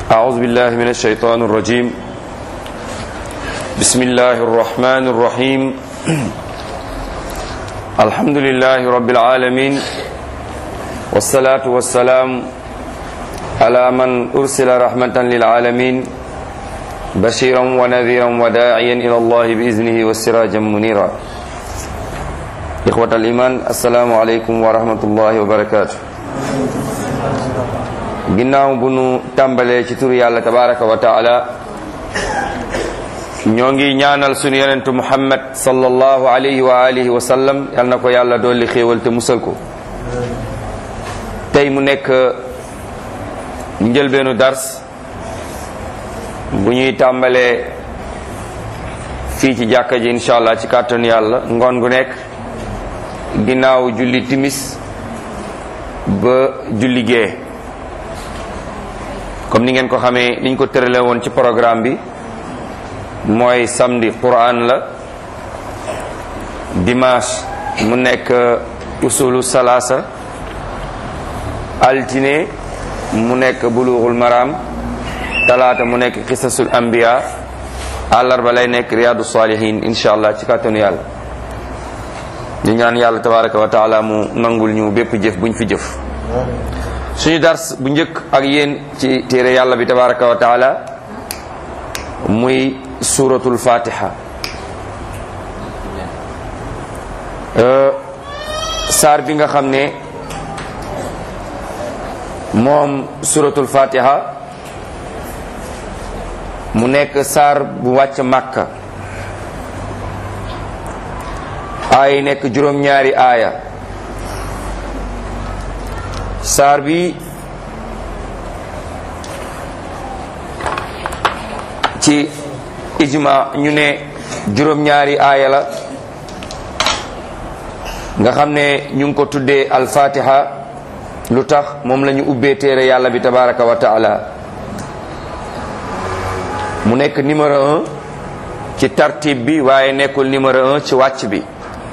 أعوذ بالله من الشيطان الرجيم بسم الله الرحمن الرحيم الحمد لله رب العالمين والصلاة والسلام على من أرسل رحمة للعالمين بشيرا ونذيرا وداعيا إلى الله بإذنه والسراجا منيرا إخوة الإيمان السلام عليكم ورحمة الله وبركاته ginnaaw bu nu tàmbalee ci turu yàlla tabaraka wa taala ñoo ngi ñaanal sunu yonentu muhammad sallallahu alayhi wa alihi wa sallam yal na ko yàlla dolli xéewal te musal ko tey mu nekk njëlbeenu dars bu ñuy tàmbalee fii ci jàkka ji incha allah ci kàttanu yàlla ngoon gu nekk ginnaaw julli timis ba julli gee comme ni ngeen ko xamee niñ ko tërale woon ci programme bi mooy samedi quran la dimanche mu nekk usulu salaasa altine mu nekk bulughul maram talaata mu nekk xisasul anbiya àllarba lay nekk riyadu salihin insha allah ci kàttanu yàlla ñu ñaan yàlla tabaraka wa taala mu nangul ñu bépp jëf buñ fi jëf suñu dars bu njëkk ak yéen ci téere yàlla bi tabaraka wa taala muy suratul fatiha saar bi nga xam ne moom suratul fatiha mu nekk saar bu wàcc màkka aay nekk juróom-ñaari aaya saar bi ci ijma ñu ne juróom-ñaari aaya la nga xam ne ñu ngi ko tuddee al-fatiha lu tax moom la ñu ubbee téere yàlla bi tabaraka wa taala mu nekk numéro un ci tartib bi waaye nekkul numéro un ci wàcc bi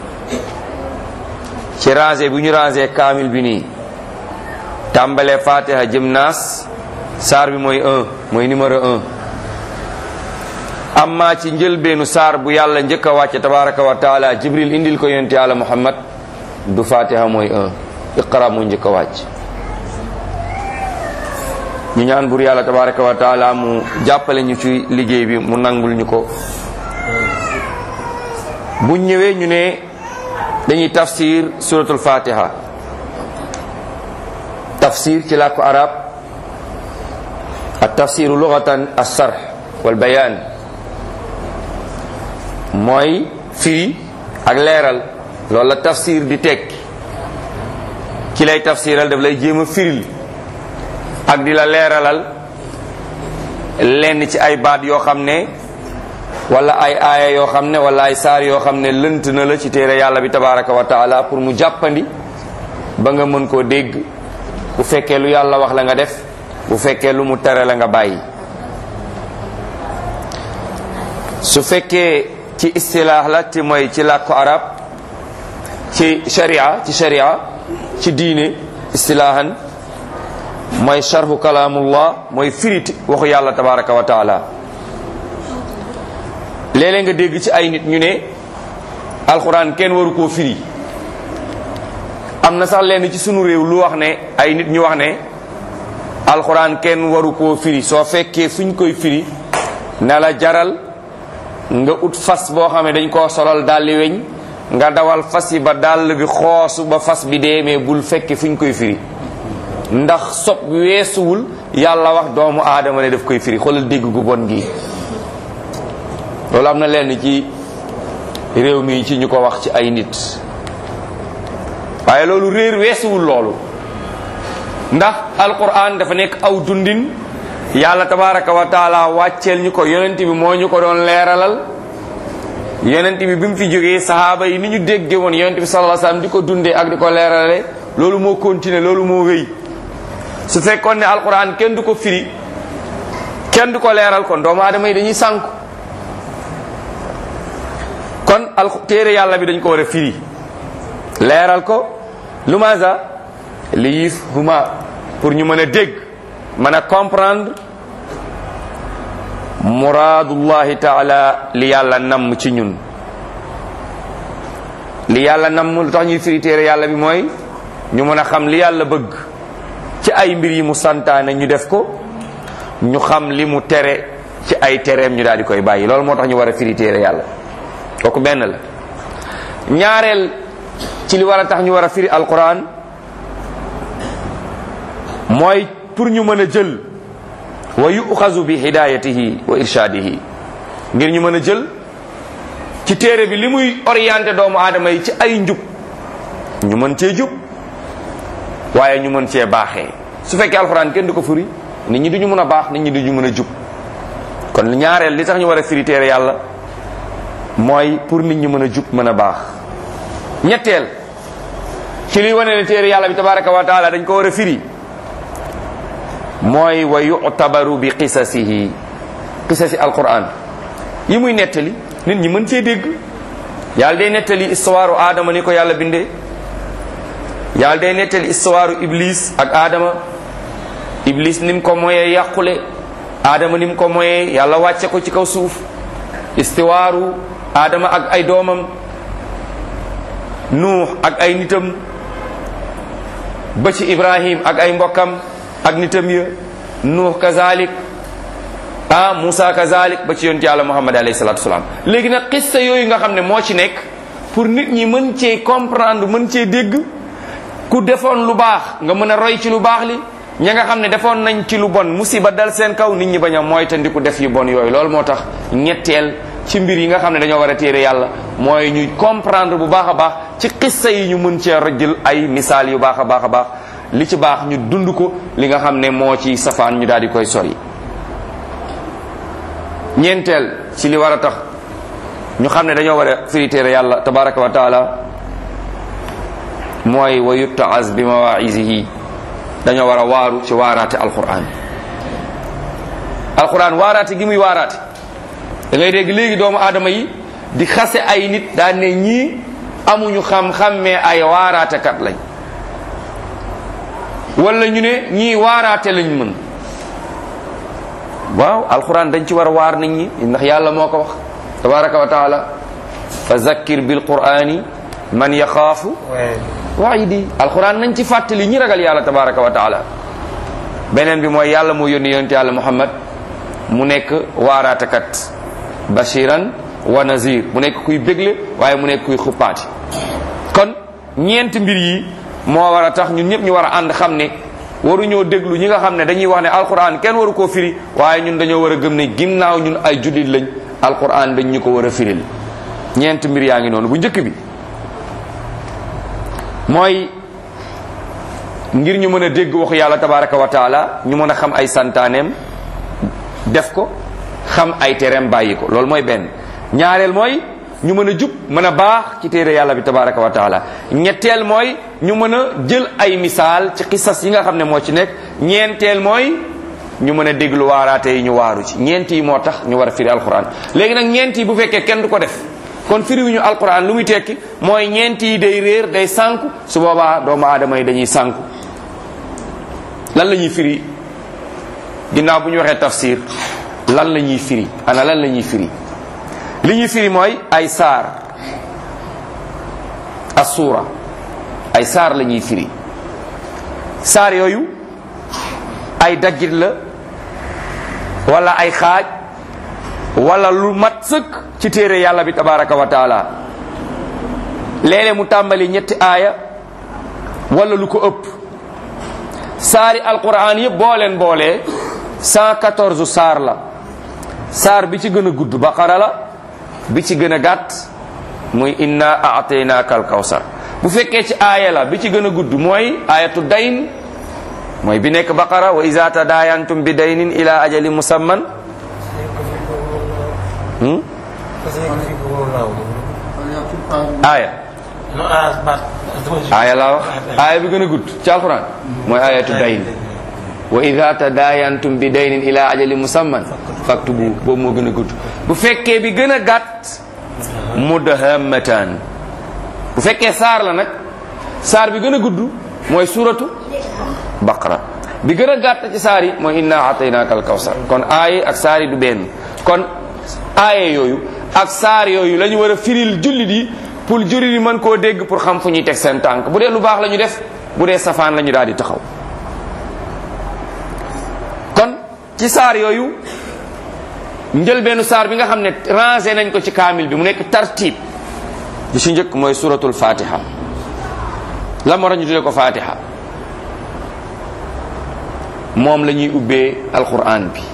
ci rangé bu ñu rangé kaamil bi nii tàmbalee fatiha jëm naas saar bi mooy un mooy numéro un amma ci njëlbeenu saar bu yàlla njëkk a wàcce tabaraka wa taala jibril indil ko yonent yàlla muhammad du fatiha mooy un iqra mu njëkk a wàcc ñu ñaan bur yàlla tabaraka wa taala mu jàppale ñu ci liggéey bi mu nangul ñu ko bu ñëwee ñu ne dañuy tafsir suratul fatiha tafsir ci làkku arab ak tafsiru lugatan as-sarh wal bayaan mooy firi ak leeral loolu la tafsir di tekki ki lay tafsiral daf lay jéem a firil ak di la leeralal lenn ci ay baat yoo xam ne wala ay aaya yoo xam ne wala ay saar yoo xam ne lënt na la ci téere yàlla bi tabaraka wa taala pour mu jàppandi ba nga mën koo dégg bu fekkee lu yàlla wax la nga def bu fekkee lu mu tere la nga bàyyi su fekkee ci istilaax la te mooy ci làkku arab ci sharia ci sharia ci diine istilaahan mooy sharhu kalaamullah mooy firiti waxu yàlla tabaraka wa taala léeg-léeg nga dégg ci ay nit ñu ne alxuraan kenn waru koo firi am na sax lenn ci sunu réew lu wax ne ay nit ñu wax ne alxuraan kenn waru koo firi soo fekkee fuñ koy firi na la jaral nga ut fas boo xam ne dañ koo solal dalli weñ nga dawal fas yi ba dàll bi xoosu ba fas bi dee mais bul fekke fuñ koy firi ndax sob weesuwul yàlla wax doomu aadama ne daf koy firi xoolal dégg gu bon gi loolu am na lenn ci réew mi ci ñu ko wax ci ay nit waaye loolu réer weesuwul loolu ndax alquran dafa nekk aw dundin yàlla tabaraka wa taala wàcceel ñu ko yonent bi moo ñu ko doon leeralal yonent bi bi mu fi jógee sahaaba yi ni ñu dégge woon yonent bi sallallahu alayhi wasallam di ko dundee ak di ko leeralale loolu moo continuer loolu moo wéy su fekkoon ne alquran kenn du ko firi kenn du ko leeral kon doomu aadama yi dañuy sànku kon al téere yàlla bi dañ ko war a firi leeral ko lu maasa li yif huma pour ñu mën a dégg mën a comprendre muraadullahi taala li yàlla namm ci ñun li yàlla namm lu tax ñuy firi téere yàlla bi mooy ñu mën a xam li yàlla bëgg ci ay mbir yi mu santaane ñu def ko ñu xam li mu tere ci ay tereem ñu daal di koy bàyyi loolu moo tax ñu war a firi téere yàlla kooku benn la ñaareel ci li war a tax ñu war a firi alquran mooy pour ñu mën a jël wa yuxazu bi hidayatihi wa irshadihi ngir ñu mën a jël ci téere bi li muy orienté doomu aadama yi ci ay njub ñu mën cee jub waaye ñu mën cee baaxee su fekkee alxuraan kenn du ko firi nit ñi duñu mën a baax nit ñi duñu mën a jub kon ñaareel li tax ñu war a firi téere yàlla mooy pour nit ñi mën a jub mën a baax ñetteel ci liy wane ne téere yàlla bi tabaraka wa taala dañ ko war a firi mooy wa yutabaru bi qisasihi qisasi alquran yi muy nettali nit ñi mën cee dégg yàlla day nettali histoire aadama ni ko yàlla bindee yàlla day nettali histoire iblis ak aadama iblis ni mu ko moyee yàqule aadama ni mu ko moyee yàlla wàcce ko ci kaw suuf istiwaaru aadama ak ay doomam nuux ak ay nitam ba ci ibrahim ak ay mbokkam ak nitam ya nuux kazalik ah Moussa kazalik ba ci yonent yàlla Muhammad alayhi salatu wasalaam léegi nag xissa yooyu nga xam ne moo ci nekk pour nit ñi mën cee comprendre mën cee dégg ku defoon lu baax nga mën a roy ci lu baax li ña nga xam ne defoon nañ ci lu bon musiba dal seen kaw nit ñi bañ a moytandiku def yu bon yooyu loolu moo tax ñetteel ci mbir yi nga xam ne dañoo war a téere yàlla mooy ñu comprendre bu baax a baax ci xissa yi ñu mën cee rajjël ay misaal yu baax a baax a baax li ci baax ñu dund ko li nga xam ne moo ci safaan ñu daal di koy sori ñeenteel ci li war a tax ñu xam ne dañoo war a firi téere yàlla tabaraka wa taala mooy wa yuttaaz bi mawaisihi dañoo war a waaru ci waaraate alquran alquran waaraate gi muy waaraate da ngay dégg léegi doomu aadama yi di xase ay nit daan ne ñii amuñu xam-xam mais ay waaraatekat lañ wala ñu ne ñii waaraate lañ mën waaw alquran dañ ci war a waar nit ñi ndax yàlla moo ko wax tabaraka wa taala fa zakkir bil qurani man yaxaafu waidi alquran nañ ci fàttali ñi ragal yàlla tabaraka wa taala beneen bi mooy yàlla moo yónni yonent yàlla muhammad mu nekk waaraatekat bashiran wa nazir mu nekk kuy bégle waaye mu nekk kuy xuppaati kon ñeenti mbir yi moo war a tax ñun ñëpp ñu war a ànd xam ne waruñoo déglu ñi nga xam ne dañuy wax ne alquran kenn waru koo firi waaye ñun dañoo war a gëm ne ginnaaw ñun ay jullit lañ alquran dañ ñu ko war a firil ñeenti mbir yaa ngi noonu bu njëkk bi mooy ngir ñu mën a dégg waxu yàlla tabaraka wa taala ñu mën a xam ay santaaneem def ko xam ay tereem bàyyi ko loolu mooy benn ñaareel mooy ñu mën a jub mën a baax ci téere yàlla bi tabaraka wa taala ñetteel mooy ñu mën a jël ay misaal ci xisas yi nga xam ne moo ci nekk ñeenteel mooy ñu mën a déglu waaraate yi ñu waaru ci ñeent yi moo tax ñu war a firi alquran léegi nag ñeent yi bu fekkee kenn du ko def kon firiwuñu alquran lu muy tekki mooy ñeent yi day réer day sànku su boobaa doomu aadama yi dañuy sànku lan la ñuy firi ginnaaw bu ñu waxee tafsir lan la ñuy firi ana lan la ñuy firi li ñuy firi mooy ay saar assuura ay saar la ñuy firi saar yooyu ay daggit la wala ay xaaj wala lu mat sëkk ci téere yàlla bi tabaraka wa taala léeg-léeg mu tàmbali ñetti aaya wala lu ko ëpp saari alquran yëpp boo leen boolee 114 saar la saar bi ci gën a gudd baqara la bi ci gën a gàtt muy inna aataynaaka al kawsar bu fekkee ci aaya la bi ci gën a gudd mooy ayatu dayn mooy bi nekk baqara wa iza tadayantum bi daynin ila ajali musamman hmm? aaya aaya laa wax aaya bi gën a gudd ci alquran mooy ayatu dayn wa ida tadayantum bi daynin ila ajali musamman faktubu boobu moo gën a gudd bu fekkee bi gën a gàtt mudahammatan bu fekkee saar la nag saar bi gën a gudd mooy suratu baqara bi gën a gàtt ci saar yi mooy inna ataynaaka al kawsar kon aaye ak saar yi du benn kon aaye yooyu ak saar yooyu la ñu war a firil jullit yi pour jullit yi mën koo dégg pour xam fu ñuy teg seen tànk bu dee lu baax la ñu def bu dee safaan la ñu daal di taxaw kon ci saar yooyu njëlbeenu saar bi nga xam ne rangé nañ ko ci kaamil bi mu nekk tartib bi ci njëkk mooy suratul fatiha la moo tax ñu tuddee ko fatiha moom la ñuy ubbee alquran bi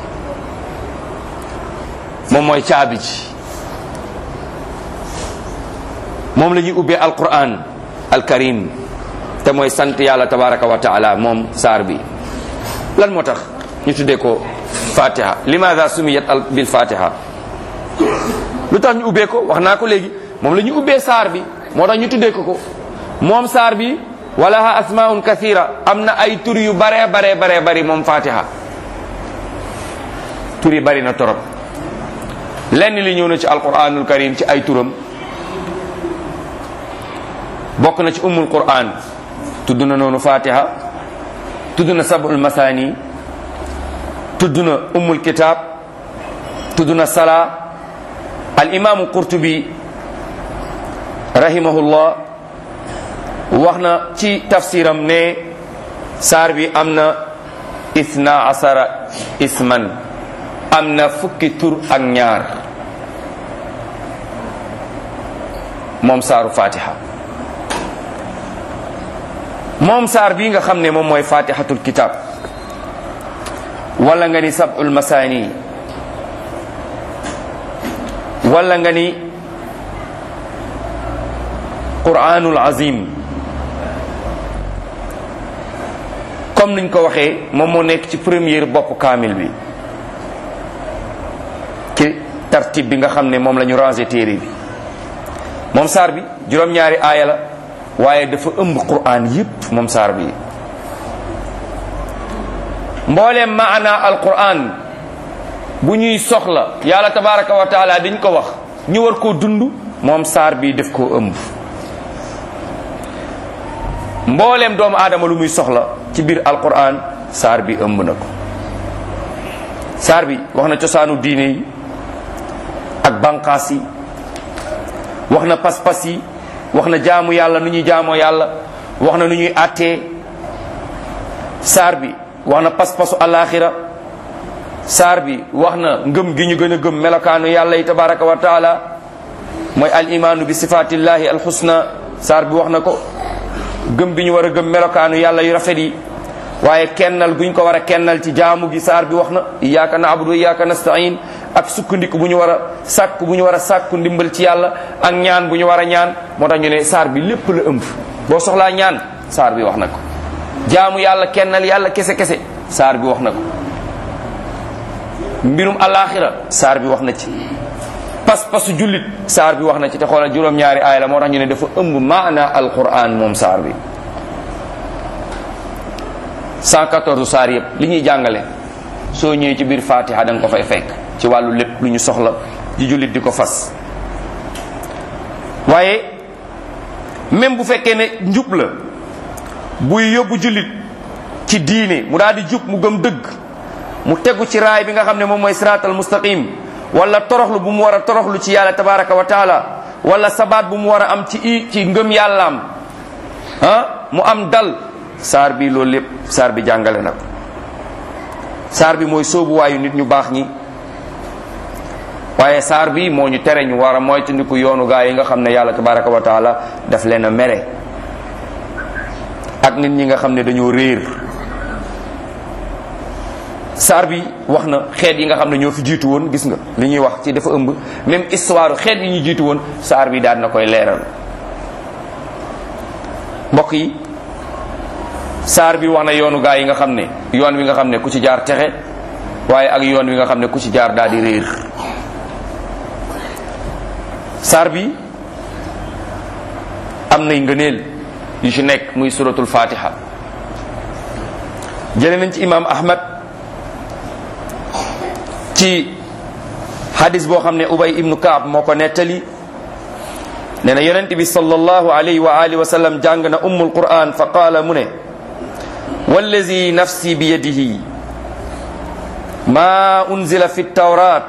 moom mooy caabi ji moom la ñuy ubbee alquran alkarim te mooy sant yàlla tabaraka wa taala moom saar bi lan moo tax ñu tuddee ko fatiha limaada sumiyat al bil fatiha lu tax ñu ubbee ko wax naa ko léegi moom la ñu ubbee saar bi moo tax ñu tuddee ko ko moom saar bi walaha asmaun kathira am na ay tur yu bare bare bare bari moom fatiha tur yi bari na torop lenn li ñëw na ci alquranul karim ci ay turam bokk na ci ummul quran tudd na noonu fatiha tudd na sabul masani tudd na ummul kitab tudd na sala al imaamu qurtubi rahimahullah wax na ci tafsiram ne saar bi am na isna asara isman am na fukki tur ak ñaar moom saaru fatiha moom saar bii nga xam ne moom mooy fatihatul kitab wala nga ni sab'ul masani wala nga ni quranul azim comme niñ ko waxee moom moo nekk ci première bopp kaamil bi ci tartib bi nga xam ne moom la ñu rangé téere bi moom saar bi juróom-ñaari aaya la waaye dafa ëmb quran yépp moom saar bi mbooleem maana alquran bu ñuy soxla yàlla tabaraka wa taala dañ ko wax ñu war koo dund moom saar bi def koo ëmb mbooleem doomu aadama lu muy soxla ci biir alquran saar bi ëmb na ko saar bi wax na cosaanu diine yi ak banqaas yi wax na pas-pas yi wax na jaamu yàlla nu ñuy jaamoo yàlla wax na nu ñuy àttee saar bi wax na pas-pasu alaxira saar bi wax na ngëm gi ñu gën a gëm melokaanu yàlla yi tabaraka wa taala mooy al imaanu bi sifatillahi al husna saar bi wax na ko gëm bi ñu war a gëm melokaanu yàlla yu rafet yi waaye kennal guñ ko war a kennal ci jaamu gi saar bi wax na iyyaka na'budu wa iyyaka nasta'in ak sukkandiku bu ñu war a sàkku bu ñu war a sàkku ndimbal ci yàlla ak ñaan bu ñu war a ñaan moo tax ñu ne saar bi lépp la ëmb boo soxlaa ñaan saar bi wax na ko jaamu yàlla kennal yàlla kese kese saar bi wax na ko mbirum alaxira saar bi wax na ci pas-pasu jullit saar bi wax na ci te xoolal juróom-ñaari aaya la moo tax ñu ne dafa ëmb maana alquran moom saar bi 114 saar yëpp li ñuy jàngale soo ñëwee ci biir fatiha da nga ko fay fekk ci wàllu lépp lu ñu soxla di jullit di ko fas waaye même bu fekkee ne njub la buy yóbbu jullit ci diine mu daal di jub mu gëm dëgg mu tegu ci raay bi nga xam ne moom mooy siraatal mustaqim wala toroxlu bu mu war a toroxlu ci yàlla tabaraka wa taala wala sabaat bu mu war a am ci i ci ngëm yàllaam ah mu am dal saar bi loolu lépp saar bi jàngale na ko saar bi mooy soobuwaayu nit ñu baax ñi waaye saar bi moo ñu tere ñu war a moytandiku yoonu gaa yi nga xam ne yàlla tabaraka wa taala daf leen a mere ak nit ñi nga xam ne dañoo réer saar bi wax na xeet yi nga xam ne ñoo fi jiitu woon gis nga li ñuy wax ci dafa ëmb même histoire xeet yi ñu jiitu woon saar bi daal na koy leeral mbokk yi saar bi wax na yoonu gaa yi nga xam ne yoon wi nga xam ne ku ci jaar texe waaye ak yoon wi nga xam ne ku ci jaar daal di réer saar bi am nay ngëneel yu ci nekk muy suratul fatiha jële nañ ci imam ahmad ci hadis boo xam ne ubay ibnu kaab moo ko nettali nee na yonent bi sallallahu alayhi wa alihi wa sallam jàng na ummul quran fa qaala mu ne wallazi nafsi biyadihi ma unzila fi tawrat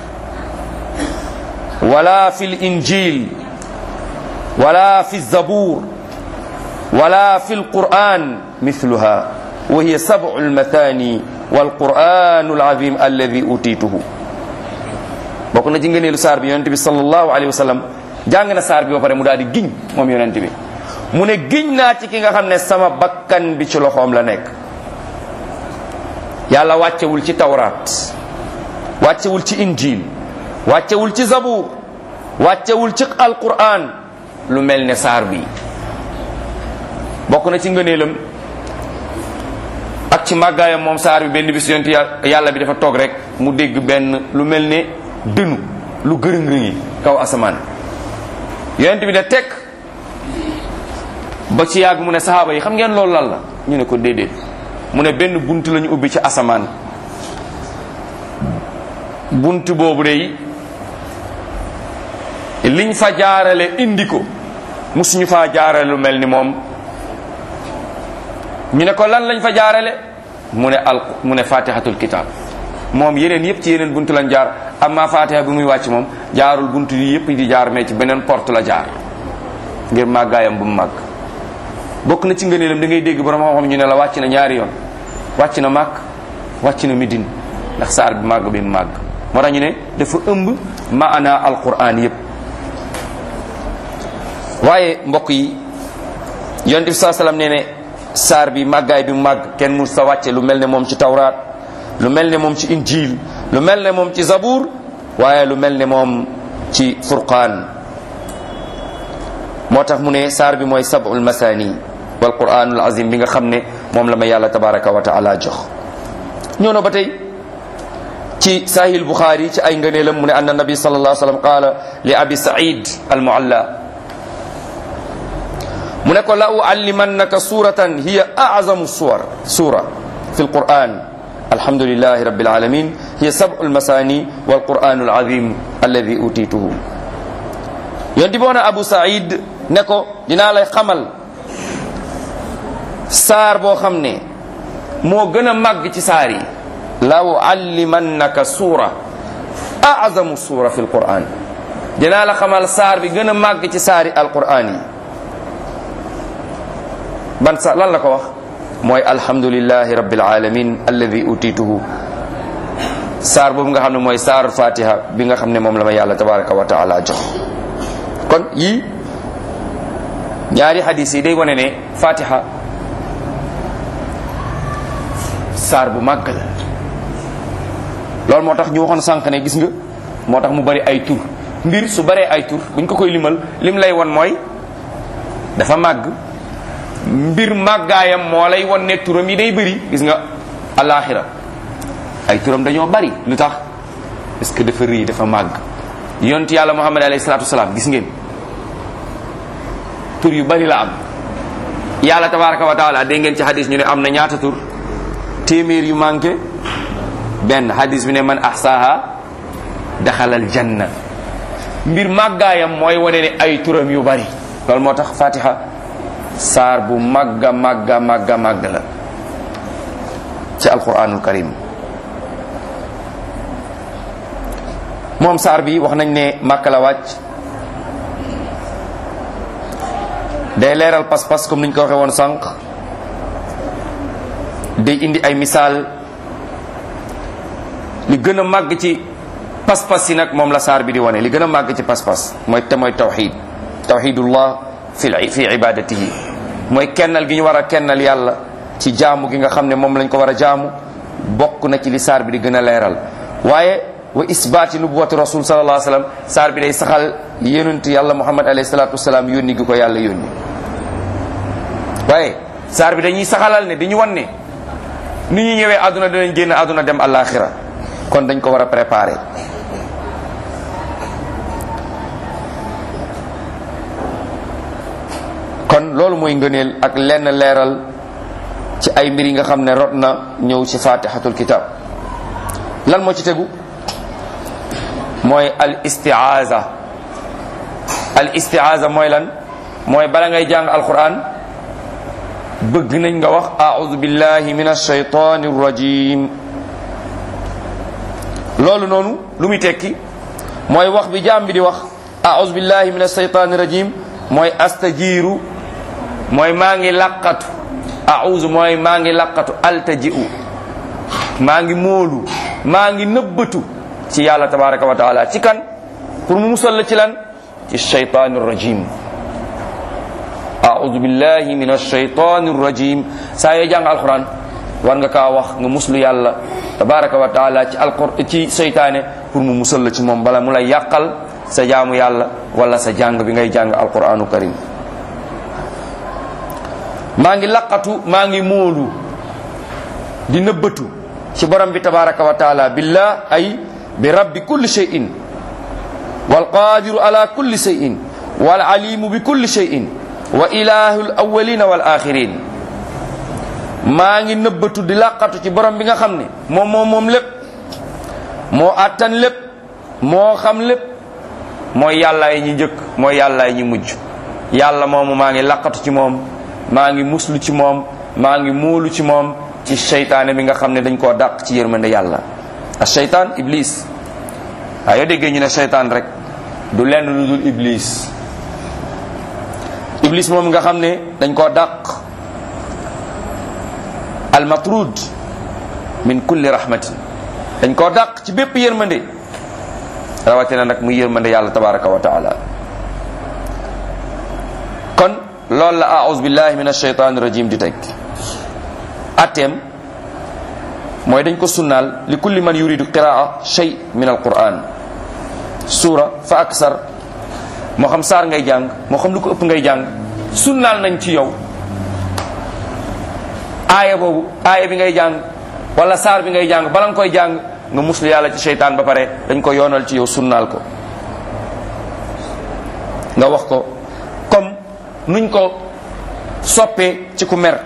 wala fi linjil wala fi zabur wala fi lquran mithluha wa hiya sabu lmathani walquranu alazim alladi utituhu bokk na ci ngëneelu saar bi yonente bi sallallahu alayhi wa sallam jàng na saar bi ba pare mu daal di giñ moom yonente bi mu ne giñ naa ci ki nga xam ne sama bakkan bi ci loxoom la nekk yàlla wàccewul ci tawraat wàccewul ci injil wàccewul ci zabur wàccewul ci alquran lu mel ne saar bi bokk na ci ngëneelam ak ci màggaayam moom saar bi benn bis yonent yàlla bi dafa toog rek mu dégg benn lu mel ne dënu lu gërëng-rëngi kaw asamaan yonent bi ne tekk ba ci yàgg mu ne sahaaba yi xam ngeen loolu lan la ñu ne ko déedéet mu ne benn bunt lañu ubbi ci asamaan bunt boobu day liñ fa jaarale indi ko musuñu faa jaarale lu mel ni moom ñu ne ko lan lañ fa jaarale mu ne al mu ne fatihatul kitab moom yeneen yëpp ci yeneen buntu lañ jaar amma fatiha bi muy wàcc moom jaarul buntu yi yëpp di jaar mais ci beneen porte la jaar ngir màggaayam bu mu màgg bokk na ci ngëneelam da ngay dégg borom xam-xam ñu ne la wàcc na ñaari yoon wàcc na màkk wàcc na midin ndax saar bi màgg bi mu màgg moo tax ñu ne dafa ëmb maana alquran yëpp waaye mbokk yi yonent bi saa salaam nee ne saar bi màggaay bi mu màgg kenn mu sa wàcce lu mel ne moom ci tawraat lu mel ne moom ci injil lu mel ne moom ci zabur waaye lu mel ne moom ci furqaan moo tax mu ne saar bi mooy sab'ul masani wal quranul azim bi nga xam ne moom la ma yàlla tabaraka wa taala jox ñëw na ba tey ci sahih bukhari ci ay ngëneelam mu ne anna nabi sallallahu alayhi wa sallam qaala li abi said al mualla mu ne ko la uallimannaka suratan hiya azamu suwar sura fi alquran alhamdulillahi rabbil alamin hiya sab'ul masani wal quranul azim alladi utituhu yonti boona abu said ne ko dinaa lay xamal saar boo xam ne moo gën a màgg ci saar yi la uallimannaka suura azamu suura fi alquran dinaa la xamal saar bi gën a màgg ci saari alquran yi ban sa lan la ko wax mooy alhamdulillahi rabbil alamin alladi utituhu saar boobu nga xam ne mooy saar fatiha bi nga xam ne moom la ma yàlla tabaraka wa taala jox kon yii ñaari hadis yi day wane ne fatiha saar bu màgg la loolu moo tax ñu waxoon sànq ne gis nga moo tax mu bari ay tur mbir su baree ay tur buñ ko koy limal lim lay won mooy dafa màgg mbir màggaayam moo lay won ne turam yi day bëri gis nga alaxira ay turam dañoo bari lu tax parce que dafa rëy dafa màgg yonent yàlla muhammad alayhi salatu wasalaam gis ngeen tur yu bari la am yàlla tabaraka wa taala dégg ngeen ci hadis ñu ne am na ñaata tur téeméer yu manqué benn hadis bi ne man ahsaha daxalal janna mbir màggaayam mooy wane ne ay turam yu bari loolu moo tax fatiha saar bu màgga màgga màgga màgg la ci alquranul karim moom saar bi wax nañ ne màkka la wàcc day leeral pas-pas comme niñ ko waxee woon sànq day indi ay misaal li gën a màgg ci pas-pas yi nag moom la saar bi di wane li gën a màgg ci pas-pas mooy te mooy tawxid tawxidullah fi fi ibadatihi mooy kennal gi ñu war a kennal yàlla ci jaamu gi nga xam ne moom lañ ko war a jaamu bokk na ci li saar bi di gën a leeral waaye wa isbaati nubuwati rasul sallallahu alayhi wasallam saar bi day saxal yonent yàlla muhammad alayhi salatu wasalaam yónni gi ko yàlla yónni waaye saar bi dañuy saxalal ne dañu wan ne ni ñu ñëwee àdduna dinañ génn àdduna dem àllaaxira kon dañ ko war a préparer kon loolu mooy ngëneel ak lenn leeral ci ay mbir yi nga xam ne rot na ñëw ci fatihatul kitab lan moo ci tegu mooy al istiaza al istiaza mooy lan mooy bala ngay jàng alquran bëgg nañ nga wax a'udhu billahi minash shaytanir rajim loolu noonu lu muy tekki mooy wax bi jaam bi di wax a'udhu billahi minash shaytanir rajim mooy astajiru mooy maa ngi laqatu a'udhu mooy maa ngi laqatu altaji'u maa ngi moolu maa ngi nëbbatu ci yàlla tabaraka wa taala ci kan pour mu musal la ci lan ci shaytanir rajim a'udhu billahi minash shaytanir rajim saa yoo jàng alquran war nga kaa wax nga muslu yàlla tabaraka wa taala ci alqur ci seytaane pour mu musal la ci moom bala mu lay yàqal sa jaamu yàlla wala sa jàng bi ngay jàng alquranu karim maa ngi laqatu maa ngi móolu di nëbbatu ci borom bi tabaraka wa taala billah ay bi rabbi kulli shay'in wal qadiru ala kulli shay'in wal alimu bi kulli shay'in wa ilahu al awwalina wal akhirin maa ngi nëbbatu di laqatu ci borom bi nga xam ne moom moom moom lépp moo attan lépp moo xam lépp mooy yàllaay ñi njëkk mooy yàllaay ñi mujj yàlla moomu maa ngi laqatu ci moom maa ngi muslu ci moom maa ngi muulu ci moom ci seytaane bi nga xam ne dañ koo dàq ci yërmande yàlla a seytaan iblis waaye yoo déggee ñu ne seytaan rek du lenn lu dul iblis iblis moom nga xam ne dañ koo dàq almatrud min kulli rahmatin dañ koo dàq ci bépp yërmande rawatina nag muy yërmande yàlla tabaraka wa taala kon loolu la aouzu billahi min ashaytani rajim di teg atteem mooy dañ ko sunnaal li kulli man yuridu qiraa shay min alquran suura fa aksar moo xam saar ngay jàng moo xam lu ko ëpp ngay jàng sunnaal nañ ci yow aaya boobu aaya bi ngay jàng wala saar bi ngay jàng bala nga koy jàng nga muslu yàlla ci seytaan ba pare dañ ko yoonal ci yow sunnaal ko nga wax ko comme nuñ ko soppee ci ku mer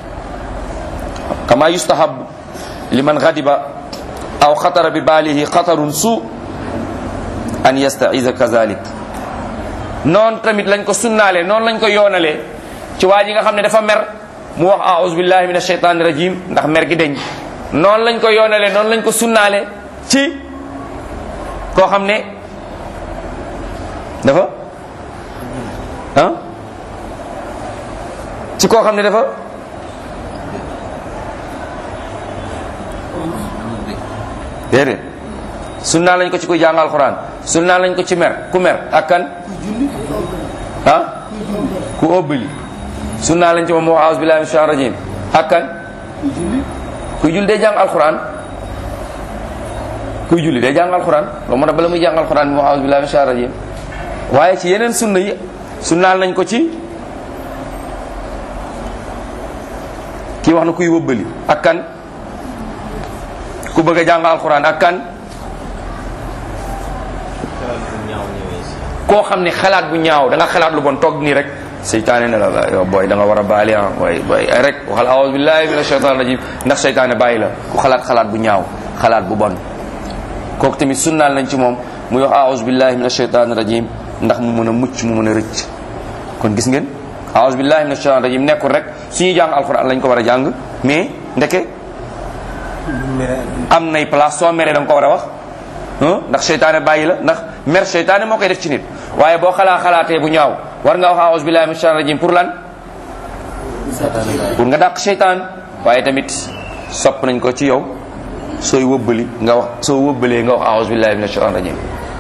kama yustahab liman ghadiba aw xatara bi baalihi xatarun su an yastaiza kazalik noonu tamit lañ ko sunnaale noonu lañ ko yoonalee ci waa ji nga xam ne dafa mer mu wax aouzu billahi min ashaytani rajim ndax mer gi deñ noonu lañ ko yoonalee noonu lañ ko sunnaale ci koo xam ne dafa ah ci koo xam ne dafa déedéet sunnaa lañ ko ci kuy jàng alxuraan sunnaa lañ ko ci mer ku mer ak kan ah ku óbbali sunnaa lañ ci moom wax aouzu billahi min shaitan rajim ak kan kuy julli day jàng alxuraan kuy julli day jàng alxuraan loolu moo tax bala muy jàng alxuraan bi wax aouzu billahi min shaitan rajim waaye ci yeneen sunna yi sunnaal nañ ko ci kii wax na kuy wëbbali ak kan ku bëgg a jàng alxuraan ak kan koo xam ne xalaat bu ñaaw da nga xalaat lu bon toog nii rek seytaane ne la la yow booy da nga war a baali ah booy booy rek waxal aouzu billahi min ashaitan rajim ndax seytaane bàyyi la ku xalaat xalaat bu ñaaw xalaat bu bon kooku tamit sunnaal nañ ci moom muy wax aouzu billahi min ashaitan rajim ndax mu mën a mucc mu mën a rëcc kon gis ngeen aouzu billahi min ashaitan rajim nekkul rek suñuy jàng alxuraan lañ ko war a jàng mais ndeke am nay place soo meree da nga ko war a wax ndax seytaane bàyyi la ndax mer seytaane moo koy def ci nit waaye boo xalaa xalaatee bu ñaaw war nga wax aouzu billahi min shaitan rajim pour lan pour nga dàq seytaan waaye tamit sopp nañ ko ci yow sooy wëbbali nga wax soo wëbbalee nga wax aouzu billahi min shaitan rajim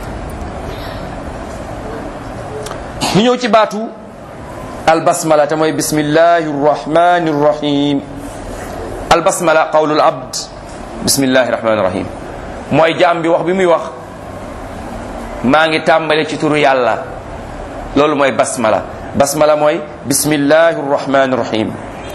ñu ñëw ci baatu albasmala te mooy bismillahi rrahmani rrahim albasmala qawlul abd bismillahi rahmani rahim mooy jaam bi wax bi muy wax maa ngi tàmbale ci turu yàlla loolu mooy basmala basmala mooy bismillahi rrahmani rahim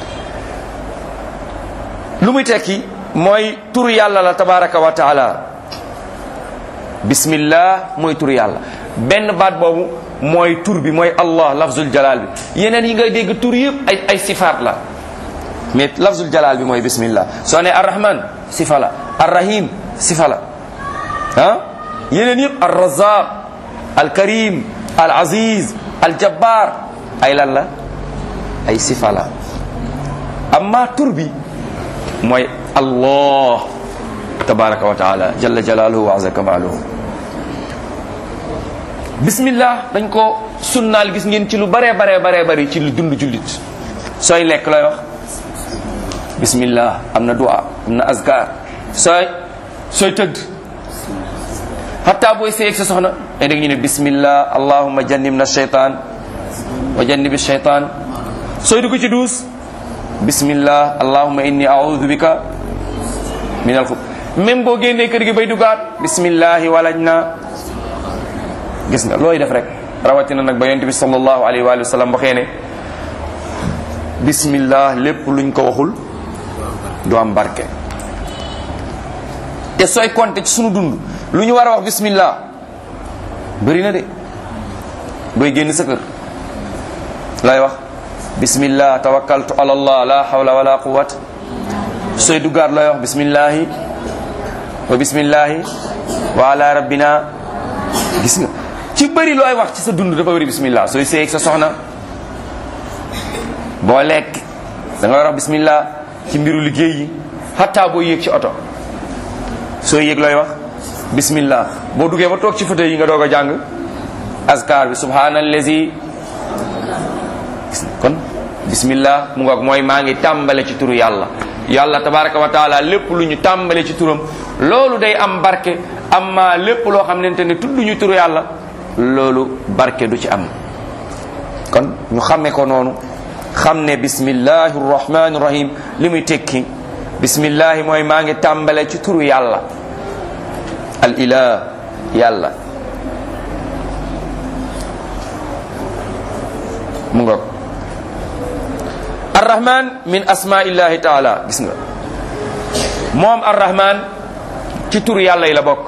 lu muy tekki mooy turu yàlla la tabaraka wa taala bismillah mooy turu yàlla benn baat boobu mooy tur bi mooy allah lafzul jalal bi yeneen yi ngay dégg tur yëpp ay ay sifaat la mais lafzul jalal bi mooy bismillah soo ne arrahman sifa la arrahim sifa la ah yeneen yëpp al razaq al karim al aziz al jabbar ay lan la ay sifa la amma tur bi mooy allah tabaraka wa taala jalla jalaaluhu wa azza kamaaluhu bismillah dañ ko sunnaal gis ngeen ci lu bare bare bare bari ci lu dund jullit sooy lekk looy wax bismillah am na dua am na azkar sooy sooy tëdd hatta booy seeg sa soxna ay dégg ñu ne bismillah allahumma jannibna shaytan wa jannibi shaytan sooy dugg ci duus bismillah allahumma inni a'udhu bika min al même boo génnee kër gi bay dugaat bismillahi walaj na gis nga looy def rek rawatina nag ba yonent bi sallallahu alayhi wa sallam waxee ne bismillah lépp luñ ko waxul du am barke te sooy compter ci sunu dund lu ñu war a wax bismillah bëri na de booy génn sa kër lay wax bismillah tawakkaltu ala allah la hawla wala quwwata sooy duggaat looy wax bismillahi wa bismillahi wa ala rabbina gis nga ci bëri looy wax ci sa dund dafa bëri bismillah sooy seeg sa soxna boo lekk da nga war a wax bismillah ci mbiru liggéey yi hatta boo yéeg ci oto sooy yéeg looy wax bismillah boo duggee ba toog ci fauteuil yi nga doog a jàng azkar bi subhanallazi kon bismillah mu ngoog mooy maa ngi tàmbale ci turu yàlla yàlla tabaraka wa taala lépp lu ñu tàmbale ci turam loolu day am barke amma lépp loo xam nente ne tudd ñu turu yàlla loolu barke du ci am kon ñu xame ko noonu xam ne bismillahi rahmani rahim li muy tekki bismillahi mooy maa ngi tàmbale ci turu yàlla al ilah yàlla mu ngoog arrahman min asmaillahi taala gis nga moom arrahman ci turu yàlla yi la bokk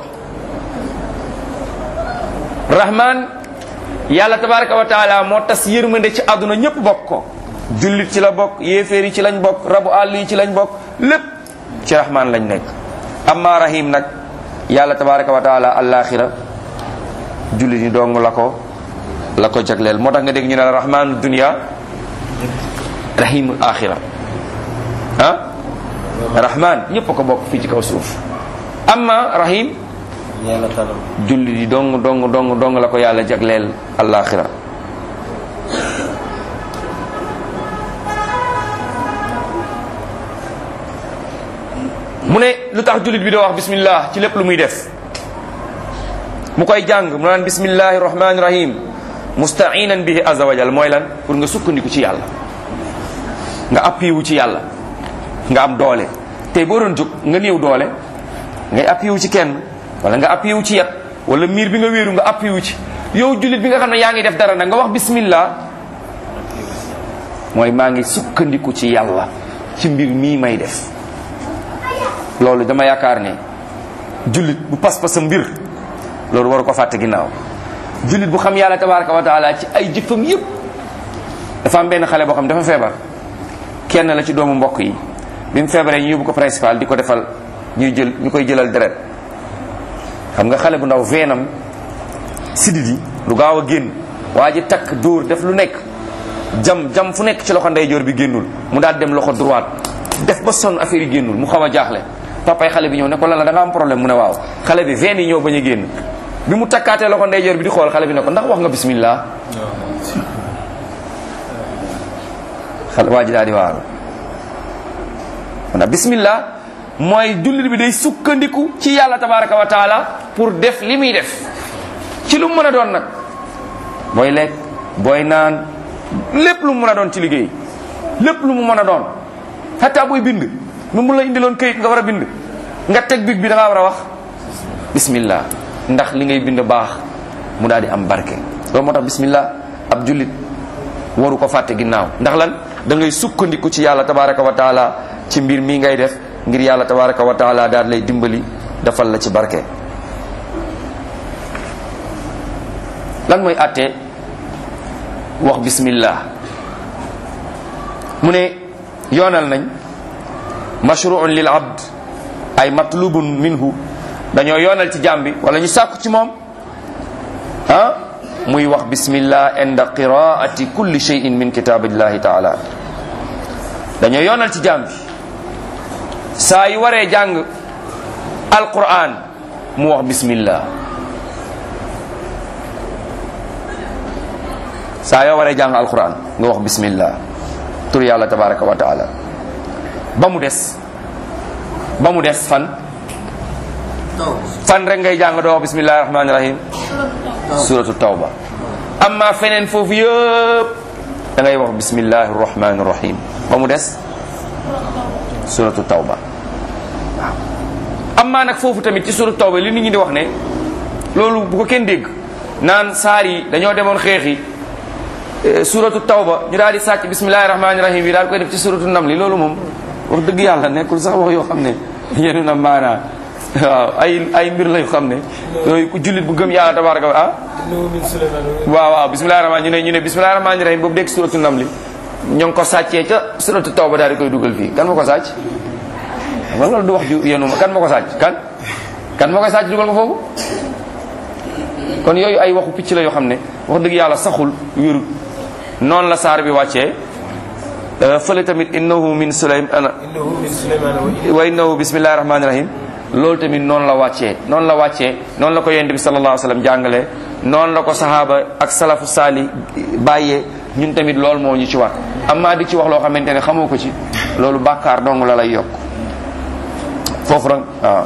rahman yàlla tabaraka wa taala moo tas yërmande ci àdduna ñépp bokk ko jullit ci la bokk yéeféer yi ci lañ bokk rabu àll yi ci lañ bokk lépp ci rahman lañ nekk amma rahim nag yàlla tabaraka wa taala alaxira jullit ñi dong la ko la ko jagleel moo tax nga dégg ñu ne la rahmanu dunia rahimul axira ah rahman ñépp a ko bokk fii ci kaw suuf amma rahim jullit yi dong dong dong dong la ko yàlla jagleel alaxira mu ne lu tax jullit bi doo wax bismillah ci lépp lu muy def mu koy jàng mu naan bismillahi rahmani rahim mustainan bihi azza wa jal mooy lan pour nga sukkandiku ci yàlla nga appui wu ci yàlla nga am doole tey boo doon jóg nga néew doole ngay appui wu ci kenn wala nga appui wu ci yat wala miir bi nga wéeru nga appui wu ci yow jullit bi nga xam ne yaa ngi def dara nag nga wax bismillah mooy maa ngi sukkandiku ci yàlla ci mbir mii may def loolu dama yaakaar ne jullit bu pas-pas mbir loolu waru ko fàtte ginnaaw jullit bu xam yàlla tabaraka wa taala ci ay jëfam yëpp dafa am benn xale boo xam dafa feebar kenn la ci doomu mbokk yi bi mu feebaree ñu yóbbu ko principal di ko defal ñuy jël ñu koy jëlal deret xam nga xale bu ndaw veenam sidit yi lu gaaw a génn waa ji takk dóor def lu nekk jam jam fu nekk ci loxo ndeyjoor bi génnul mu daal dem loxo droite def ba sonn affaire yi génnul mu xaw a jaaxle papay xale bi ñëw ne ko lan la da nga am problème mu ne waaw xale bi veine yi ñëw bañ a génn bi mu takkaatee loxo ndeyjoor bi di xool xale bi ne ko ndax wax nga bismillah xale waa ji daal di waaru ndax bismillah mooy jullit bi day sukkandiku ci yàlla tabaraka wa taala pour def li muy def ci lu mu mën a doon nag booy lekk booy naan lépp lu mu mën a doon ci liggéey lépp lu mu mën a doon xataa booy bind mu mun la indiloon këyit nga war a bind nga teg big bi da ngaa war a wax bismillah ndax li ngay bind baax mu daal di am barke loolu moo tax bismillah ab jullit waru ko fàtte ginnaaw ndax lan da ngay sukkandiku ci yàlla tabaraka wa taala ci mbir mii ngay def ngir yàlla tabaraka wa taala daal lay dimbali defal la ci barke lan mooy àtte wax bismillah mu ne yoonal nañ mashruun lil abd ay matlubun minhu dañoo yoonal ci jaam bi wala ñu sàkku ci moom ah muy wax bismillah inda qiraati kulli shay'in min kitaabillahi taala dañoo yoonal ci jaam bi saa yu waree jàng alquran mu wax bismillah saa yoo waree jàng alquran nga wax bismillah tur yàlla tabaraka wa taala ba mu des ba mu des fan fan rek ngay jàng doo wax bismillahi rahmani rahim suratu tawba amma feneen foofu yëpp da ngay wax bismillahi rahmani rahim ba mu des suratu tawba waaw amma nag foofu tamit ci suratu tawba li nit ñi di wax ne loolu bu ko kenn dégg naan saar yi dañoo demoon xeexi suratu tawba ñu daal di sàcc bismillahi rahmani rahim yi daal koy def ci suratu namli loolu moom wax dëgg yàlla nekkul sax wax yoo xam ne yéen na maanaa waaw ay ay mbir la yoo xam ne yooyu ku jullit bu gëm yàlla tabaraka wa ah waaw waaw bismillahi rahmani ñu ne ñu ne bismillahi rahmani rahim boobu dégg suratu namli ñoo ngi ko sàccee ca suratu tawba daal di koy dugal fii kan ma ko sàcc ma loolu du wax ju yenu ma kan ma ko sàcc kan kan ma koy sàcc dugal ko foofu kon yooyu ay waxu picc la yoo xam ne wax dëgg yàlla saxul wérut noonu la saar bi wàccee fële tamit innahu min sulaymana wa innahu bismillahi rahmani rahim loolu tamit noonu la wàccee noonu la wàccee noonu la ko yonent bi sallallahu alayhi wa sallam jàngalee noonu la ko sahaaba ak salafu saali bàyyee ñun tamit loolu moo ñu ci war amma di ci wax loo xamante ne xamoo ko ci loolu bàkkaar dong la lay yokk foofu rek waaw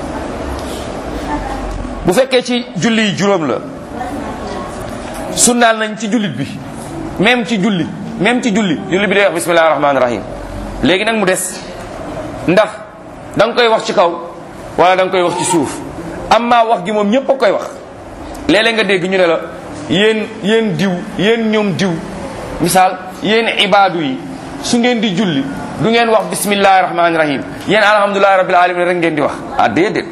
bu fekkee ci julli yi juróom la sunnaal nañ ci jullit bi même ci julli même ci julli julli bi day wax bismillahi rahmaani rahim léegi nag mu des ndax da nga koy wax ci kaw wala da nga koy wax ci suuf amma wax gi moom ñëpp a koy wax léeg-léeg nga dégg ñu ne la yéen yéen diw yéen ñoom diw misaal yéen ibaadu yi su ngeen di julli du ngeen wax bismillahi rahmaani rahim yéen alhamdulilahi rabbil alamin rek ngeen di wax ah déedéet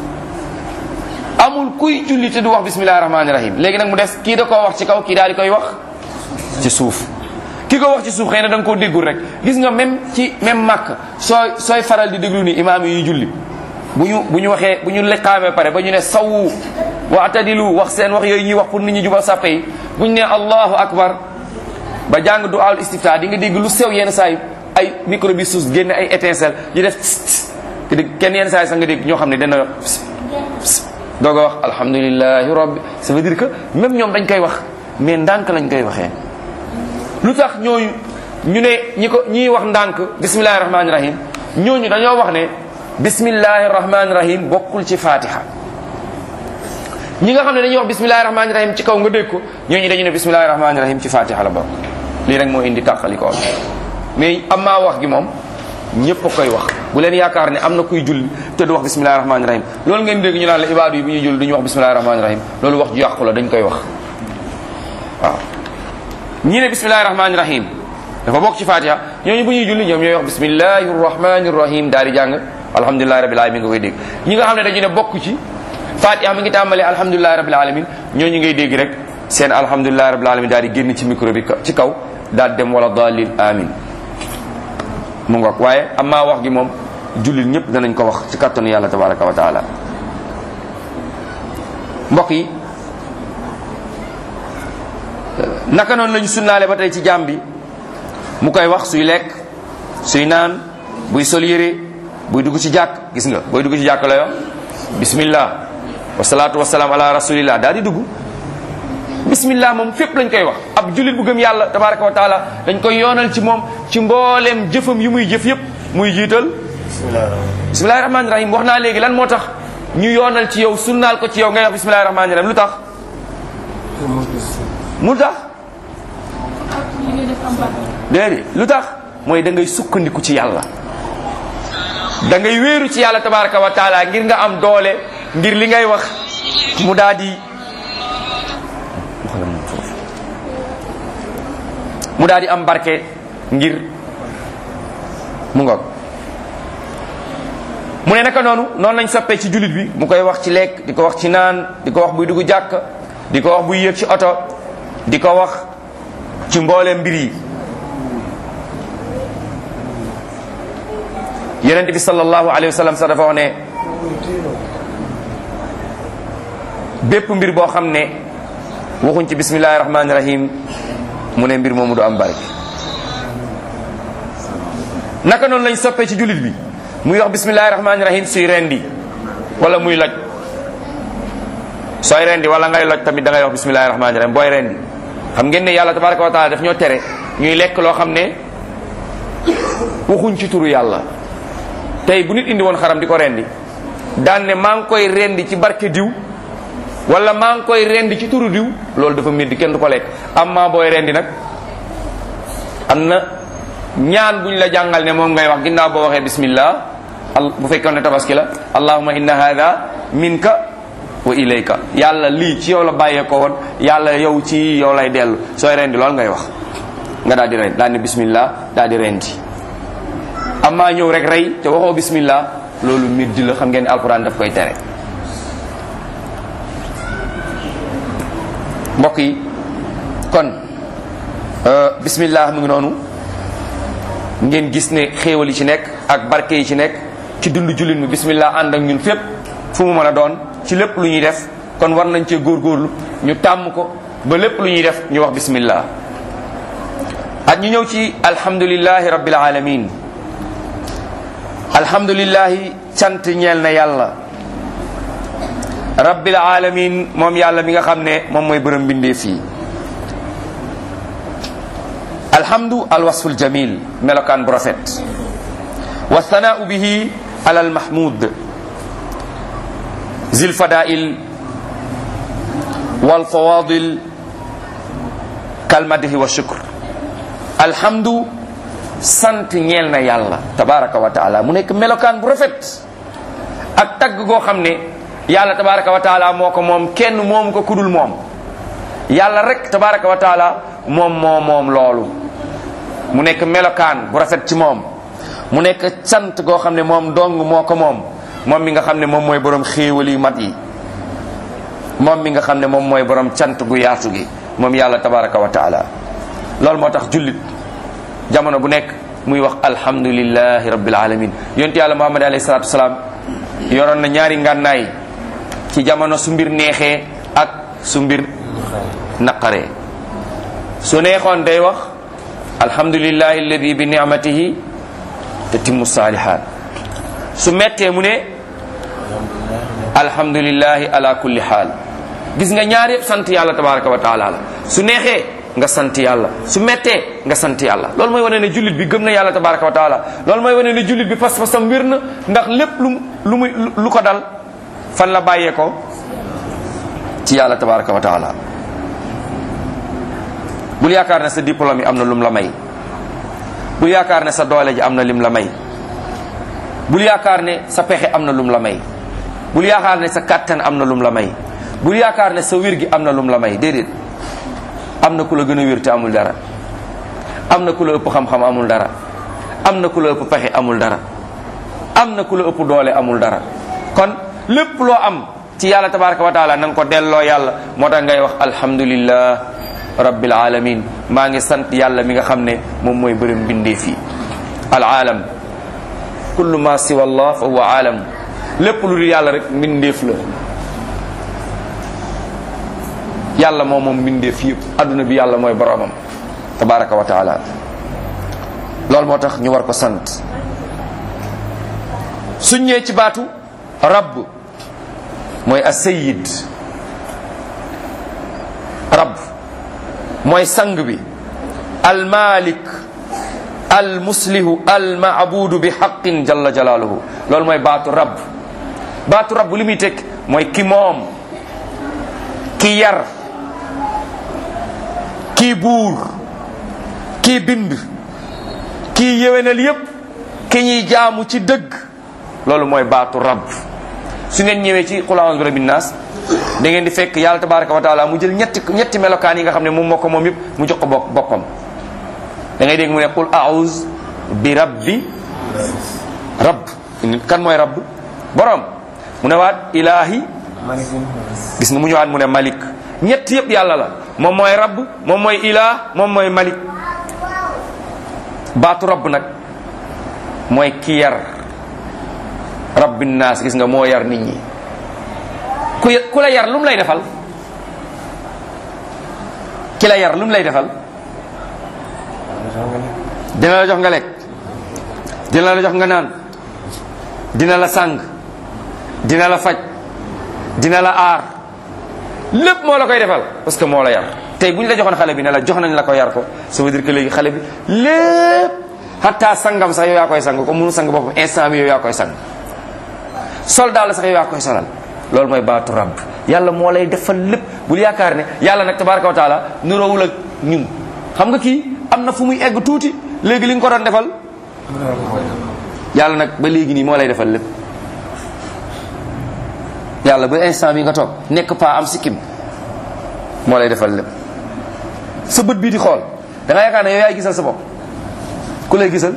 amul kuy julli te du wax bismillahi rahmaani rahim léegi nag mu des kii da koo wax ci kaw kii daal di koy wax ci suuf ki ko wax ci suuf xëy na da nga koo déggul rek gis nga même ci même màkk sooy sooy faral di déglu ni imaam yi julli bu ñu bu ñu waxee bu ñu leqaamee pare ba ñu ne sawu waatadilu wax seen wax yooyu ñuy wax pour nit ñi jubal sàppe yi bu ñu ne allahu akbar ba jàng du al istifta di nga dégg lu sew yenn saa yi ay micro bi suus génne ay étincelle yi def te dégg kenn yenn saa yi sax nga dégg ñoo xam ne dana doog a wax alhamdulilahi rabbi ça veut dire que même ñoom dañ koy wax mais ndànk lañ koy waxee lu tax ñooñu ñu ne ñi ko ñiy wax ndànk bismillahi rahmaani rahim ñooñu dañoo wax ne bismillahi rahmaani rahim bokkul ci fatiha ñi nga xam ne dañuy wax bismillahi rahmaani rahim ci kaw nga dégg ko ñooñu dañu ne bismillahi rahmaani rahim ci fatiha la bokk lii rek moo indi tàqali ko mais amaa wax gi moom ñëpp a koy wax bu leen yaakaar ne am na kuy julli te du wax bismillahi rahmaani rahim loolu ngeen dégg ñu naan la ibaadu yi bu ñuy julli du ñu wax bismillahi rahmaani rahim loolu wax ju yàqu la dañ koy wax waaw ñi ne bismillahi rahmaani rahim dafa bokk ci fatiha ñooñu bu ñuy julli ñoom ñooy wax bismillahi rahmaani rahim daal di jàng alhamdulilahi rabbil alamin nga koy dégg ñi nga xam ne dañu ne bokk ci fatiha mi ngi tàmbalee alhamdulilahi rabbil alamin ñooñu ngay dégg rek seen alhamdulilahi rabbil alamin daal di génn ci micro bi ci kaw daal dem wala dalil amin mu ngoog waaye amaa wax gi moom jullit ñëpp danañ ko wax ci kattanu yàlla tabaraka wa taala mbokk yi naka noonu lañu sunnaale ba tey ci jaam bi mu koy wax suy lekk suy naan buy sol yére buy dugg ci jàkk gis nga booy dugg ci jàkk la yo bismillah wasalaatu wasalaam ala rasulillah daal di dugg bismillah moom fépp lañ koy wax ab jullit bu gëm yàlla tabaraka wa taala dañ koy yoonal ci moom ci mbooleem jëfam yu muy jëf yépp muy jiital bismillahi rahmaani rahim wax naa léegi lan moo tax ñu yoonal ci yow sunnaal ko ci yow ngay wax bismillahi rahmaani rahim lu tax mu tax déedéet lu tax mooy da ngay sukkandiku ci yàlla da ngay wéeru ci yàlla tabaraka wa taala ngir nga am doole ngir li ngay wax mu daal di mu daal di am barke ngir mu ngoog mu ne naka noonu noonu lañ soppee ci jullit bi mu koy wax ci lekk di ko wax ci naan di ko wax buy dugg jàkk di ko wax buy yéeg ci oto di ko wax ci mboolem mbir yi yonent bi sallallahu alayhi wa sallam sax dafa wax ne bépp mbir boo xam ne waxuñ ci bismillahi rahmaani rahim mu ne mbir moomu du am barke naka noonu lañ soppee ci jullit bi muy wax bismillahi rahmaani rahim suy rendi wala muy loj sooy rendi wala ngay loj tamit da ngay wax bismillahi rahmaani rahim booy rendi xam ngeen ne yàlla tabaraka wa taala daf ñoo tere ñuy lekk loo xam ne waxuñ ci turu yàlla tey bu nit indi woon xaram di ko rendi daan ne maa ngi koy rendi ci barke diw wala maa ngi koy rendi ci turu diw loolu dafa métti kenn du ko lekk amma booy rendi nag am na ñaan buñ la jàngal ne moom ngay wax ginnaaw boo waxee bismillah bu fekkoon ne tabaski la allahumma inna hada minka wa ilayka yàlla lii ci yow la bàyyee ko woon yàlla yow ci yow lay dellu sooy rendi loolu ngay wax nga daal di rendi daal ne bismillah daal di rendi amma ñëw rek rey te waxoo bismillah loolu middi la xam ngeen ne alquran daf koy tere mbokk yi kon bismillah mu ngi noonu ngeen gis ne xéewal yi ci nekk ak barke yi ci nekk ci dund jullit mi bismillah ànd ak ñun fépp fu mu mën a doon ci lépp lu ñuy def kon war nañ cee góorgóorlu ñu tàmm ko ba lépp lu ñuy def ñu wax bismillah ak ñu ñëw ci alhamdulillahi rabbil alamin alhamdulillahi cant ñeel na yàlla rabbil alamin moom yàlla mi nga xam ne moom mooy bërëm bindee fii alhamdu alwasful jamil melokaan bu rafet wa thanaau bihi ala almahmud zil fadail wal fawadil kalmadhi wa shukr alhamdu sant ñeel na yàlla tabaraka wa taala mu nekk melokaan bu rafet ak tagg goo xam ne yàlla tabaraka wa taala moo ko moom kenn moomu ko kudul moom yàlla rek tabaraka wa taala moom moo moom loolu mu nekk melokaan bu rafet ci moom mu nekk sant goo xam ne moom dong moo ko moom moom mi nga xam ne moom mooy borom xéewal yu mat yi moom mi nga xam ne moom mooy borom cant gu yaatu gi moom yàlla tabaraka wa taala loolu moo tax jullit jamono bu nekk muy wax alhamdulillahi rabbil alamin yonent yàlla muhammad alayhi salatu wasalaam yoroon na ñaari ngànnaay ci jamono su mbir neexee ak su mbir naqaree su neexoon day wax alhamdulillahi alladi bi nicmatihi tatimmu salihat su mettee mu ne alhamdulillahi ala kulli xaal gis nga ñaar yëpp sant yàlla tabaraka wa taala la su neexee nga sant yàlla su mettee nga sant yàlla loolu mooy wane ne jullit bi gëm na yàlla tabaraka wa taala loolu mooy wane ne jullit bi pas-pasam wér na ndax lépp lu lu muy lu ko dal fan la bàyyee ko ci yàlla tabaraka wa taala bul yaakaar ne sa diplôme yi am na lum la may bul yaakaar ne sa doole ji am na lim la may bul yaakaar ne sa pexe am na lum la may bul yaakaar ne sa kàttan am na lum la may bul yaakaar ne sa wér gi am na lum la may déedéet am na ku la gën a wér te amul dara am na ku la ëpp xam-xam amul dara am na ku la ëpp pexe amul dara am na ku la ëpp doole amul dara kon lépp loo am ci yàlla tabaraka wa taala na nga ko delloo yàlla moo tax ngay wax alhamdulillah rabbil alamin maa ngi sant yàlla mi nga xam ne moom mooy bërëm bindee fii al aalam kullu ma siwa allah fa huwa aalam lépp lu dul yàlla rek mbindeef la yàlla moom moom mbindeef yëpp adduna bi yàlla mooy boromam tabaraka wa taala loolu moo tax ñu war ko sant suñ ñëwee ci baatu rabb mooy asayid rabb mooy sang bi almalik almuslihu almaabudu bi xaqin jalla jalaaluhu loolu mooy baatu rabb baatu rabb li muy teg mooy ki moom ki yar kii buur kii bind kii yéwénal yépp ki ñuy jaamu ci dëgg loolu mooy baatu rabb su ngeen ñëwee ci qul a'udhu bi rabbin nas da ngeen di fekk yàlla tabaraka wa taala mu jël ñetti ñetti melokaan yi nga xam ne moom moo ko moom yëpp mu jox ko bopp boppam da ngay dégg mu ne qul a'udhu bi rabbi rabb kan mooy rabb borom mu ne waat ilaahi gis nga mu ñëwaat mu ne malik ñett yëpp yàlla la moom mooy rabb moom mooy ilaah moom mooy malik baatu rabb nag mooy ki yar rabbin naas gis nga moo yar nit ñi ku ku la yar lu mu lay defal ki la yar lu mu lay defal dina la jox nga lekk dina la jox nga naan dina la sàng dina la faj dina la aar lépp moo la koy defal parce que moo la yar tey bu ñu la joxoon xale bi ne la jox nañ la ko yar ko ça veut dire que léegi xale bi lépp hatta sangam sax yow yaa koy sang ko mënu sang boppam instant bi yow yaa koy sang soldat la sax yow yaa koy solal loolu mooy baatu rabb yàlla moo lay defal lépp bul yaakaar ne yàlla nag tabaraka wa taala nuroowul ak ñun xam nga kii am na fu muy egg tuuti léegi li nga ko doon defal yàlla nag ba léegi nii moo lay defal lépp yàlla ba instant bi nga toog nekk pas am sikkim moo lay defal lépp sa bët bii di xool da nga yaakaar ne yow yaay gisal sa bopp ku lay gisal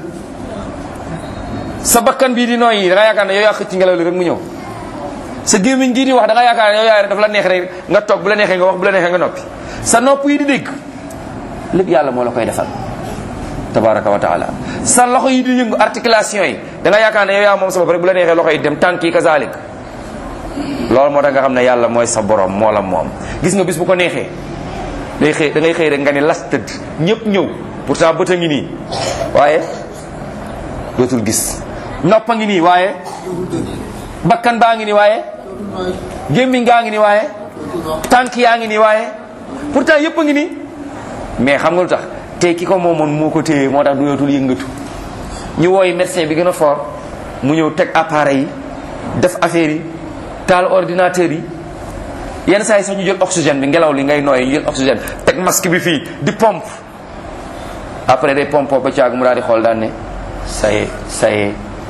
sa bakkan bii di nooy yi da nga yaakaar ne yow yaa xëcc ngelaw li rek mu ñëw sa gémmiñ gii di wax da nga yaakaar ne yow yaay daf la neex rek nga toog bu la neexee nga wax bu la neexee nga noppi sa nopp yi di dégg lépp yàlla moo la koy defal tabaraka wa taala sa loxo yi di yëngu articulation yi da nga yaakaar ne yow yaa moom sa bopp rek bu la neexee loxo yi dem tànk yi kazalik loolu moo tax nga xam ne yàlla mooy sa borom moo la moom gis nga bis bu ko neexee day xëy da ngay xëy rek nga ne las tëdd ñëpp ñëw pourtant bët a ngi nii waaye dootul gis nopp a ngi nii waaye bakkan baa ngi nii waaye gémmiñ gaa ngi nii waaye tànk yaa ngi nii waaye pourtant yëpp a ngi nii mais xam nga lu tax tey ki ko moomoon moo ko téye moo tax dootul yëngatu ñu wooyi médecin bi gën a fort mu ñëw teg appareil yi def affaire yi taal ordinateur yi yenn saa yi sax ñu jël oxygène bi ngelaw li ngay nooy ñu jël oxygène teg masque bi fii di pompe après day pompe ba caag mu daal di xool daan ne ça y est ça y est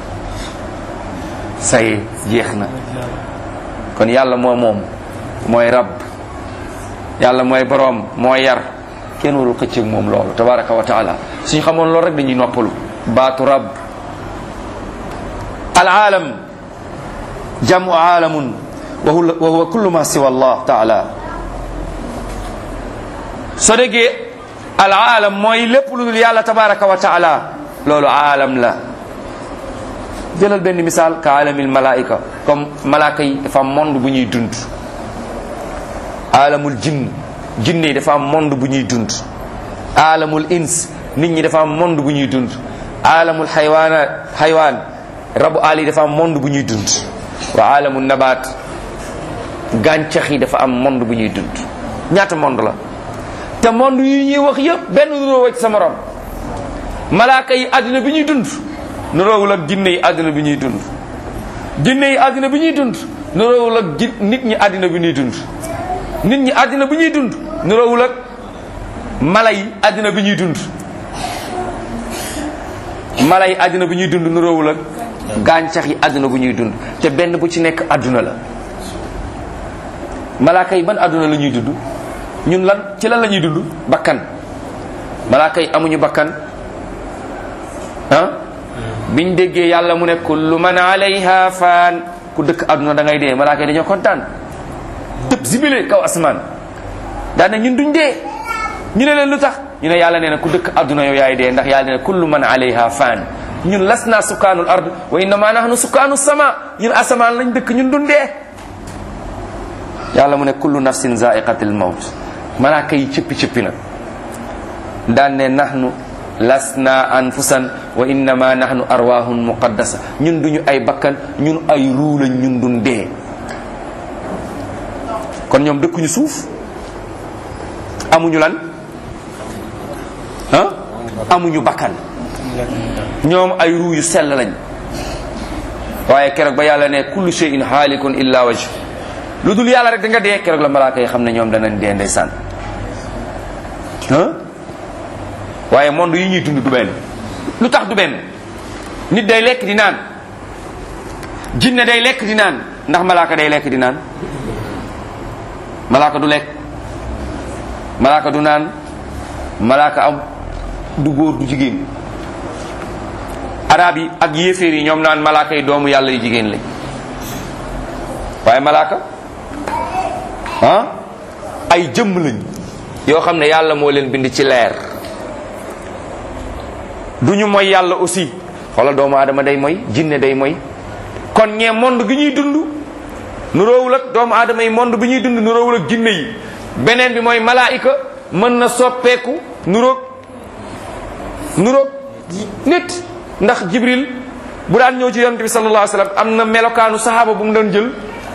ça y est jeex na kon yàlla moo moom mooy rab yàlla mooy boroom mooy yar kenn warul xëcc ak moom loolu tabaraka wa taala suñu xamoon loolu rek dañuy noppalu baatu rab al aalam jamu aalamun wa huwa kullu ma siwa allah taala soo déggee al aalam mooy lépp lu dul yàlla tabaraka wa taala loolu aalam la jëlal benn misaal ka aalamil malaika comme malaaka yi dafa am monde bu ñuy dund aalamul jinn jinne yi dafa am monde bu ñuy dund aalamul ins nit ñi dafa am monde bu ñuy dund aalamul xaywaana xaywaan rabu aal yi dafa am monde bu ñuy dund wa aalamul nabaat gàncax yi dafa am monde bu ñuy dund ñaata monde la te monde yi ñuy wax yëpp benn nuróo ci sa morom malaaka yi àddina bi ñuy dund nuróowul ak jinne yi àddina bi ñuy dund jinne yi àddina bi ñuy dund nuróowul ak ji nit ñi àddina bi ñuy dund nit ñi àddina bi ñuy dund nuróowul ak mala yi àddina bi ñuy dund mala yi àddina bi ñuy dund nuróowul ak gàncax yi àdduna bu ñuy dund te benn bu ci nekk àdduna la malaaka yi ban àdduna la ñuy dund ñun lan ci lan la ñuy dund bakkan malaaka yi amuñu bakkan ah biñ déggee yàlla mu ne kullu man alayha faan ku dëkk àdduna da ngay dee malaaka yi dañoo kontaan tëb zibile kaw asmaan daan ne ñun duñ dee ñu ne leen lu tax ñu ne yàlla nee na ku dëkk àdduna yow yaay dee ndax yàlla nee na kullu man alayha faan ñun las naa sukkaanul ard wa innama nahnu sukkaanu sama ñun asamaan lañ dëkk ñun duñ dee yàlla mu ne kullu nafsin zaiqatil mawt malaaka yi cëppi cëppi nag daan ne nahnu lasna anfusan wa innama nahnu arwahun muqaddasa ñun duñu ay bakkan ñun ay ruu lañ ñun duñ dee kon ñoom dëkkuñu suuf amuñu lan ah amuñu bakkan ñoom ay ruu yu sell lañ waaye keroog ba yàlla ne kullu shay'in haalikun illa wajh lu dul yàlla rek da nga dee keroog la malaaka yi xam ne ñoom danañ dee ndeysaan ah waaye monde yi ñuy dund du benn lu tax du benn nit day lekk di naan jinne day lekk di naan ndax malaaka day lekk di naan malaaka du lekk malaaka du naan malaaka am du góor du jigéen arab yi ak yéeféer yi ñoom naan malaaka yi doomu yàlla yu jigéen lañ waaye malaaka ah ay jëmm lañ yoo xam ne yàlla moo leen bind ci leer du ñu mooy yàlla aussi xoolal doomu aadama day mooy jinne day mooy kon ñee monde gi ñuy dund nuroowul ak doomu aadama yi monde bi ñuy dund nuroowul ak jinne yi beneen bi mooy malaayika mën na soppeeku nuroog nuroog nit ndax jibril bu daan ñëw ci yonent bi sallallahu alayhi wasallam am na melokaanu sahaaba bu mu doon jël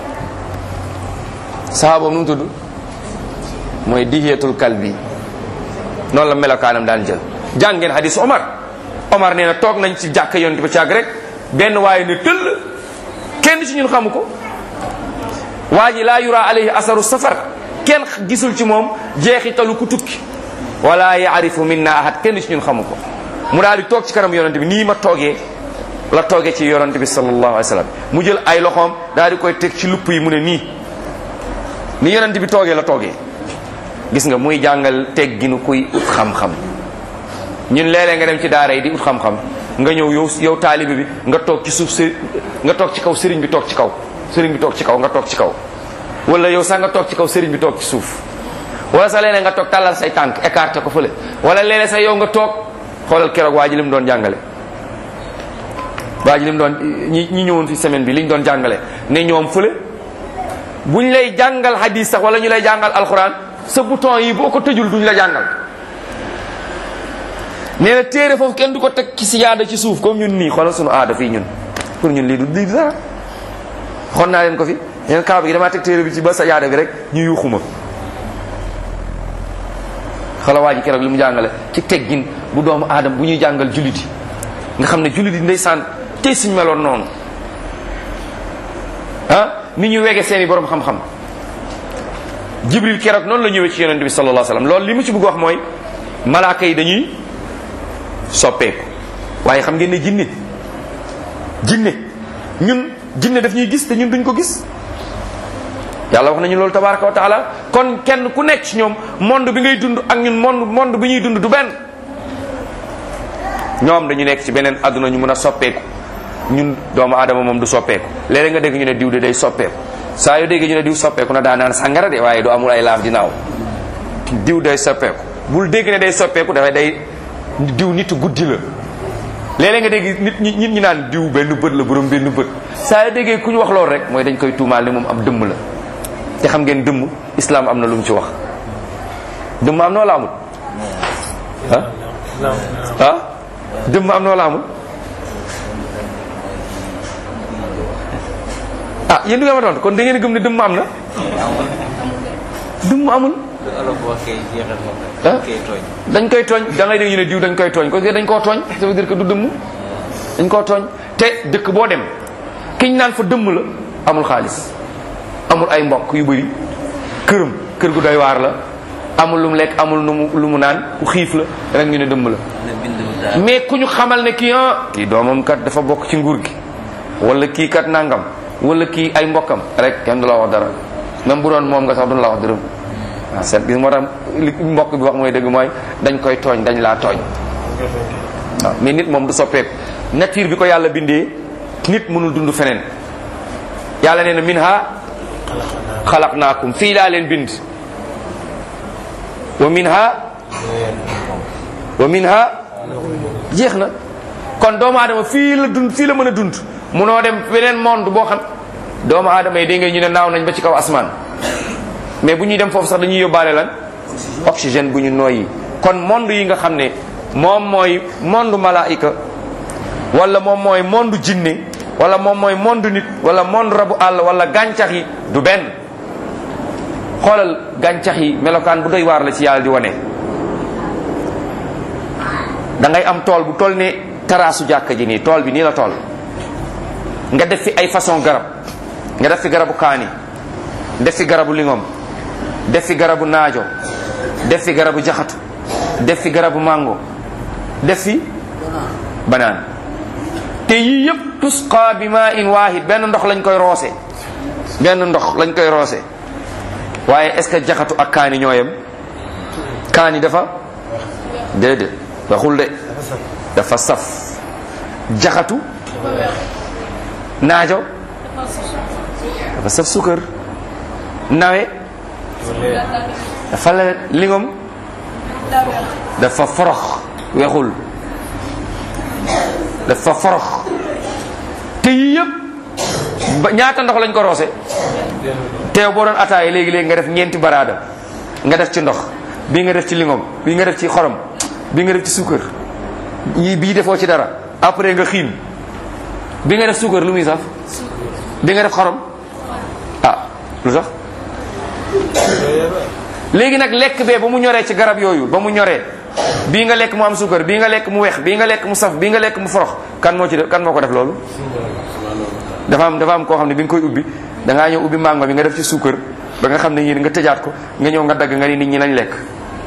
sahaaba nu mu tudd mooy dihiyatul kalbi noonu la melokaanam daan jël jàng ngeen hadis Omar Omar nee na toog nañ ci jàkka yonent ba ci àgg rek benn waaye ne tëll kenn ci ñun xamu ko waa ji laa yura alayhi asaru safar kenn gisul ci moom jeexitalu ku tukki wala yaarifu minna ahad kenn ci ñun xamu ko mu daal di toog ci kanam yonent bi nii ma toogee la toogee ci yonent bi sallallahu alayhi wa sallam mu jël ay loxoom daal di koy teg ci lupp yi mu ne nii ni yonent bi toogee la toogee gis nga muy jàngal tegginu kuy ut xam-xam ñun léeg-léeg nga dem ci daara yi di ut xam-xam nga ñëw yow yow taalibe bi nga toog ci suuf së nga toog ci kaw sëriñ bi toog ci kaw sëriñ bi toog ci kaw nga toog ci kaw wala yow sax nga toog ci kaw sëriñ bi toog ci suuf wala sax léeg-léeg nga toog tàllal say tànk écarté ko fële wala léeg-léeg sax yow nga toog xoolal keroog waa ji li mu doon jàngale waa ji li mu doon ñi ñi ñëwoon fi semaine bi li ñu doon jàngale ne ñoom fële buñ lay jàngal hadis sax wala ñu lay jàngal alxuraan sa bouton yi boo ko tëjul duñ la jàngal nee na téere foofu kenn du ko teg ci siyaada ci suuf comme ñun nii xoolal sunu aada fii ñun pour ñun lii du lii du dara xon naa leen ko fi neen kaaba gi damaa teg téere bi ci ba siyaada bi rek ñu yuuxuma xoolal waa ji keroog li mu jàngale ci teggin bu doomu aadama bu ñuy jàngal jullit yi nga xam ne jullit yi ndeysaan tey suñ meloon noonu ah ni ñu wege seeni borom xam-xam jibril keroog noonu la ñëwee ci yonente bi sallallahu alayhi wasallam loolu li mu ci bëgg wax mooy malaaka yi dañuy soppeeku waaye xam ngeen ne jinne jinne ñun jinne daf ñuy gis te ñun duñ ko gis yàlla wax nañu loolu tabaraka wa taala kon kenn ku nekk ci ñoom monde bi ngay dund ak ñun monde monde bi ñuy dund du benn ñoom dañu nekk ci beneen àdduna ñu mën a soppeeku ñun doomu aadama moom du soppeeku léeg-léeg nga dégg ñu ne diw de day soppeeku saa yoo déggee ñu ne diw soppeeku na daa naan sàngara de waaye du amul ay laaf dinaaw diw day soppeeku bul dégg ne day soppeeku dafay day diw nit guddi la léeg-léeg nga dégg nit ñi nit ñi naan diw benn bët la borom benn bët saa yoo déggee ku ñu wax loolu rek mooy dañ koy tuumaal ne moom am dëmm la te xam ngeen dëmm islam am na lu mu ci wax dëmm am na wala amul ah ah dëmm am na wala amul ah yéen du ngeen ma tontu kon da ngeen gëm ne dëmm am na dëmm amul ah dañ koy tooñ da ngay dégg ñu ne diw dañ koy tooñ parce que dañ koo tooñ ça veut dire que du dëmm dañ koo tooñ te dëkk boo dem kiñ naan fa dëmm la amul xaalis amul ay mbokk yu bëri këram kër gu doy waar la amul lu mu lekk amul lu mu lu mu naan ku xiif la rek ñu ne dëmm la mais ku ñu xamal ne kii ah kii doomam kat dafa bokk ci nguur gi wala kii kat nangam wala kii ay mbokkam rek kenn du la wax dara même bu doon moom nga sax duñ la wax dërëm waaw seet gis moo tax li mbokk bi wax mooy dëgg mooy dañ koy tooñ dañ laa tooñ waaw mais nit moom du soppeeku nature bi ko yàlla bindee nit mënul dund feneen yàlla nee na min ha xalaqnaakum fii laa leen bind wa min ha wa min ha jeex na kon doomu aadama fii la dund fii la mën a dund munoo dem beneen monde boo xam doomu aadama yi dégg nga ñu ne naaw nañ ba ci kaw asmaan mais bu ñuy dem foofu sax dañuy yóbbaale lan oxygène bu ñu noyyi kon monde yi nga xam ne moom mooy monde malaayika wala moom mooy monde jinne wala moom mooy monde nit wala monde rabu àll wala gàncax yi du benn xoolal gàncax yi melokaan bu doy waar la ci yàlla di wane da ngay am tool bu toll ne taraasu jàkka ji nii tool bi nii la tool nga def fi ay façon garab nga def fi garabu kaani def fi garabu lingom def fi garabu naajo def fi garabu jaxatu def fi garabu mango def fi banaan te yii yëpp tusqa bi ma in waahid benn ndox lañ koy roose benn ndox lañ koy roose waaye est ce que jaxatu ak kaani ñooyam kaani dafa déedéet waxul de dafa saf jaxatu naajo dafa saf sukër nawe dafa lewet lingom dafa forox wexul dafa forox te yii yëpp ba ñaata ndox lañ ko roose teew boo doon ataaya léegi-léegi nga def ñeenti baraada nga def ci ndox bii nga def ci lingom bii nga def ci xorom bii nga def ci suukar yii bii defoo ci dara après nga xiin bi nga def suukar lu muy saf bi nga def xorom ah lu tax léegi nag lekk bee ba mu ñoree ci garab yooyu ba mu ñoree bii nga lekk mu am suukar bii nga lekk mu weex bii nga lekk mu saf bii nga lekk mu forox kan moo ci def kan moo ko def loolu dafa am dafa am koo xam ne bi nga koy ubbi da ngaa ñëw ubbi mango bi nga def ci suukar ba nga xam ne yéen nga tëjaat ko nga ñëw nga dagg nga ni nit ñi nañ lekk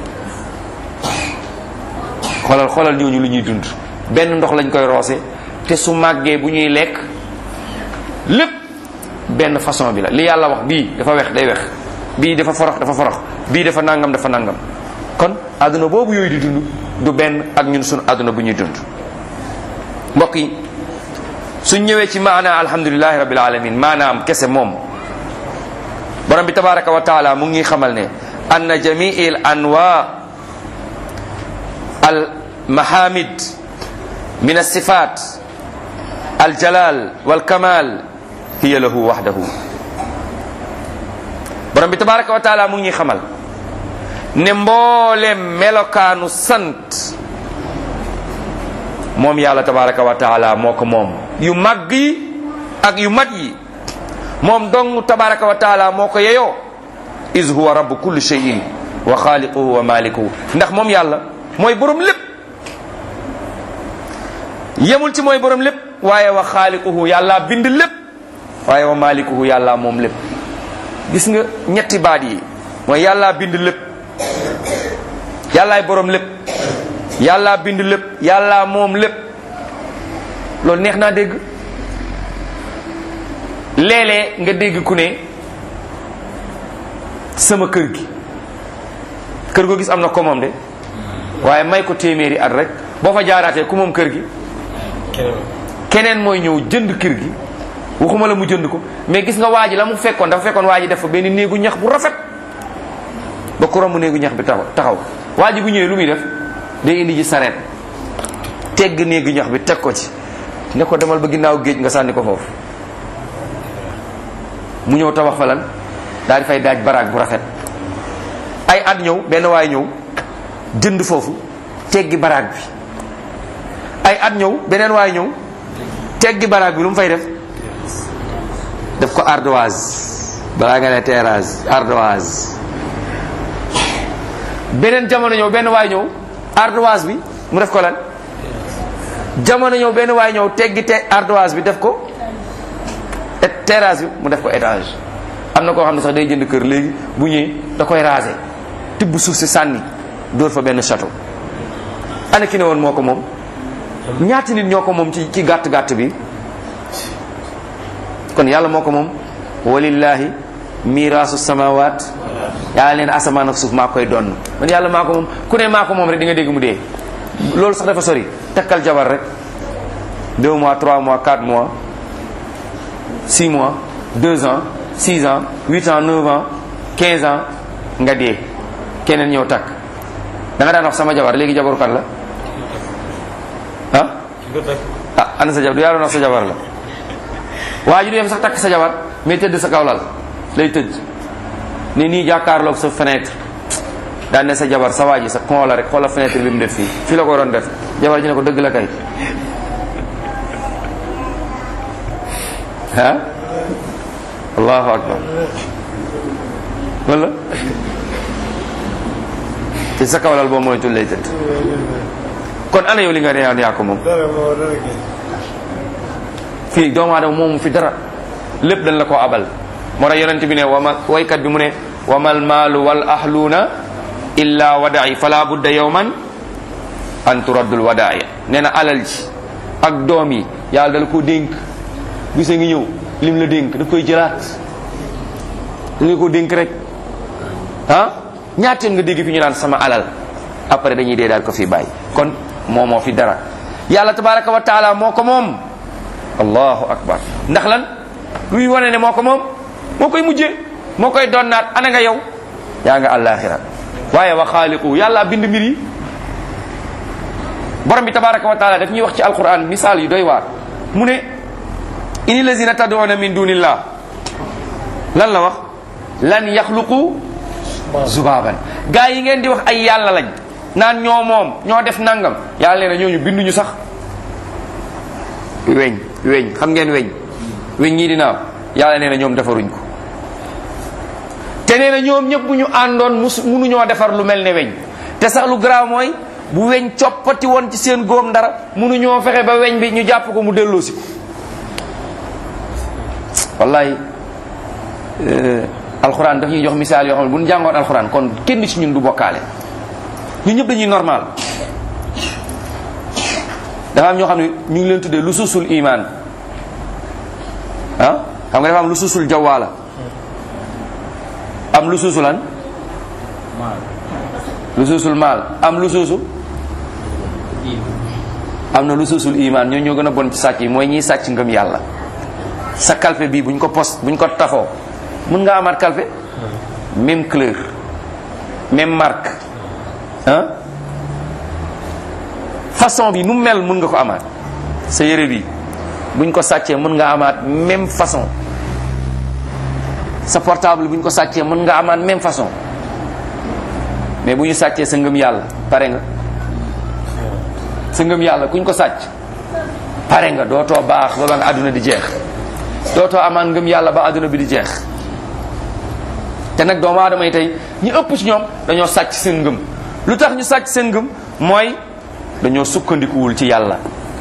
xoolal xoolal ñooñu lu ñuy dund benn ndox lañ koy roose te su màggee bu ñuy lekk lépp benn façon bi la li yàlla wax bii dafa wex day wex bii dafa forox dafa forox bii dafa nangam dafa nangam kon àdduna boobu yooyu di dund du benn ak ñun suñu àdduna bu ñuy dund mbokk yi suñ ñëwee ci maana alhamdulilahi rabbil alamin maanaam kese moom borom bi tabaraka wa taala mu ngi xamal ne anna jamii al anwa al mahamid min alsifat aljalal walkamal hiya lahu waxdahu borom bi tabaraka wa taala mu ngi xamal ne mboolem melokaanu sant moom yàlla tabaraka wa taala moo ko moom yu màgg yi ak yu mat yi moom dong tabaraka wa taala moo ko yeyoo is huwa rabbu kulli shay'in wa xaaliquhu wa malikuhu ndax moom yàlla mooy borom lépp yemul ci mooy borom lépp waaye wa xaaliquhu yàlla bind lépp waaye wa malikuhu yàlla moom lépp gis nga ñetti baat yi mooy yàlla bind lépp yàllaay borom lépp yàlla bind lépp yàlla moom lépp loolu neex naa dégg léeg-léeg nga dégg ku ne sama kër gi kër goo gis am na ko moom de waaye may ko téeméeri at rek boo fa jaaraatee ku moom kër gi keneen mooy ñëw jënd kër gi waxuma la mu jënd ko mais gis nga waa ji la mu fekkoon dafa fekkoon waa ji def fa benn néegu ñax bu rafet ba ku romb néegu ñax bi taxaw taxaw waa ji bu ñëwee lu muy def day indi ji sareet tegg néegu ñax bi teg ko ci ne ko demal ba ginnaaw géej nga sànni ko foofu mu ñëw tabax fa lan daal di fay daaj baraag bu rafet ay at ñëw benn waay ñëw jënd foofu teggi baraag bi ay at ñëw beneen waay ñëw teggi baraag bi lu mu fay def def ko ardoise balaa nga ne terrasse ardoise beneen jamono ñëw benn waay ñëw ardoise bi mu def ko lan jamono ñëw benn waay ñëw teggi te ardoise bi def ko terrasse bi mu def ko étage am na koo xam ne sax day jënd kër léegi bu ñëwee da koy raser tibb suuf si sànni dóor fa benn château ana ki ne woon moo ko moom ñaati nit ñoo ko moom ci ci gàtt gàtt bi kon yàlla moo ko moom walillahi miraasu samawat yàlla leen asamaan ak suuf maa koy donn man yàlla maa ko moom ku ne maa ko moom rek di nga dégg mu dee loolu sax dafa sori takkal jabar rek deux mois trois mois quatre mois six mois deux ans six ans huit ans neuf ans quinze ans nga dee keneen ñëw takk da nga daan wax sama jabar léegi jabaru kan la ah ah ana sa jabar du yaa doon wax sa jabar la waa ji du dem sax takk sa jabar mais tëdd sa kaw lal lay tëdd ne nii jàkkaarloog sa fenêtre daan ne sa jabar sa waa ji sa kon la rek xoola fenêtre bi mu def fii fii la ko waroon def jabar ji ne ko dëgg la kay ah allahu akbar wala ci sa kawlal boo mooy tul lay tëdd kon ana yow li nga reyaan yaa ko moom fii doomu aadama moomu fi dara lépp dañ la ko abal moo tax yonent bi ne wama waykat bi mu ne wamal maalu wal ahluuna illa wada'i fala budda yawman an turaddul wada'i nee na alal ji ak doom yi yàlla dala ko dénk bisa ngi ñëw lim la dénk daf koy jëlaat da nga ko dénk rek ah ñaata nga dégg fi ñu naan sama alal après dañuy dee daal ko fi bàyyi kon moo moo fi dara yàlla tabaraka wa taala moo ko moom allahu akbar ndax lan luy wane ne moo ko moom moo koy mujjee moo koy donnaat ana nga yow yaa nga àllaaxira waaye wa xaaliqu yàlla bind mbir yi borom bi tabaraka wa taala daf ñuy wax ci alquran misaal yu doy waar mu ne ini lazina tad'una min dunillah lan la wax lan yaxluqu zubaban gaa yi ngeen di wax ay yàlla lañ naan ñoo moom ñoo def nangam yàlla nee na ñooñu binduñu sax weñ weñ xam ngeen weñ weñ ñii dinaaw yàlla nee na ñoom defaruñ ko te nee na ñoom ñëpp bu ñu àndoon mus munuñoo defar lu mel ne weñ te sax lu garaaw mooy bu weñ coppati woon ci seen góom dara munuñoo fexe ba weñ bi ñu jàpp ko mu delloosi ko wallahi alxuraan daf ñuy jox misaal yoo xam ne bu ñu jàngoon alxuraan kon kenn ci ñun du bokkaale ñun ñëpp dañuy normal dafa am ñoo xam ne ñu ngi leen tuddee lu suusul iman ah xam nga dafa am lu suusul jawaala am lu suusu lan lu suusul maal am lu suusu am na lu suusul iman ñoo ñoo gën a bon ci sàcc yi mooy ñiy sàcc ngëm yàlla sa kalpe bii buñ ko post buñ ko tafoo mën nga amaat kalpe même couleur même marque ah façon bi nu mel mën nga ko amaat sa yére bi buñ ko sàccee mën nga amaat même façon sa portable buñ ko sàccee mën nga amaat même façon mais bu ñu sàccee sa ngëm yàlla pare nga sa ngëm yàlla kuñ ko sàcc pare nga dootoo baax ba ba nga àdduna di jeex dootoo amaan ngëm yàlla ba àdduna bi di jeex te nag doomu aadama yi tey ñi ëpp ci ñoom dañoo sàcc seen ngëm lu tax ñu sàcc seen ngëm mooy dañoo sukkandikuwul ci yàlla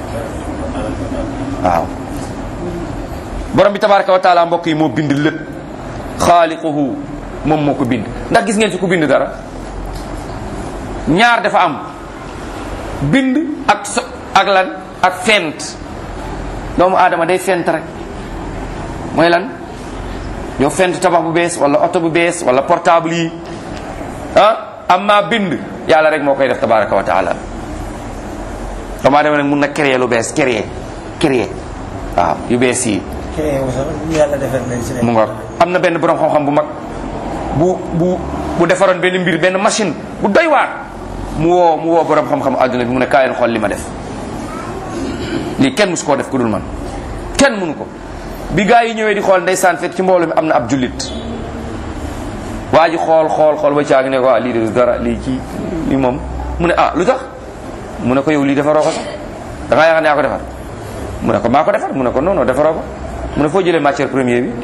waaw borom bi tabaraka wa taala mbokk yi moo bind lépp xaaliquhu moom moo ko bind ndax gis ngeen ci ku bind dara ñaar dafa am bind ak so ak lan ak fent doomu aadama day fent rek mooy lan yow fent tabax bu bees wala oto bu bees wala portable yi ah amma bind yàlla rek moo koy def tabaraka wa taala doomu aadama nag mun na créer lu bees créer créer waaw yu bees yi yàlla defal nañ si mu nga am na benn borom xam-xam bu mag bu bu bu defaroon benn mbir benn machine bu doy waar mu woo mu woo borom xam-xam adduna bi mu ne kaay leen xool li ma def lii kenn musu koo def ku dul man kenn mënu ko bi gaa yi ñëwee di xool ndeysaan fekk ci mbooloo mi am na ab jullit waa ji xool xool xool ba caag ne ko ah lii de dara lii ci lii moom mu ne ah lu tax mu ne ko yow lii defaroo ko sax da ngaa yaakaar ne yaa ko defar mu ne ko maa ko defar mu ne ko non non defaroo ko mu ne foo jëlee matière première bi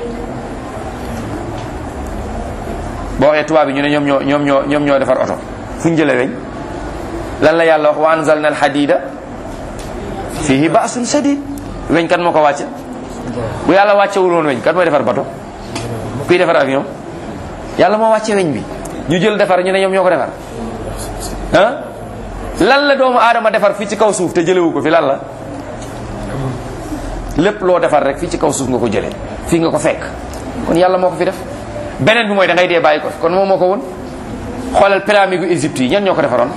boo waxee tubaab bi ñu ne ñoom ñoo ñoom ñoo ñoom ñoo defar oto fu ñu jëlee weñ lan la yàlla wax wa anzalna al hadida fihi ba'sun shadid weñ kan moo ko wàcce bu yàlla wàccewul woon weñ kan mooy defar bato kuy defar avion yàlla moo wàcce weñ bi ñu jël defar ñu ne ñoom ñoo ko defar ah lan la doomu aadama defar fii ci kaw suuf te jëlewu ko fi lan la lépp loo defar rek fii ci kaw suuf nga ko jëlee fii nga ko fekk kon yàlla moo ko fi def beneen bi mooy da ngay dee bàyyi ko fi kon moom moo ko woon xoolal pyramide gu Égypte yi ñan ñoo ko defaroon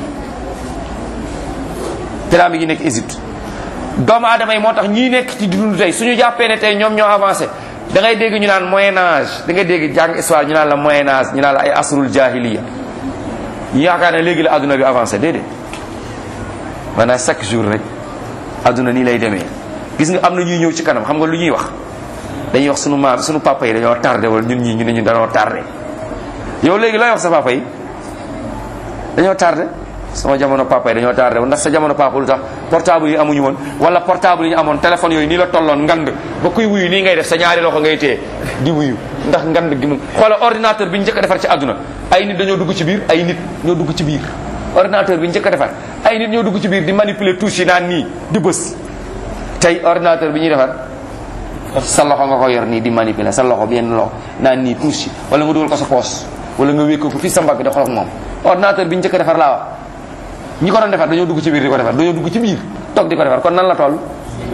pyramide yi nekk Égypte doomu aadama yi moo tax ñii nekk ci dund tey suñu jàppee ne tey ñoom ñoo avancé da ngay dégg ñu naan moyen âge da ngay dégg jàng histoire ñu naan la moyen âge ñu naan la ay asrul jahiliya ñu yaakaar ne léegi la adduna bi avancé déedéet maanaam chaque jour rek adduna nii lay demee gis nga am na ñuy ñëw ci kanam xam nga lu ñuy wax dañuy wax sunu maam sunu papa yi dañoo tardé wala ñun ñii ñu ne ñu dañoo tardé yow léegi looy wax sa papa yi dañoo tardé sama jamono papa yi dañoo tardé ndax sa jamono papa lu tax portable yi amuñu woon wala portable yi ñu amoon téléphone yooyu nii la tolloon ngand ba kuy wuyu nii ngay def sa ñaari loxo ngay téye di wuyu ndax ngand gi mu xoola ordinateur bi ñu njëkk a defar ci àdduna ay nit dañoo dugg ci biir ay nit ñoo dugg ci biir ordinateur bi ñu njëkk a defar ay nit ñoo dugg ci biir di manipuler touche yi naan nii di bës tey ordinateur bi ñuy defar sa loxo nga ko yor nii di manipuler sa loxo benn loxo naan nii touche yi wala nga dugal ko sa poos wala nga wékk ko fii sa mbagg di xool ak moom ordinateur bi ñu njëkk a defar laa wax ñi ko doon defar dañoo dugg ci biir di ko defar dañoo dugg ci biir toog di ko defar kon nan la toll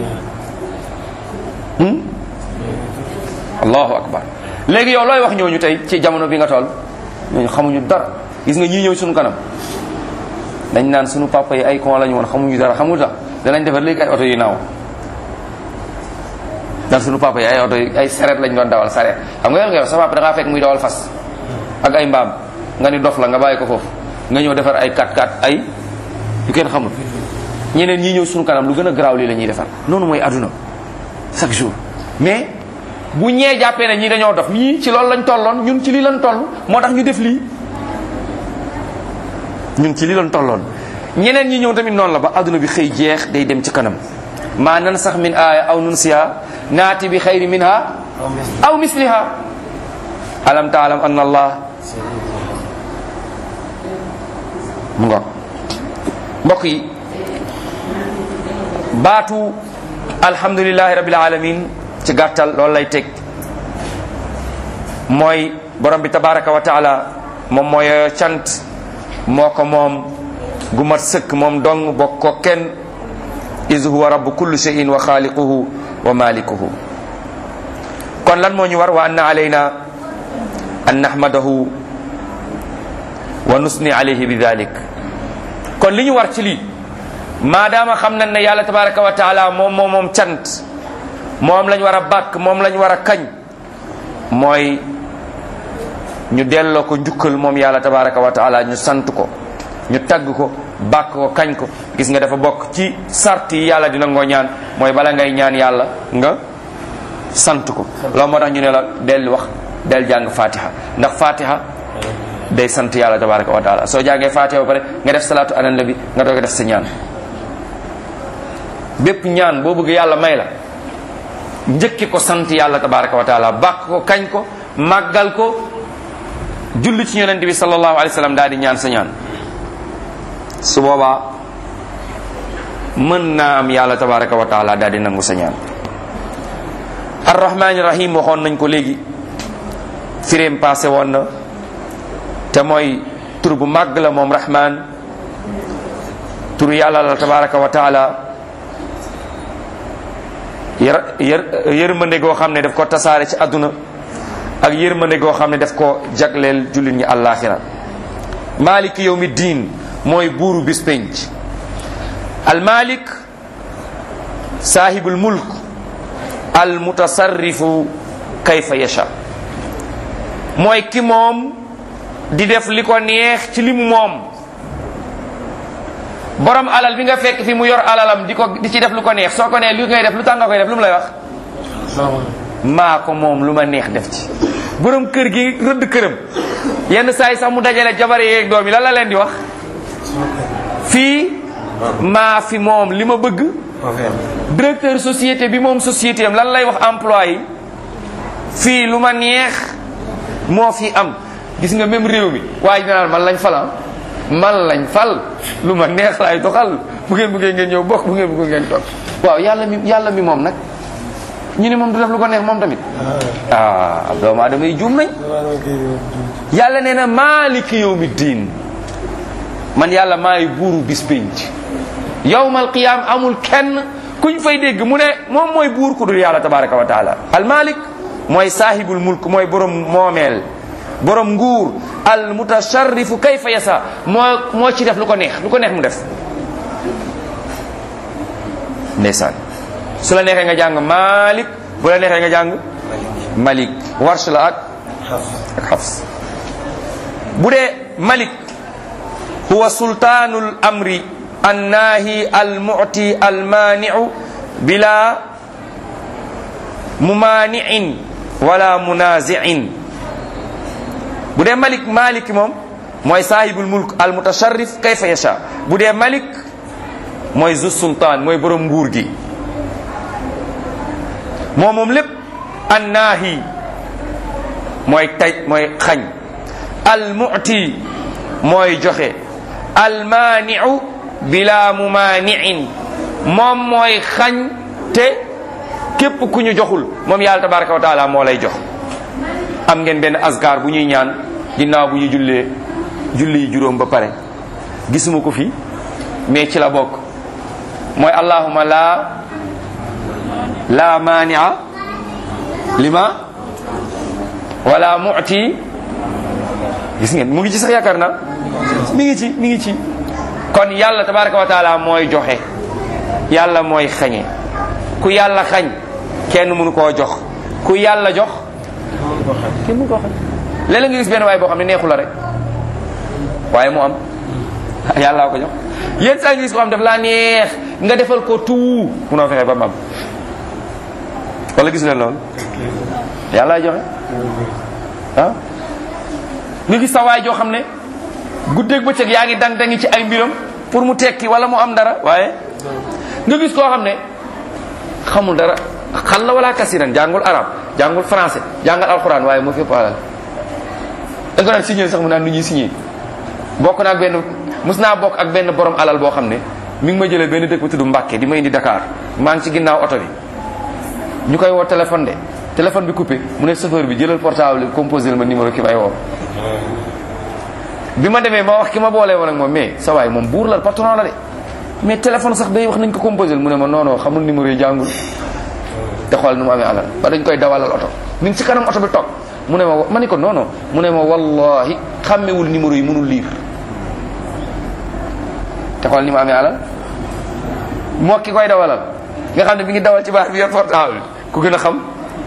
allahu akbar léegi yow looy wax ñooñu tey ci jamono bi nga toll ñooñu xamuñu dara gis nga ñii ñëw suñu kanam dañ naan suñu papa yi ay con lañu woon xamuñu dara xamu tax danañ defar léegi ay oto yu naaw dan suñu papa yi ay oto yi ay saret lañ doon dawal saret xam nga yow nga yow sa papa da ngaa fekk muy dawal fas ak ay mbaam nga ni dof la nga bàyyi ko foofu nga ñëw defar ay 4x4 ay yu kenn xamul ñeneen ñii ñëw suñu kanam lu gën a garaaw lii la ñuy defar noonu mooy aduna chaque jour mais bu ñee jàppee ne ñii dañoo dof ñii ci loolu lañ tolloon ñun ci lii lañ toll moo tax ñu def lii ñun ci lii lañ tolloon ñeneen ñi ñëw tamit noonu la ba aduna bi xëy jeex day dem ci kanam ma nansax min aya aw nunsiha naati bi xayri minha aw misliha alam taalam anna allah mu ngo mbokk yi baatu alhamdulillahi rabbil alamin ci gàttal loolu lay teg mooy borom bi tabaraka wa taala moom mooy cant moo ko moom gu mat sëkk moom dong bokk ko kenn is huwa rabbu kulli shay'in wa xaaliquhu wa malikuhu kon lan moo ñu war wa anna alayna an nahmadahu wa nusni alayhi bi dalik kon li ñu war ci lii maadaama xam nañ ne yàlla tabaraka wa taala moom moom moom cant moom lañ war a bàkk moom lañ war a kañ mooy ñu delloo ko njukkal moom yàlla tabaraka wa taala ñu sant ko ñu tagg ko bàkk ko kañ ko gis nga dafa bokk ci sart yi yàlla dina ngoo ñaan mooy bala ngay ñaan yàlla nga sant ko loolu moo tax ñu ne la del wax del jàng fatiha ndax fatiha day sant yàlla tabaraka wa taala soo jàngee fatiha ba pare nga def salaatu ala nabi nga doog a def sa ñaan bépp ñaan boo bëgg yàlla may la njëkki ko sant yàlla tabaraka wa taala bàkk ko kañ ko màggal ko julli ci yonente bi sallallahu alayhi wa sallam daal di ñaan sa ñaan su boobaa mën naa am yàlla tabaraka wa taala daal di nangu sa ñaan arrahmani rahim waxoon nañ ko léegi firéem passé woon na te mooy tur bu màgg la moom rahman tur yàlla la tabaraka wa taala yër yër yërmande goo xam ne daf ko tasaare ci àdduna ak yërmande goo xam ne daf ko jagleel jullit ñi àllaaxira maaliki yawmi diin mooy buuru bis penc al malik saahibul mulk al mutasarrifu kayfa yasha mooy ki moom di def li ko neex ci li mu moom borom alal bi nga fekk fi mu yor alalam di ko di ci def lu ko neex soo ko nee li ngay def lu tax nga koy def lu mu lay wax maa ko moom lu ma neex def ci borom kër gi rëdd këram yenn saa yi sax mu dajale jabare yeeg doom yi lan la leen di wax fii maa fi moom li ma bëgg directeur société bi moom société am lan lay wax employé yi fii lu ma neex moo fi am gis nga même réew mi waaye dina naan man lañ fal man lañ fal lu ma neex laay doxal bu ngeen bëggee ngeen ñëw bokk bu ngeen bëggee ngeen toog waaw yàlla mi yàlla mi moom nag ñu ne moom du def lu ko neex moom tamit ah doomu aadama yi juum nañ yàlla nee na maaliki yawmi diin man yàlla maay buuru bis pénc yawmal qiyaam amul kenn kuñ fay dégg mu ne moom mooy buur ku dul yàlla tabaraka wa taala al malik mooy saahibul mulk mooy borom moomeel borom nguur al mutasharrifu kayfa yasa moo moo ci def lu ko neex lu ko neex mu def ndeysaan su la neexee nga jàng malik bu la neexee nga jàng malik warsh la ak ak xafs bu dee malik huwa sultaanul amri annaahi almuti almaaniu bila mumaaniin wala munaziin bu dee malik malik moom mooy saahibul mulk almutasharrif kayfa yasha bu dee malik mooy zu sultaan mooy borom nguur gi moom moom lépp annaahi mooy taj mooy xañ almuti mooy joxe almaaniu bila mumaaniin moom mooy xañ te képp ku ñu joxul moom yàlla tabaraka wa taala moo lay jox am ngeen benn asgar bu ñuy ñaan ginnaaw bu ñu jullee julli yi juróom ba pare gisuma ko fi mais ci la bokk mooy allahuma la la maania lima wala mu'ti gis ngeen mu ngi ci sax yaakaar na mi ngi ci mi ngi ci kon yàlla tabaraka wa taala mooy joxe yàlla mooy xañe ku yàlla xañ kenn mënu koo jox ku yàlla jox kenn mënu koo xañ léeg-léeg nga gis benn waay boo xam ne neexu la rek waaye mu am yàlla ko jox yéen saa nga gis ko xam daf laa neex nga defal ko tout munoo fexe ba mu am wala gis leen loolu yàlla joxe ah nga gis sa waay joo xam ne guddeeg bëccëg yaa ngi dang dangi ci ay mbiram pour mu tekki wala mu am dara waaye nga gis koo xam ne xamul dara xal la wala kasiran jàngul arab jàngul français jàngal alxuraan waaye moo fépp alal da nga naan signé sax mu naan nu ñuy signé bokk naa ak benn mus naa bokk ak benn borom alal boo xam ne mi ngi ma jëlee benn dëkk bu tudd Mbàkke di ma indi Dakar maa ngi ci ginnaaw oto bi ñu koy woo téléphone de téléphone bi coupé mu ne chauffeur bi jëlal portable bi composé ma numéro ki may woo bi ma demee ma wax ki ma boolee woon ak moom mais sa waay moom buur la patron la de mais téléphone sax day wax nañ ko composé mu ne ma non non xamul numéro yi jàngul te xool nu mu amee alal ba dañ koy dawalal oto mi ngi ci kanam oto bi toog mu ne ma ma ni ko non non mu ne ma wallahi xàmmewul numéro yi mënul lire te xool ni mu amee alal moo ki koy dawalal nga xam ne mi ngi dawal ci baax bi yor portable ku gën a xam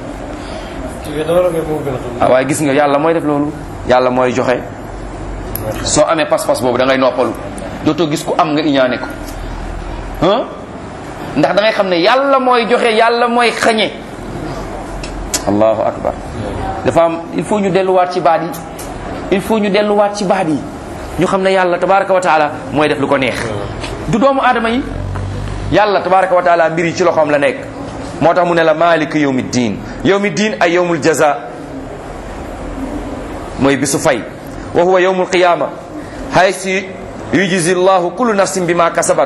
ah waaye gis nga yàlla mooy def loolu yàlla mooy joxe soo amee pas-pas boobu da ngay noppalu dootoo gis ku am nga iñaane ko ah ndax da ngay xam ne yàlla mooy joxe yàlla mooy xañe allahu akbar dafa am il faut ñu delluwaat ci baat yi il faut ñu delluwaat ci baat yi ñu xam ne yàlla tabaraka wa taala mooy def lu ko neex du doomu aadama yi yàlla tabaraka wa taala mbir yi ci loxoom la nekk moo tax mu ne la malik yawmi diin yawmi diin ay yawmul jaza mooy bisu fay wa huwa yawmul qiyama haysu yujzi llahu kullu nafsin bima kasabat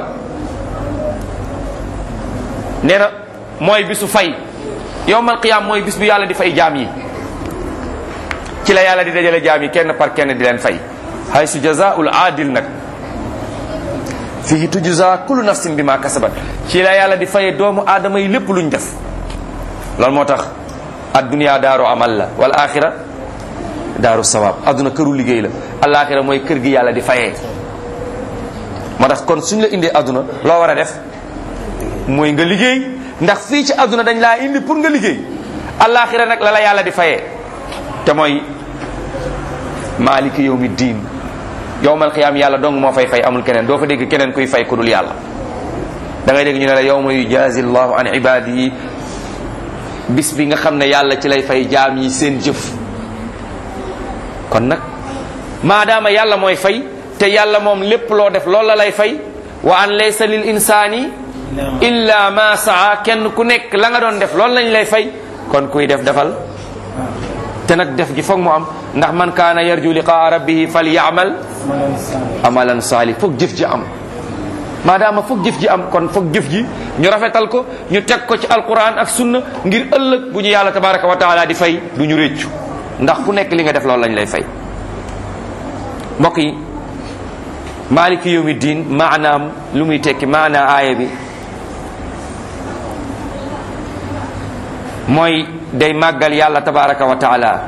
nee na mooy bisu fay yawmal qiyam mooy bis bi yàlla di fay jaam yi ci la yàlla di dajale jaam yi kenn par kenn di leen fay haysu jazaul adil nag fihi tujza kullu nafsin bima kasabat ci la yàlla di faye doomu aadama yi lépp luñ def loolu moo tax addunia daaru amal la wal axira daaru sawab adduna këru liggéey la alaxira mooy kër gi yàlla di fayee moo tax kon suñ la indee adduna loo war a def mooy nga liggéey ndax fii ci adduna dañ laa indi pour nga liggéey alaxira nag la la yàlla di fayee te mooy maaliki yawmi diin yowmal qiyaam yàlla dong moo fay fay amul keneen doo fa dégg keneen kuy fay ku dul yàlla da ngay dégg ñu ne la yowma yujazi llahu an ibadihi bis bi nga xam ne yàlla ci lay fay jaam yi seen jëf kon nag maadaama yàlla mooy fay te yàlla moom lépp loo def loolu la lay fay wa an laysa lil insani illa ma saa kenn ku nekk la nga doon def loolu lañ lay fay kon kuy def defal te nag def gi foog mu am ndax man kaana yarju liqaa rabbihi fal yaamal amalan saali foog jëf ji am maadaama foog jëf ji am kon foog jëf ji ñu rafetal ko ñu teg ko ci alquran ak sunna ngir ëllëg bu ñu yàlla tabaraka wa taala di fay du ñu réccu ndax ku nekk li nga def loolu lañ lay fay mbokk yi maliki yawmi diin maanaam lu muy tekki maanaa aaya bi mooy day màggal yàlla tabaraka wa taala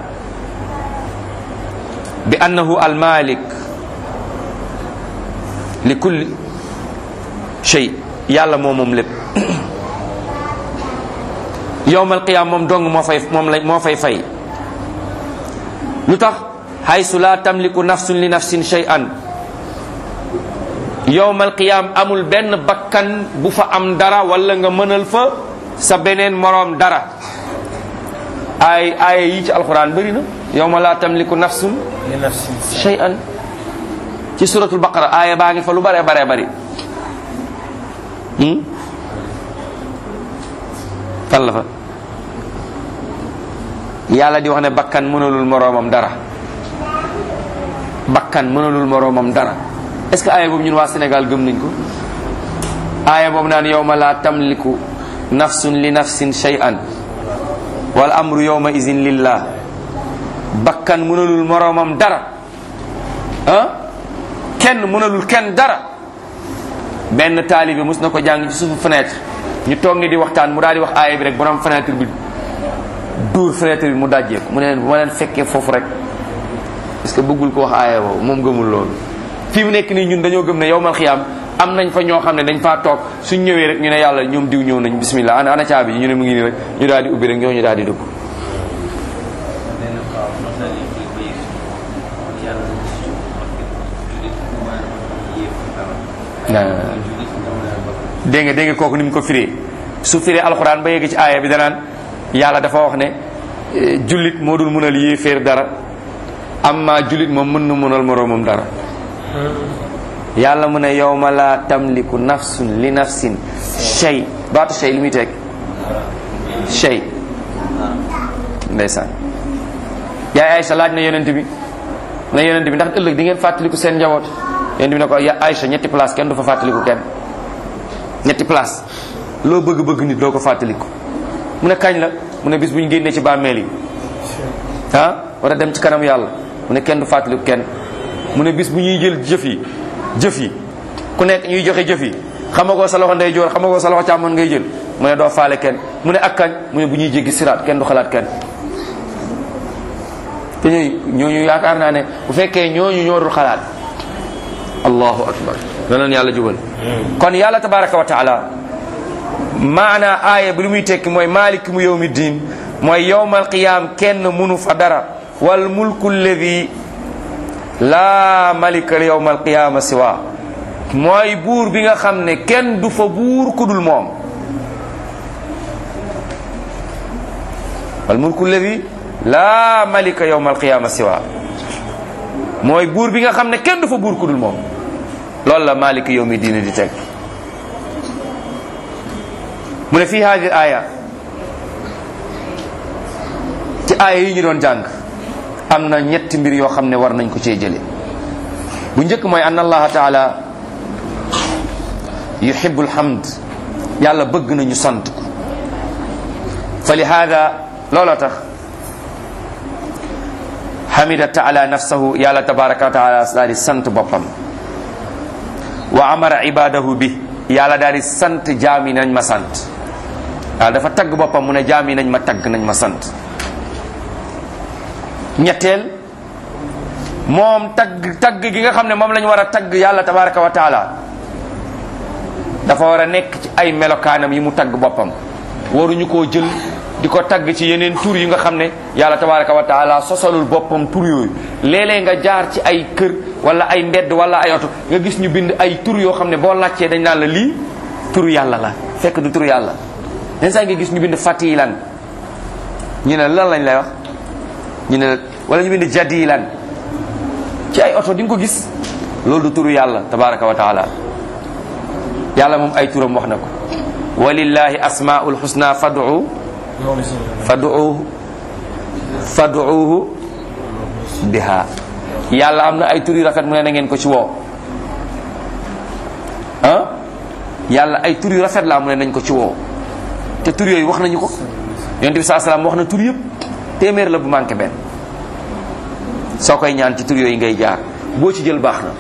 bi annahu almalik li kulli shay yàlla moo moom lépp yowmal qiyaam moom dong moo fay moom la moo fay fay lu tax haysu la tamliku nafsun li nafsin shay'an yowmal qiyaam amul benn bakkan bu fa am dara wala nga mënal fa sa beneen moroom dara ay ay yi ci alquran bëri na yowma la tamliku nafsun li nafsin shay'an ci suratul baqara aaya baa ngi fa lu bare bare bari hmm? fan la fa yàlla di wax ne bakkan mënalul moroomam dara bakkan mënalul moroomam dara est-ce que aaya boobu ñun waa Sénégal gëm nañ ko aaya boobu naan yowma la tamliku nafsun li nafsin shay'an wal amru yowma izin lillah bakkan mënalul moroomam dara ah kenn mënalul kenn dara benn taalibe mus na ko jàng ci suufu fenêtre ñu toog ni di waxtaan mu daal di wax aaya bi rek borom fenêtre bi duur fenêtre bi mu dajjee ko mu ne leen bu ma leen fekkee foofu rek parce que bëggul ko wax aaya boobu moom gëmul loolu fii mu nekk nii ñun dañoo gëm ne yowmal xiyaam am nañ fa ñoo xam ne dañ faa toog suñ ñëwee rek ñu ne yàlla ñoom diw ñëw nañ bismillah ana ana caabi ji ñu ne mu ngi nii rek ñu daal di ubbi rek ñoo ñu daal di dugg dégg nga dégg nga kooku ni mu ko firee su firee alxuraan ba yegg ci aaya bi danaan yàlla dafa wax ne eh, jullit moo dul mënal yéeféer dara amma jullit moom mën na mënal moroomam dara yàlla mu ne yawma la tamliku nafsun li nafsin shay baatu shay li muy teg shay ndeysaan yaay Aïcha laaj na yonent bi na yonent bi ndax ëllëg di ngeen fàttaliku seen njaboot yonent bi ne ko ya Aïcha ñetti place kenn du fa fàttaliku kenn ñetti place loo bëgg-bëgg nit doo ko fàttaliku mu ne kañ la mu ne bis bu ñu génnee ci bàmmeel yi ah war a dem ci kanam yàlla mu ne kenn du fàttaliku kenn mu ne bis bu ñuy jël jëf yi jëf yi ku nekk ñuy joxe jëf yi xamagoo sa loxo ndeyjoor xamagoo sa loxo càmmoñ ngay jël mu ne doo faale kenn mu ne ak kañ mu ne bu ñuy jéggi siraat kenn du xalaat kenn te ñooñu ñooñu yaakaar naa ne bu fekkee ñooñu ñoo dul xalaat allahu akbar danañ yàlla jubal kon yàlla tabaraka wa taala maana aaya bi lu muy tekki mooy malik mu yawmi diin mooy yowmal qiyam kenn munu fa dara wal mulku alladi laa malika yowmal qiyama siwa mooy buur bi nga xam ne kenn du fa buur ku dul moom wal mulku alladi laa malika yowmal qiyama siwa mooy buur bi nga xam ne kenn du fa buur ku dul moom loolu la malika yowmi diine di teg mu ne fii hadi aya ci aaya yi ñu doon jàng am na ñetti mbir yoo xam ne war nañ ko cee jële bu njëkk mooy anna allaha taala yuhibu alhamd yàlla bëgg nañu sant ko fa li hada loola tax hamida taala nafsahu yàlla tabaraka wa taala daal di sant boppam wa amara ibadahu bi yàlla daal di sant jaami nañ ma sant waaw dafa tagg boppam mu ne jaami nañ ma tagg nañ ma sant ñetteel moom tagg tagg gi nga xam ne moom la ñu war a tagg yàlla tabaraka wa taala dafa war a nekk ci ay melokaanam yi mu tagg boppam waruñu koo jël di ko tagg ci yeneen tur yi nga xam ne yàlla tabaraka wa taala sosalul boppam tur yooyu léeg-léeg nga jaar ci ay kër wala ay mbedd wala ay oto nga gis ñu bind ay tur yoo xam ne boo laajtee dañ naan la lii turu yàlla la fekk du turu yàlla den saa nga gis ñu bind fatilan ñu ne lan lañ lay wax ñu ne wala ñu bind jadilan ci ay oto di nga ko gis loolu du turu yàlla tabaraka wa taala yàlla moom ay turam wax na ko walillahi asmaul husna fad'u fad'uhu fad'uhu biha yàlla am na ay tur yu rafet mu ne na ngeen ko ci woo ah yàlla ay tur yu rafet la mu ne nañ ko ci woo te tur yooyu wax nañu ko yonent bi saa salaam wax na tur yëpp téeméer la bu manqué benn soo koy ñaan ci tur yooyu ngay jaar boo ci jël baax na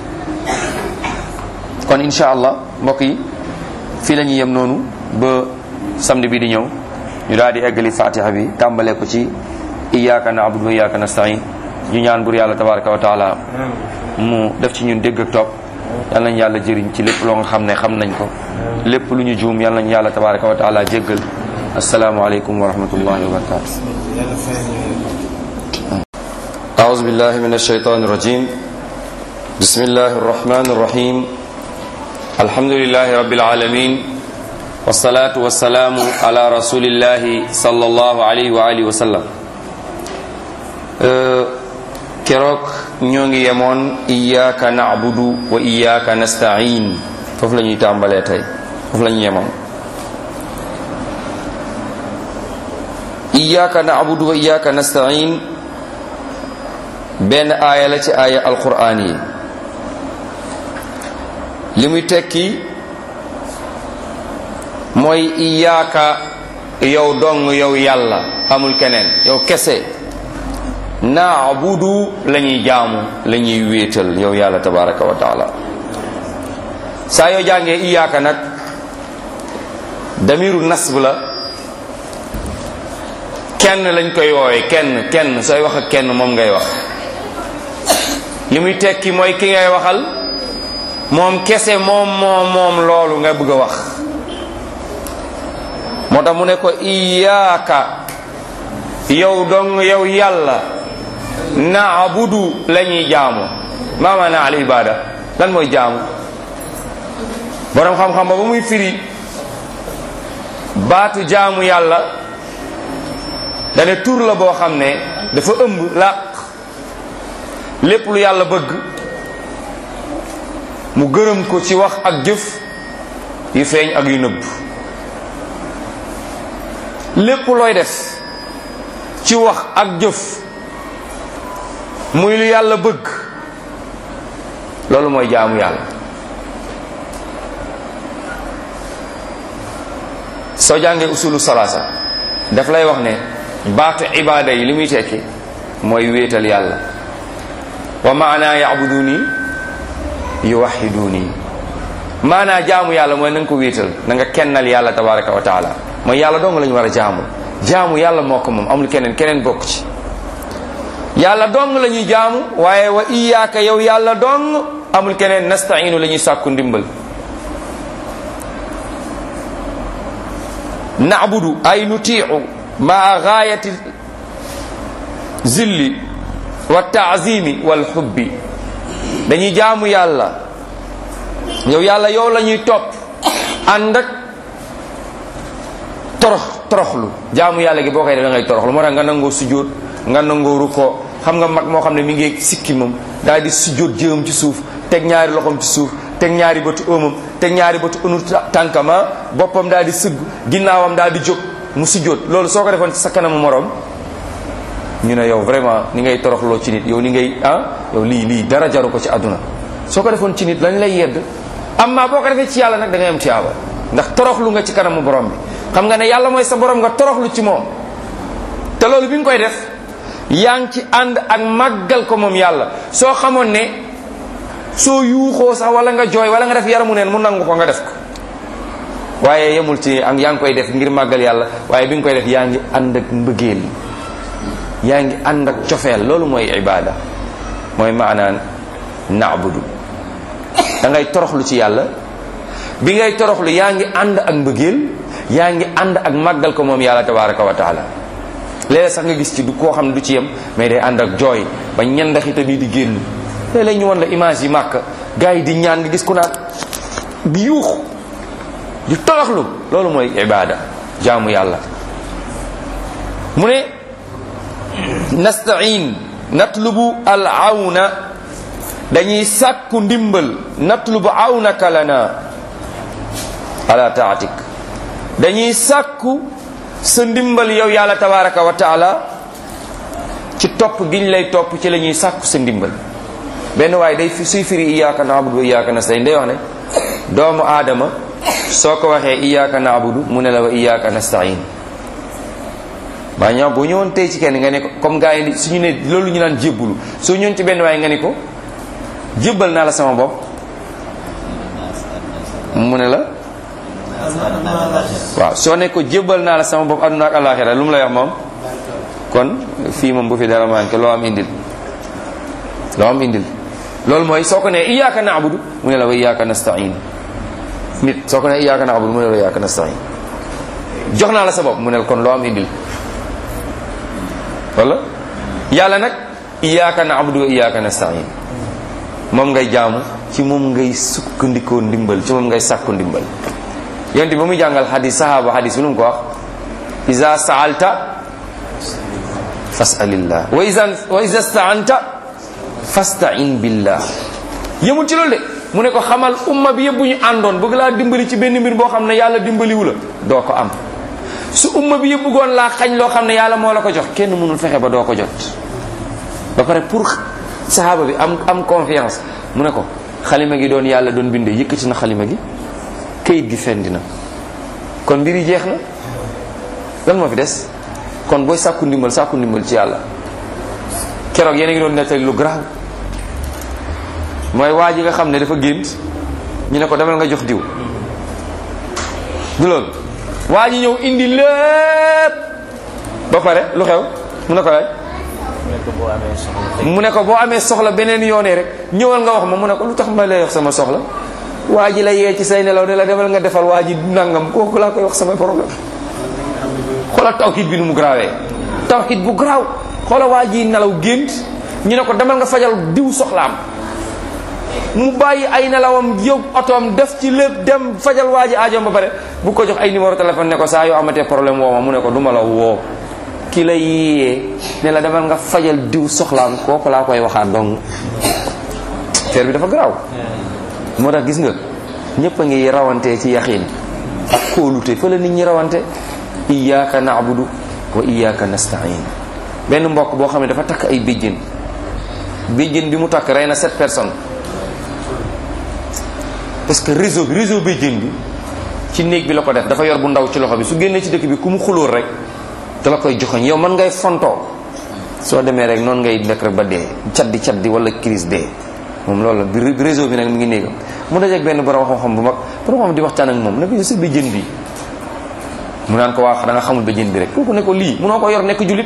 kon incha allah mbokk yi fii la ñuy yem noonu ba samedi bi di ñëw ñu daal di eggali fatiha bi tàmbale ko ci iyyaka na'budu wa iyyaka nasta'in ñu ñaan bur yàlla tabaraka wa taala mu def ci ñun dégg ak topp yal nañ yàlla jëriñ ci lépp loo nga xam ne xam nañ ko lépp lu ñu juum yal nañ yàlla tabaraka wa taala jéggal asalaamualeykum wa rahmatullahi wa barakatu أعوذ بالله من الشيطان الرجيم بسم الله الرحمن الرحيم الحمد لله رب العالمين والصلاة والسلام على رسول الله صلى الله عليه وآله وسلم keroog ñoo ngi yemoon iyyaka na'budu wa iyyaka nasta'in foofu la ñuy tàmbalee tey foofu la ñu yemoon iyyaka na'budu wa iyyaka nasta'in benn aaya la ci aaya alquraan yi li muy tekki mooy iyyaka yow dong yow yàlla amul keneen yow kese naabudu la ñuy jaamu la ñuy wéetal yow yàlla tabaraka wa taala saa yoo jàngee iyaaka nag damiru nasb la kenn lañ koy woowe kenn kenn sooy wax ak kenn moom ngay wax li muy tekki mooy ki ngay waxal moom kese moom moom moom loolu nga bëgg a wax moo tax mu ne ko iyaaka yow dong yow yàlla naabudu la ñuy jaamu maamaana al ibada lan mooy jaamu borom xam-xam ba ba muy firi baatu jaamu yàlla dane tur la boo xam ne dafa ëmb làq lépp lu yàlla bëgg mu gërëm ko ci wax ak jëf yu feeñ ak yu nëbb lépp looy def ci wax ak jëf muy lu yàlla bëgg loolu mooy jaamu yàlla soo jàngee usulu salaasa daf lay wax ne baatu ibaada yi li muy tekki mooy wéetal yàlla wa maana yabuduni yuwahiduni maanaa jaamu yàlla mooy na nga ko wéetal na nga kennal yàlla tabaraka wa taala mooy yàlla dong la ñu war a jaamu jaamu yàlla moo ko moom amul keneen keneen bokk ci yàlla dong la ñuy jaamu waaye wa iyaaka yow yàlla dong amul keneen nastainu la ñuy sàkku ndimbal na'budu ay nutiicu maa gaayati zilli wa taazimi wal xubbi dañuy jaamu yàlla yow yàlla yow la ñuy topp ànd ak torox toroxlu jaamu yàlla gi boo koy def da ngay toroxlu moo tax nga nangoo sujjóot nga nangoo rukkoo xam nga mag moo xam ne mi ngi sikki moom daal di sujjóot jëmam ci suuf teg ñaari loxoom ci suuf teg ñaari bëtu ëmam teg ñaari bëtu ënu tànkama boppam daal di sëgg ginnaawam daal di jóg mu sujjóot loolu soo ko defoon ci sa kanamu morom ñu ne yow vraiment ni ngay toroxloo ci nit yow ni ngay ah yow lii lii dara jaru ko ci àdduna soo ko defoon ci nit lañ lay yedd amma boo ko defee ci yàlla nag da ngay am tiyaaba ndax toroxlu nga ci kanamu borom bi xam nga ne yàlla mooy sa borom nga toroxlu ci moom te loolu bi nga koy def yaa ngi ci ànd ak màggal ko moom yàlla soo xamoon ne soo yuuxoo sax wala nga jooy wala nga def yaramu neen mu nangu ko nga def ko waaye yemul ci ak yaa ngi koy def ngir màggal yàlla waaye bi nga koy def yaa ngi ànd ak mbëggeel yaa ngi ànd ak cofeel loolu mooy ibada mooy maanaan naabudu da ngay toroxlu ci yàlla bi ngay toroxlu yaa ngi ànd ak mbëggeel yaa ngi ànd ak màggal ko moom yàlla tabaraka wa taala léeg-léeg sax nga gis ci du koo xam ne du ci yem mais day ànd ak jooy ba ñendaxita nii di génn léeg-léeg ñu won la image yi màkk gars yi di ñaan nga gis ku naan di yuux di toroxlu loolu mooy ibada jaamu yàlla mu ne nastain natlubu al awna dañuy sàkku ndimbal natlubu awnaka lana ala taatik dañuy sàkku sa ndimbal yow yàlla tabaraka wa taala ci topp giñ lay topp ci la ñuy sàkku sa ndimbal benn waaye day fi suy firi iyyaka na'budu wa iyyaka nasta'in day wax ne doomu aadama soo ko waxee iyyaka na'budu mu ne la wa iyyaka nasta'in maa ñoo boo ñëwoon tey ci kenn nga ne ko comme gars yi suñu ne loolu ñu naan jébbulu soo ñëwoon ci benn waaye nga ne ko jébbal naa la sama bopp mu ne la waaw soo ne ko jébbal naa la sama bopp àdduna ak àllaaxira lu mu lay wax moom kon fii moom bu fi dara manqué loo am indil loo am indil loolu mooy soo ko ne iyyaka na'budu mu ne la wa iyyaka nasta'in nit soo ko ne iyyaka na'budu mu ne la wa iyyaka nasta'in jox naa la sa bopp mu ne la kon loo am indil wala yàlla nag iyyaka na'budu wa iyyaka nasta'in moom ngay jaamu ci moom ngay sukkandikoo ndimbal ci moom ngay sàkku ndimbal yonte ba muy jàngal xadis sahaba xadis bi lu mu ko wax iza sa'alta fas'alillah wa iza wa iza sta'anta fasta'in billah yëmul ci loolu de mu ne ko xamal umma bi yëpp bu ñu àndoon bëgg laa dimbali ci benn mbir boo xam ne yàlla dimbaliwu la doo ko am su umma bi yëpp bëggoon laa xañ loo xam ne yàlla moo la ko jox kenn mënul fexe ba doo ko jot ba pare pour sahaaba bi am am confiance mu ne ko xalima gi doon yàlla doon bindee yëkkati na xalima gi kayit gi fendi na kon mbir yi jeex na lan moo fi des kon booy sàkku ndimbal sàkku ndimbal ci yàlla keroog yéen a ngi doon nettali lu garaaw mooy waa ji nga xam ne dafa gént ñu ne ko demal nga jox diw du loolu waa ji ñëw indi lépp ba pare lu xew mu ne ko laaj mu ne ko boo amee soxla beneen yoonee rek ñëwal nga wax ma mu ne ko lu tax ma lay wax sama soxla waa ji la yee ci say nelaw ne la demal nga defal waa ji nangam kooku laa koy wax sama problème xoolal tawhid bi nu mu garaawee tawhid bu garaaw xoolal waa ji nelaw gént ñu ne ko demal nga fajal diw soxlaam mu bàyyi ay nelawam yóbbu otoom def ci lépp dem fajal waa ji aajoom ba pare bu ko jox ay numéro téléphone ne ko saa yoo amatee problème woo ma mu ne ko du ma la woo ki la yiyee ne la demal nga fajal diw soxlaam kooku laa koy waxaat donc affaire bi dafa garaaw moo tax gis nga ñëpp a ngi rawante ci yaxiin ak kóolute fa la nit ñi rawante iyyaka na'budu wa iyyaka nasta'in benn mbokk boo xam ne dafa takk ay béjjén béjjén bi mu takk rey na sept personnes parce que réseau bi réseau béjjén bi ci néeg bi la ko def dafa yor bu ndaw ci loxo bi su génnee ci dëkk bi ku mu xulóor rek da la koy joxoñ yow man ngay fontoo soo demee rek noonu ngay nekk rek ba dee caddi caddi wala crise dee moom loolu la bi réseau bi nag mi ngi néegam mu dajeeg benn borom xam-xam bu mag borom xam di waxtaan ak moom ne ko sa béjjén bi mu naan ko waa da nga xamul béjjén bi rek kooku ne ko lii munoo ko yor nekk julit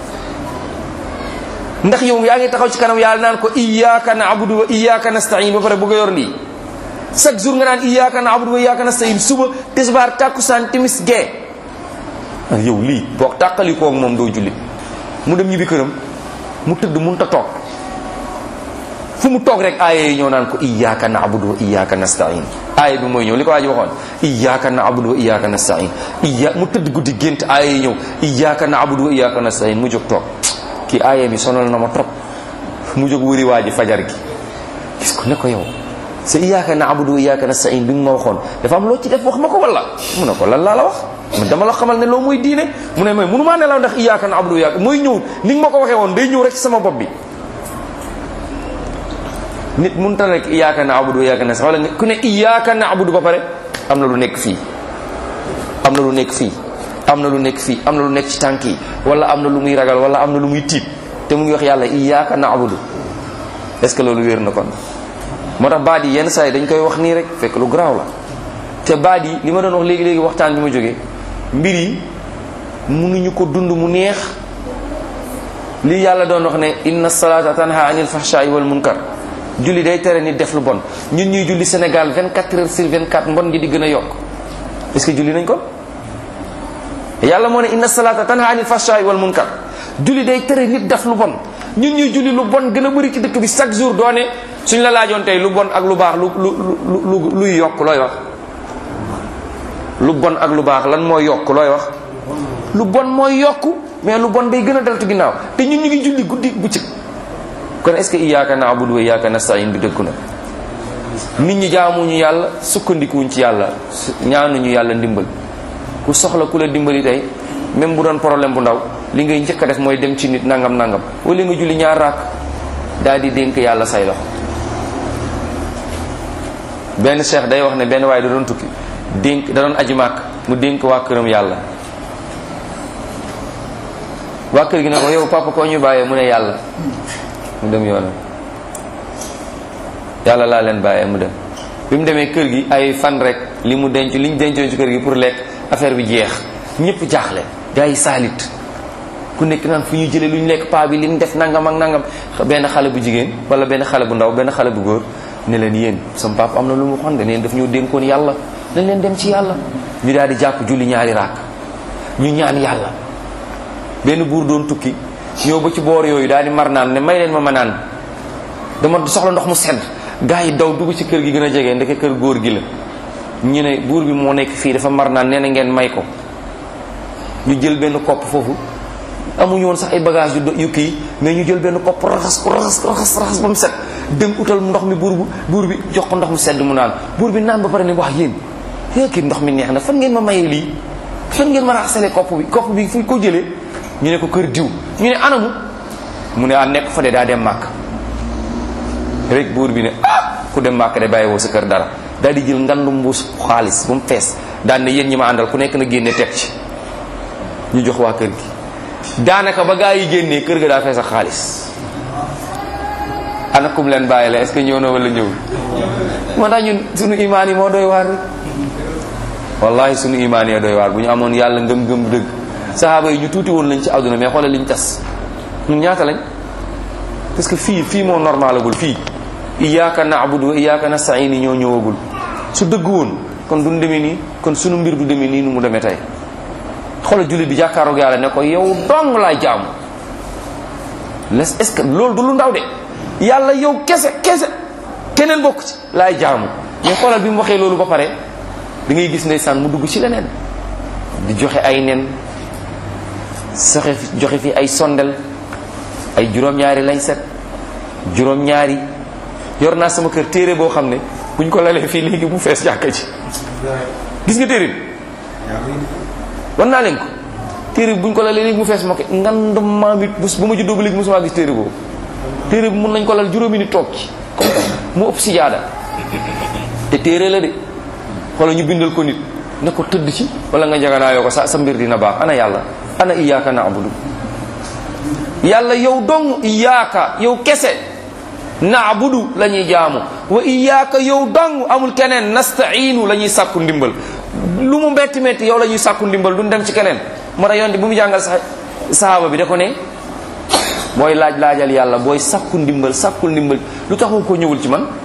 ndax yow yaa ngi taxaw ci kanam yàlla naan ko iyyaka na'budu wa iyyaka nasta'in ba pare bëgg a yor lii chaque jour nga naan iyyaka na'budu wa iyyaka nasta'in suba tisbaar takkusaan timis gee yow lii boo tàqalikoo ak moom doo jullit mu dem ñibbi këram mu tëdd mun ta toog fu mu toog rek aaya yi ñëw naan ko iyyaka na'budu wa iyyaka nasta'in aaya bi mooy ñëw li ko waa ji waxoon iyyaka na'budu wa iyyaka nasta'in iya mu tëdd guddi gént aaya yi ñëw iyyaka na'budu wa iyyaka nasta'in mu jóg toog kii aaya bi sonal na ma trop mu jóg wëri waa ji fajar gi gis ko ne ko yow sa iyyaka na'budu wa iyyaka nasta'in bi nga ma waxoon dafa am loo ci def wax ma ko wala mu ne ko lan laa la wax man dama la xamal ne loo mooy diine mu ne mooy mënumaa nelaw ndax iyyaka na'budu wa iyyaka mooy ñëw ni nga ma ko waxee woon day ñëw rek ci sama bopp bi nit mun ta rek iyyaka na'budu wa iyyaka nasta'in wala ku ne iyyaka na'budu ba pare am na lu nekk fii am na lu nekk fii am na lu nekk fii am na lu nekk ci tànk yi wala am na lu muy ragal wala am na lu muy tiit te mu ngi wax yàlla iyyaka na'budu est ce que loolu wér na kon moo tax baat yi yenn saa yi dañ koy wax nii rek fekk lu garaaw la te baat yi li ma doon wax léegi-léegi waxtaan bi ma jógee mbir yi mënuñu ko dund mu neex lii yàlla doon wax ne inna salata tanha anil fahsha'i wal munkar julli day tere nit def lu bon ñun ñuy julli Sénégal 24 heures sur 24 mbon gi di gën a yokk est ce que julli nañ ko yàlla moo ne inna salata tanha anil fahsha'i wal munkar julli day tere nit def lu bon ñun ñuy julli lu bon gën a bëri ci dëkk bi chaque jour doone suñ la laajoon tey lu bon ak lu baax lu lu lu luy yokk looy wax lu bon ak lu baax lan mooy yokk looy wax lu bon mooy yokk mais lu bon day gën a deltu ginnaaw te ñun ñu ngi julli guddi bëccëg kon est ce que iyyaka na'budu wa iyyaka nasta'in bi dëkku na nit ñi jaamuñu yàlla sukkandikuwuñ ci yàlla ñaanuñu yàlla ndimbal ku soxla ku la dimbali tey même bu doon problème bu ndaw li ngay njëkk a def mooy dem ci nit nangam nangam wala nga julli ñaar raak daal di dénk yàlla say loxo benn cheikh day wax ne benn waaye da doon tukki dénk da doon aji màkk mu dénk waa këram yàlla waa kër gi ne ko yow papa koo ñu bàyyee mu ne yàlla mu dem yoonam yàlla laa leen bàyyee mu dem bi mu demee kër gi ay fan rek li mu denc li ñu dencoon ci kër gi pour lekk affaire bi jeex ñëpp jaaxle gars yi saalit ku nekk naan fu ñu jëlee lu ñu lekk paa bi li mu def nangam ak nangam benn xale bu jigéen wala benn xale bu ndaw benn xale bu góor ne leen yéen sama papa am na lu mu waxoon de neen daf ñoo dénkoon yàlla nañ leen dem ci yàlla ñu daal di jàpp julli ñaari raak ñu ñaan yàlla benn buur doon tukki ñëw ba ci boor yooyu daal di mar naan ne may leen ma ma naan dama soxla ndox mu sedd gars yi daw dugg ci kër gi gën a jege ndeke kër góor gi la ñu ne buur bi moo nekk fii dafa mar naan nee na ngeen may ko ñu jël benn kopp foofu amuñu woon sax ay bagage yu yu kii mais ñu jël benn kopp raxas ko raxas raxas raxas ba mu set dem utal ndox mi buur bu buur bi jox ko ndox mu sedd mu naan buur bi naan ba pare ne wax yéen yéen kii ndox mi neex na fan ngeen ma mayee lii fan ngeen ma raxasale kopp bi kopp bi fu ko jëlee ñu ne ko kër diw ñu ne anamu mu ne ah nekk fa de daa dem màkk rek buur bi ne ah ku dem màkk de bàyyi woo sa kër dara daal di jël ngandu mbuus xaalis ba mu fees daan ne yéen ñi ma àndal ku nekk na génne teg ci ñu jox waa kër gi daanaka ba gaa yi génnee kër ga daa fees ak xaalis ana kum leen bàyyi la est ce que ñëw na wala ñëw moo tax ñun sunu imaan yi moo doy waar rek wallahi sunu imaan yi doy waar bu ñu amoon yàlla ngëm-ngëm dëgg sahaaba yi ñu tuuti woon lañ ci àdduna mais xoolal liñ tas ñun ñaata lañ parce que fii fii moo normalagul fii iyyaka na'budu wa iyyaka nasta'in yi ñoo ñëwagul su dëgg woon kon duñ demee nii kon sunu mbir du demee nii nu mu demee tey xoolal jullit bi jàkkaaroog yàlla ne ko yow dong laay jaamu les est ce que loolu du lu ndaw de yàlla yow kese kese keneen bokk ci laay jaamu mais xoolal bi mu waxee loolu ba pare da ngay gis ndeysaan mu dugg ci leneen di joxe ay nen soxe fi joxe fi ay sondel ay juróom-ñaari lañ set juróom-ñaari yor naa sama kër téere boo xam ne buñ ko lalee fii léegi bu fees jàkka ji gis nga téere bi wan naa leen ko téere bi buñ ko lalee léegi mu fees mokke ngandum maam it bu bu ma juddoo ba léegi mosuma gis téere boobu téere bi mun nañ ko lal juróomi ni toog ci mu ëpp si jaada te téere la de xoolal ñu bindal ko nit ne ko tëdd ci wala nga njaganaayoo ko sa sa mbir dina baax ana yàlla ana iyyaka na'budu yàlla yow dong iyyaka yow kese na'budu la ñuy jaamu wa iyyaka yow dong amul keneen nasta'inu la ñuy sàkku ndimbal lu mu metti metti yow la ñuy sàkku ndimbal duñ dem ci keneen moo tax yonte bu mu jàngal sa sahaaba bi da ko ne booy laaj laajal yàlla booy sàkku ndimbal sàkkul ndimbal lu tax waxu ko ñëwul ci man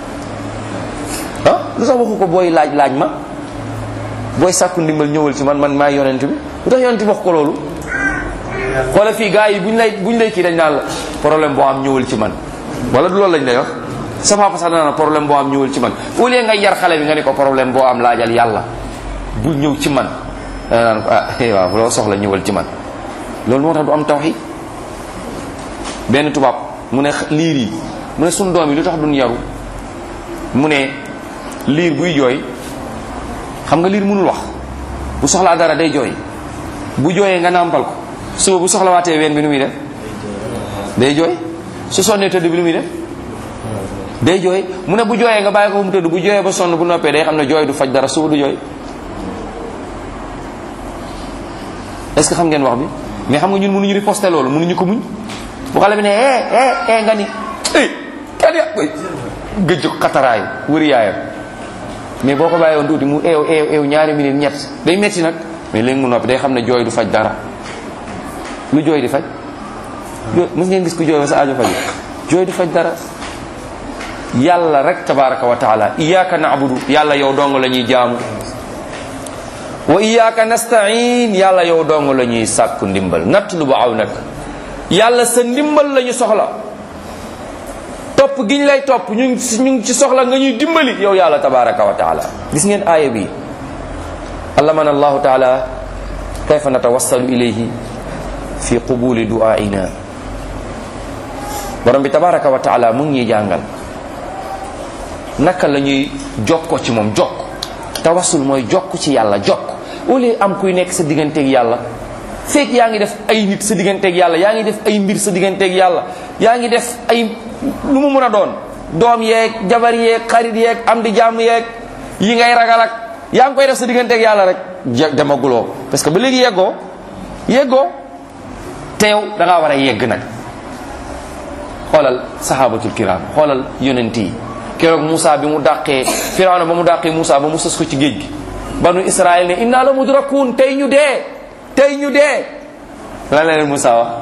ah lu tax waxu ko booy laaj laaj ma booy sàkku ndimbal ñëwal ci man man maa yonent bi lu tax yonent bi wax ko loolu xoola fii gars yi buñ lay buñ lay kii dañ naan la problème boo am ñëwal ci man wala du loolu lañ lay wax sa papa sax dana problème boo am ñëwal ci man au lieu nga yar xale bi nga ne ko problème boo am laajal yàlla bul ñëw ci man dana naan ko ah eh waaw loo soxla ñëwal ci man loolu moo tax du am tawxiid benn tubaab mu ne liir yi mu ne suñ doom yi lu tax duñ yaru mu ne liir buy jooy xam nga liir mënul wax bu soxlaa dara day jooy bu jooyee nga nàmpal ko suba bu soxlawaatee ween bi nu muy def day jooy su sonnee tëdd bi nu muy def day jooy mu ne bu jooyee nga bàyyi ko mu tëdd bu jooyee ba sonn bu noppee day xam ne jooy du faj dara suba du jooy est-ce que xam ngeen wax bi mais xam nga ñun mënuñu riposter loolu mënuñu ko muñ bu xale bi ne eh eh eh nga ni eh kan ya gëj xataraayu wëri yaayam mais boo ko bàyyi woon tuuti mu eew eew eew ñaari minute ñett day metti nag mais léegi mu noppi day xam ne jooy du faj dara lu jooy di faj jooy mës ngeen gis ku jooy ba sa aajo faj jooy du faj dara yàlla rek tabaraka wa taala iyyaka na'budu yàlla yow dong la ñuy jaamu wa iyyaka nasta'in yàlla yow dong la ñuy sàkku ndimbal natlubu awnak yàlla sa ndimbal la ñu soxla topp gi ñu lay topp ñu ngi ñu ngi ci soxla nga ñuy dimbali yow yàlla tabaraka wa taala gis ngeen aaya bi allamana allahu taala kayfa natawassalu ilayhi fi qubuli du'aina borom bi tabaraka wa taala mu ngi ñuy jàngal naka la ñuy jokko ci moom jokk tawassul mooy jokk ci yàlla jokk au lieu am kuy nekk sa digganteeg yàlla fekk yaa ngi def ay nit sa digganteeg yàlla yaa ngi def ay mbir sa digganteeg yàlla yaa ngi def ay lu mu mun a doon doom yeeg jabar yeeg xarit yeeg am di jàmm yeeg yi ngay ragal ak yaa ngi koy def sa digganteeg yàlla rek je demaguloo parce que ba léegi yeggoo yeggoo teew da ngaa war a yegg nag xoolal sahabatul kiram xoolal yonent yi keroog Moussa bi mu dàqee Firawna ba mu dàqee Moussa ba mu sës ko ci géej gi banu Israël ne inna la mudrakun tey ñu dee tey ñu dee lan la leen Moussa wax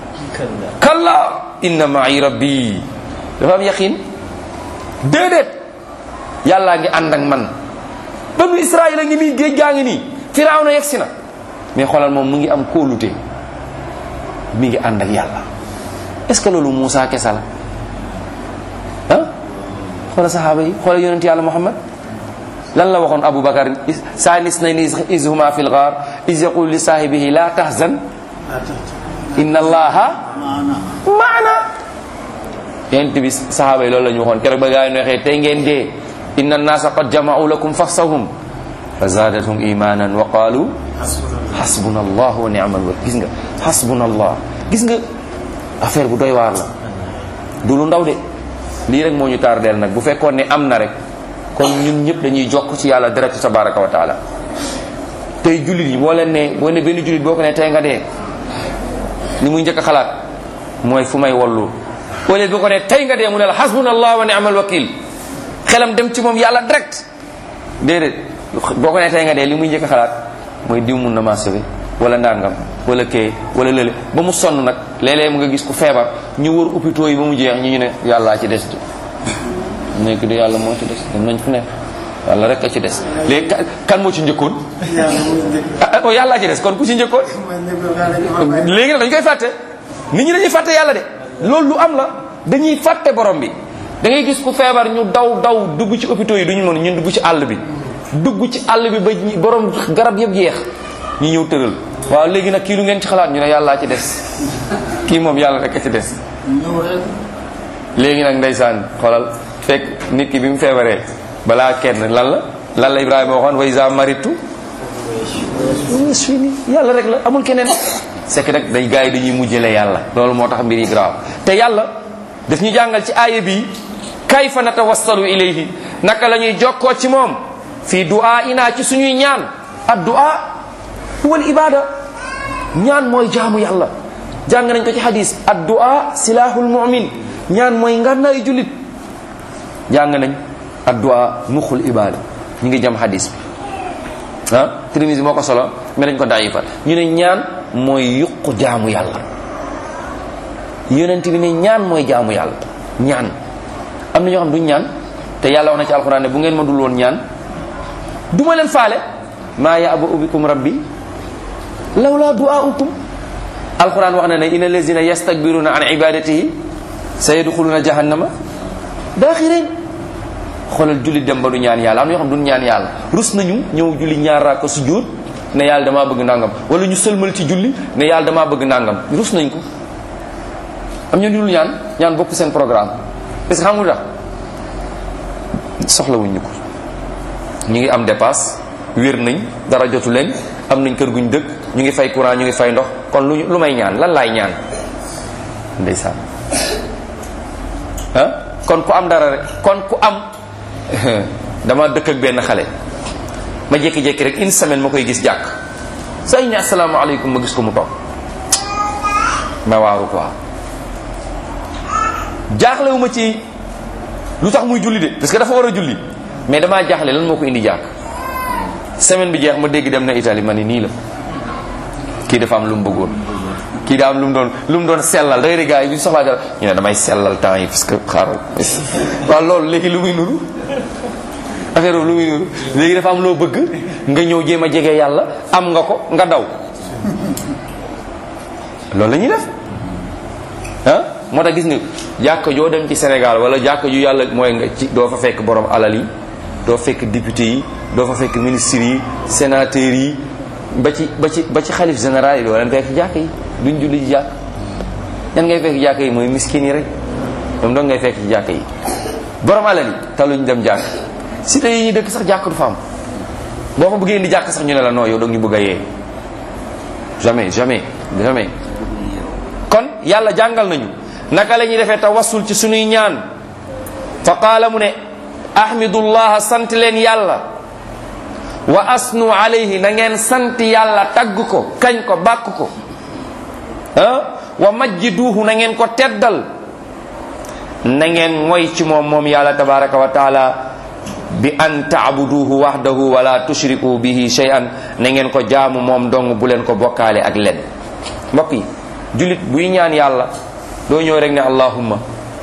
kalla inna ma'i rabbi dafa am yaqin déedéet yàllaa ngi ànd ak man banu Israël a ngi nii géej gaa ngi nii Firawna yegsi na mais xoolal moom mu ngi am kóolute mi ngi ànd ak yàlla est ce que loolu Moussa kesa la ah xoolal saxaaba yi xoolal yonent yàlla Muhammad lan la waxoon Abu Bakar saanis na ni is huma fi lgaar is yaqul li saahibihi la tahzan inna allaha maana yonent bi saxaaba yi loolu la ñu waxoon keroog ba gaa yi neexee tey ngeen dee inna annaasa qad jama'u lakum faxsahum fa zaadathum imanan wa qaalu xasbuna allah wa ni'mal wakil gis nga xasbuna allah gis nga affaire bu doy waar la du lu ndaw de lii rek moo ñu tardeel nag bu fekkoon ne am na rek kon ñun ñëpp dañuy jokk ci yàlla direct tabaraka wa taala tey jullit yi boo leen ne boo ne benn jullit boo ko ne tey nga dee ni muy njëkk a xalaat mooy fu may wallu boo leen boo ko ne tey nga dee mu ne la xasbuna allah wa ni'mal wakil xelam dem ci moom yàlla direct déedéet boo ko ne tey nga dee li muy njëkk a xalaat mooy diw mun na maa sauvé wala ndàngam wala kee wala lële ba mu sonn nag léeg-léeg mu nga gis ku feebar ñu wër hôpitaux yi ba mu jeex ñu ñu ne yàllaa ci des nekk di yàlla moo ci des dem nañ fu ne yàlla rek a ci des léegi kan moo ci njëkkoon ah yàllaa ci des kon ku ci njëkkoon léegi nag dañ koy fàtte nit ñi dañuy fàtte yàlla de loolu lu am la dañuy fàtte borom bi da ngay gis ku feebar ñu daw daw dugg ci hôpitaux yi duñu mën ñun dugg ci àll bi dugg ci àll bi ba borom garab yëpp jeex ñu ñëw tëral waaw léegi nag kii lu ngeen ci xalaat ñu ne yàllaa ci des kii moom yàlla rek a ci des léegi nag ndeysaan xoolal fekk nit ki bi mu feebaree balaa kenn lan la lan la Ibrahima waxoon wa iza maritu wees fii nii yàlla rek la amul keneen c'est que nag dañ gars yi dañuy mujjale yàlla loolu moo tax mbir yi grave te yàlla daf ñu jàngal ci aaya bi kayfa natawassalu ilayhi naka la ñuy jokkoo ci moom fii du'a ina ci suñuy ñaan ad du'a huwa al ibada ñaan mooy jaamu yàlla jàng nañ ko ci hadis ad du'a silahul mu'min ñaan mooy ngànnaayu jullit jàng nañ ad du'a muxul ibada ñu ngi jam hadis bi ah Tirmisi moo ko solo mais dañ ko dayifa ñu ne ñaan mooy yuqu jaamu yàlla yonent bi ne ñaan mooy jaamu yàlla ñaan am na ñoo xam duñ ñaan te yàlla wax na ci alxuraan ne bu ngeen ma dul woon ñaan du ma leen faale maa ya'ba'u bikum rabbi lawla du'aukum alxuraan wax na ne inna allazina yastakbiruna an ibadatihi sayadxuluna jahannama daaxirin xoolal julli dem ba du ñaan yàlla am na ñoo xam duñ ñaan yàlla rus nañu ñëw julli ñaar raaka sujjóot ne yàlla damaa bëgg nangam wala ñu sëlmal ci julli ne yàlla damaa bëgg nangam rus nañ ko am ñu dul ñaan ñaan bokk seen programme parce que xam nga soxlawuñ ñu ko ñu ngi am dépasse wér nañ dara jotu leen am nañ kër guñ dëkk ñu ngi fay courant ñu ngi fay ndox kon lu lu may ñaan lan laay ñaan ndeysaan ah kon ku am dara rek kon ku am dama dëkk ak benn xale ma jékki-jékki rek une semaine ma koy gis jàkk say ne asalaamaaleykum ma gis ko mu toog ma waaru quoi jaaxlewu ma ci lu tax muy julli de parce que dafa war a julli mais damaa jaaxle lan moo ko indi jàkk semaine bi jeex ma dégg dem na Italie ma ni nii la kii dafa am lu mu bëggoon kii daa am lu mu doon lu mu doon sellal da ngay dégg gars yi bu ñu soxlaa dara ñu ne damay sellal temps yi parce que xaaral waaw loolu léegi lu muy nuru affaire lu muy nuru léegi dafa am loo bëgg nga ñëw jéem a jege yàlla am nga ko nga daw loolu la ñuy def ah moo tax gis nga jàkka joo dem ci Sénégal wala jàkka ju yàlla mooy nga ci doo fa fekk borom alal yi doo fekk député yi doo fa fekk ministres yi sénateurs yi ba ci ba ci ba ci xalif général yi doo leen fekk jàkk yi duñ julli ci jàkk ñan ngay fekk jàkk yi mooy miskin yi rek ñoom doon ngay fekk ci jàkk yi borom alal yi taluñ dem jàkk cité yi ñuy dëkk sax jàkk du fa am boo fa bëggee indi jàkk sax ñu ne la non yow doog ñu bëgg a yee jamais jamais jamais kon yàlla jàngal nañu naka la ñuy defee tawassul ci sunuy ñaan fa qaala mu ne ahmidullah sant leen yàlla wa asnu alayhi na ngeen sant yàlla tagg ko kañ ko bàkk ko ah wa majjiduuhu na ngeen ko teddal na ngeen moy ci moom moom yàlla tabaraka wa taala bi an taabuduhu wahdahu wala tushriku bihi shay'an na ngeen ko jaamu moom dong bu leen ko bokkaale ak len mbokk yi julit buy ñaan yàlla doo ñëw rek ne allahumma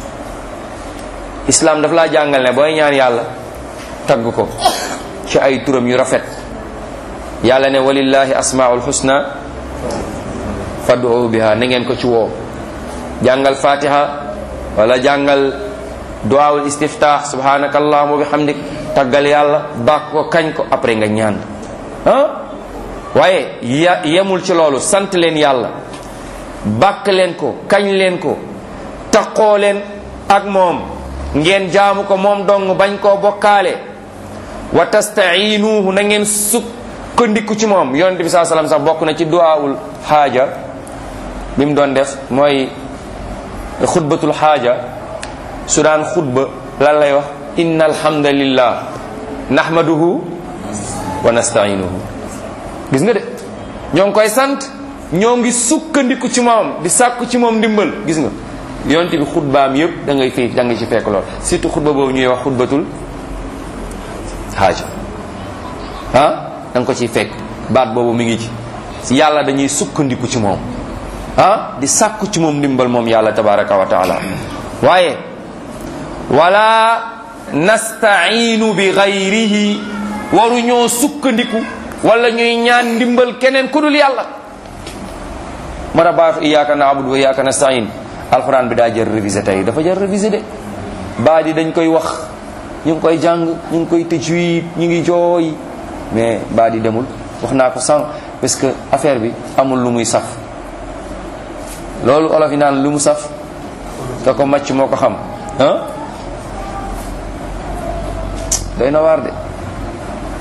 islam daf laa jàngal ne booy ñaan yàlla tagg ko ci ay turam yu rafet yàlla ne walillahi asmaul husna fad'u biha na ngeen ko ci woo jàngal fatiha wala jàngal duwaawul istiftah subhanaka allahumma wa bihamdik taggal yàlla bàkk ko kañ ko après nga ñaan ah waaye ya yemul ci loolu sant leen yàlla bàkk leen ko kañ leen ko taqoo leen ak moom ngeen jaamu ko moom dong bañ koo bokkaale wa tastainuhu na ngeen sukkandiku ci moom yonente bi saa salaam sax bokk na ci duwaawul xaaja bi mu doon def mooy xutbatul xaaja su daan xutba lan lay wax inna alhamdulillah nahmaduhu wa nastainuhu gis nga de ñoo ngi koy sant ñoo ngi sukkandiku ci moom di sàkku ci moom ndimbal gis nga yonte bi xutbaam yëpp da ngay fii da nga ci fekk lool surtout xutba boobu ñuy wax xutbatul xaaja ah da nga ko ciy fekk baat boobu mi ngi ci yàlla dañuy sukkandiku ci moom ah di sàkku ci moom ndimbal moom yàlla tabaraka wa taala waaye wala nastainu bi gayrihi waru ñoo sukkandiku wala ñuy ñaan ndimbal keneen ku dul yàlla ma tax baatu iyyaka na'budu wa iyyaka nasta'in alquran bi daa jël révisé tey dafa jël révisé de baa di dañ koy wax ñu ngi koy jàng ñu ngi koy tajwid ñu ngi jooy mais baa di demul wax naa ko sànq parce que affaire bi amul lu muy saf loolu olof yi naan lu mu saf te ko màcc moo ko xam ah doy na waar de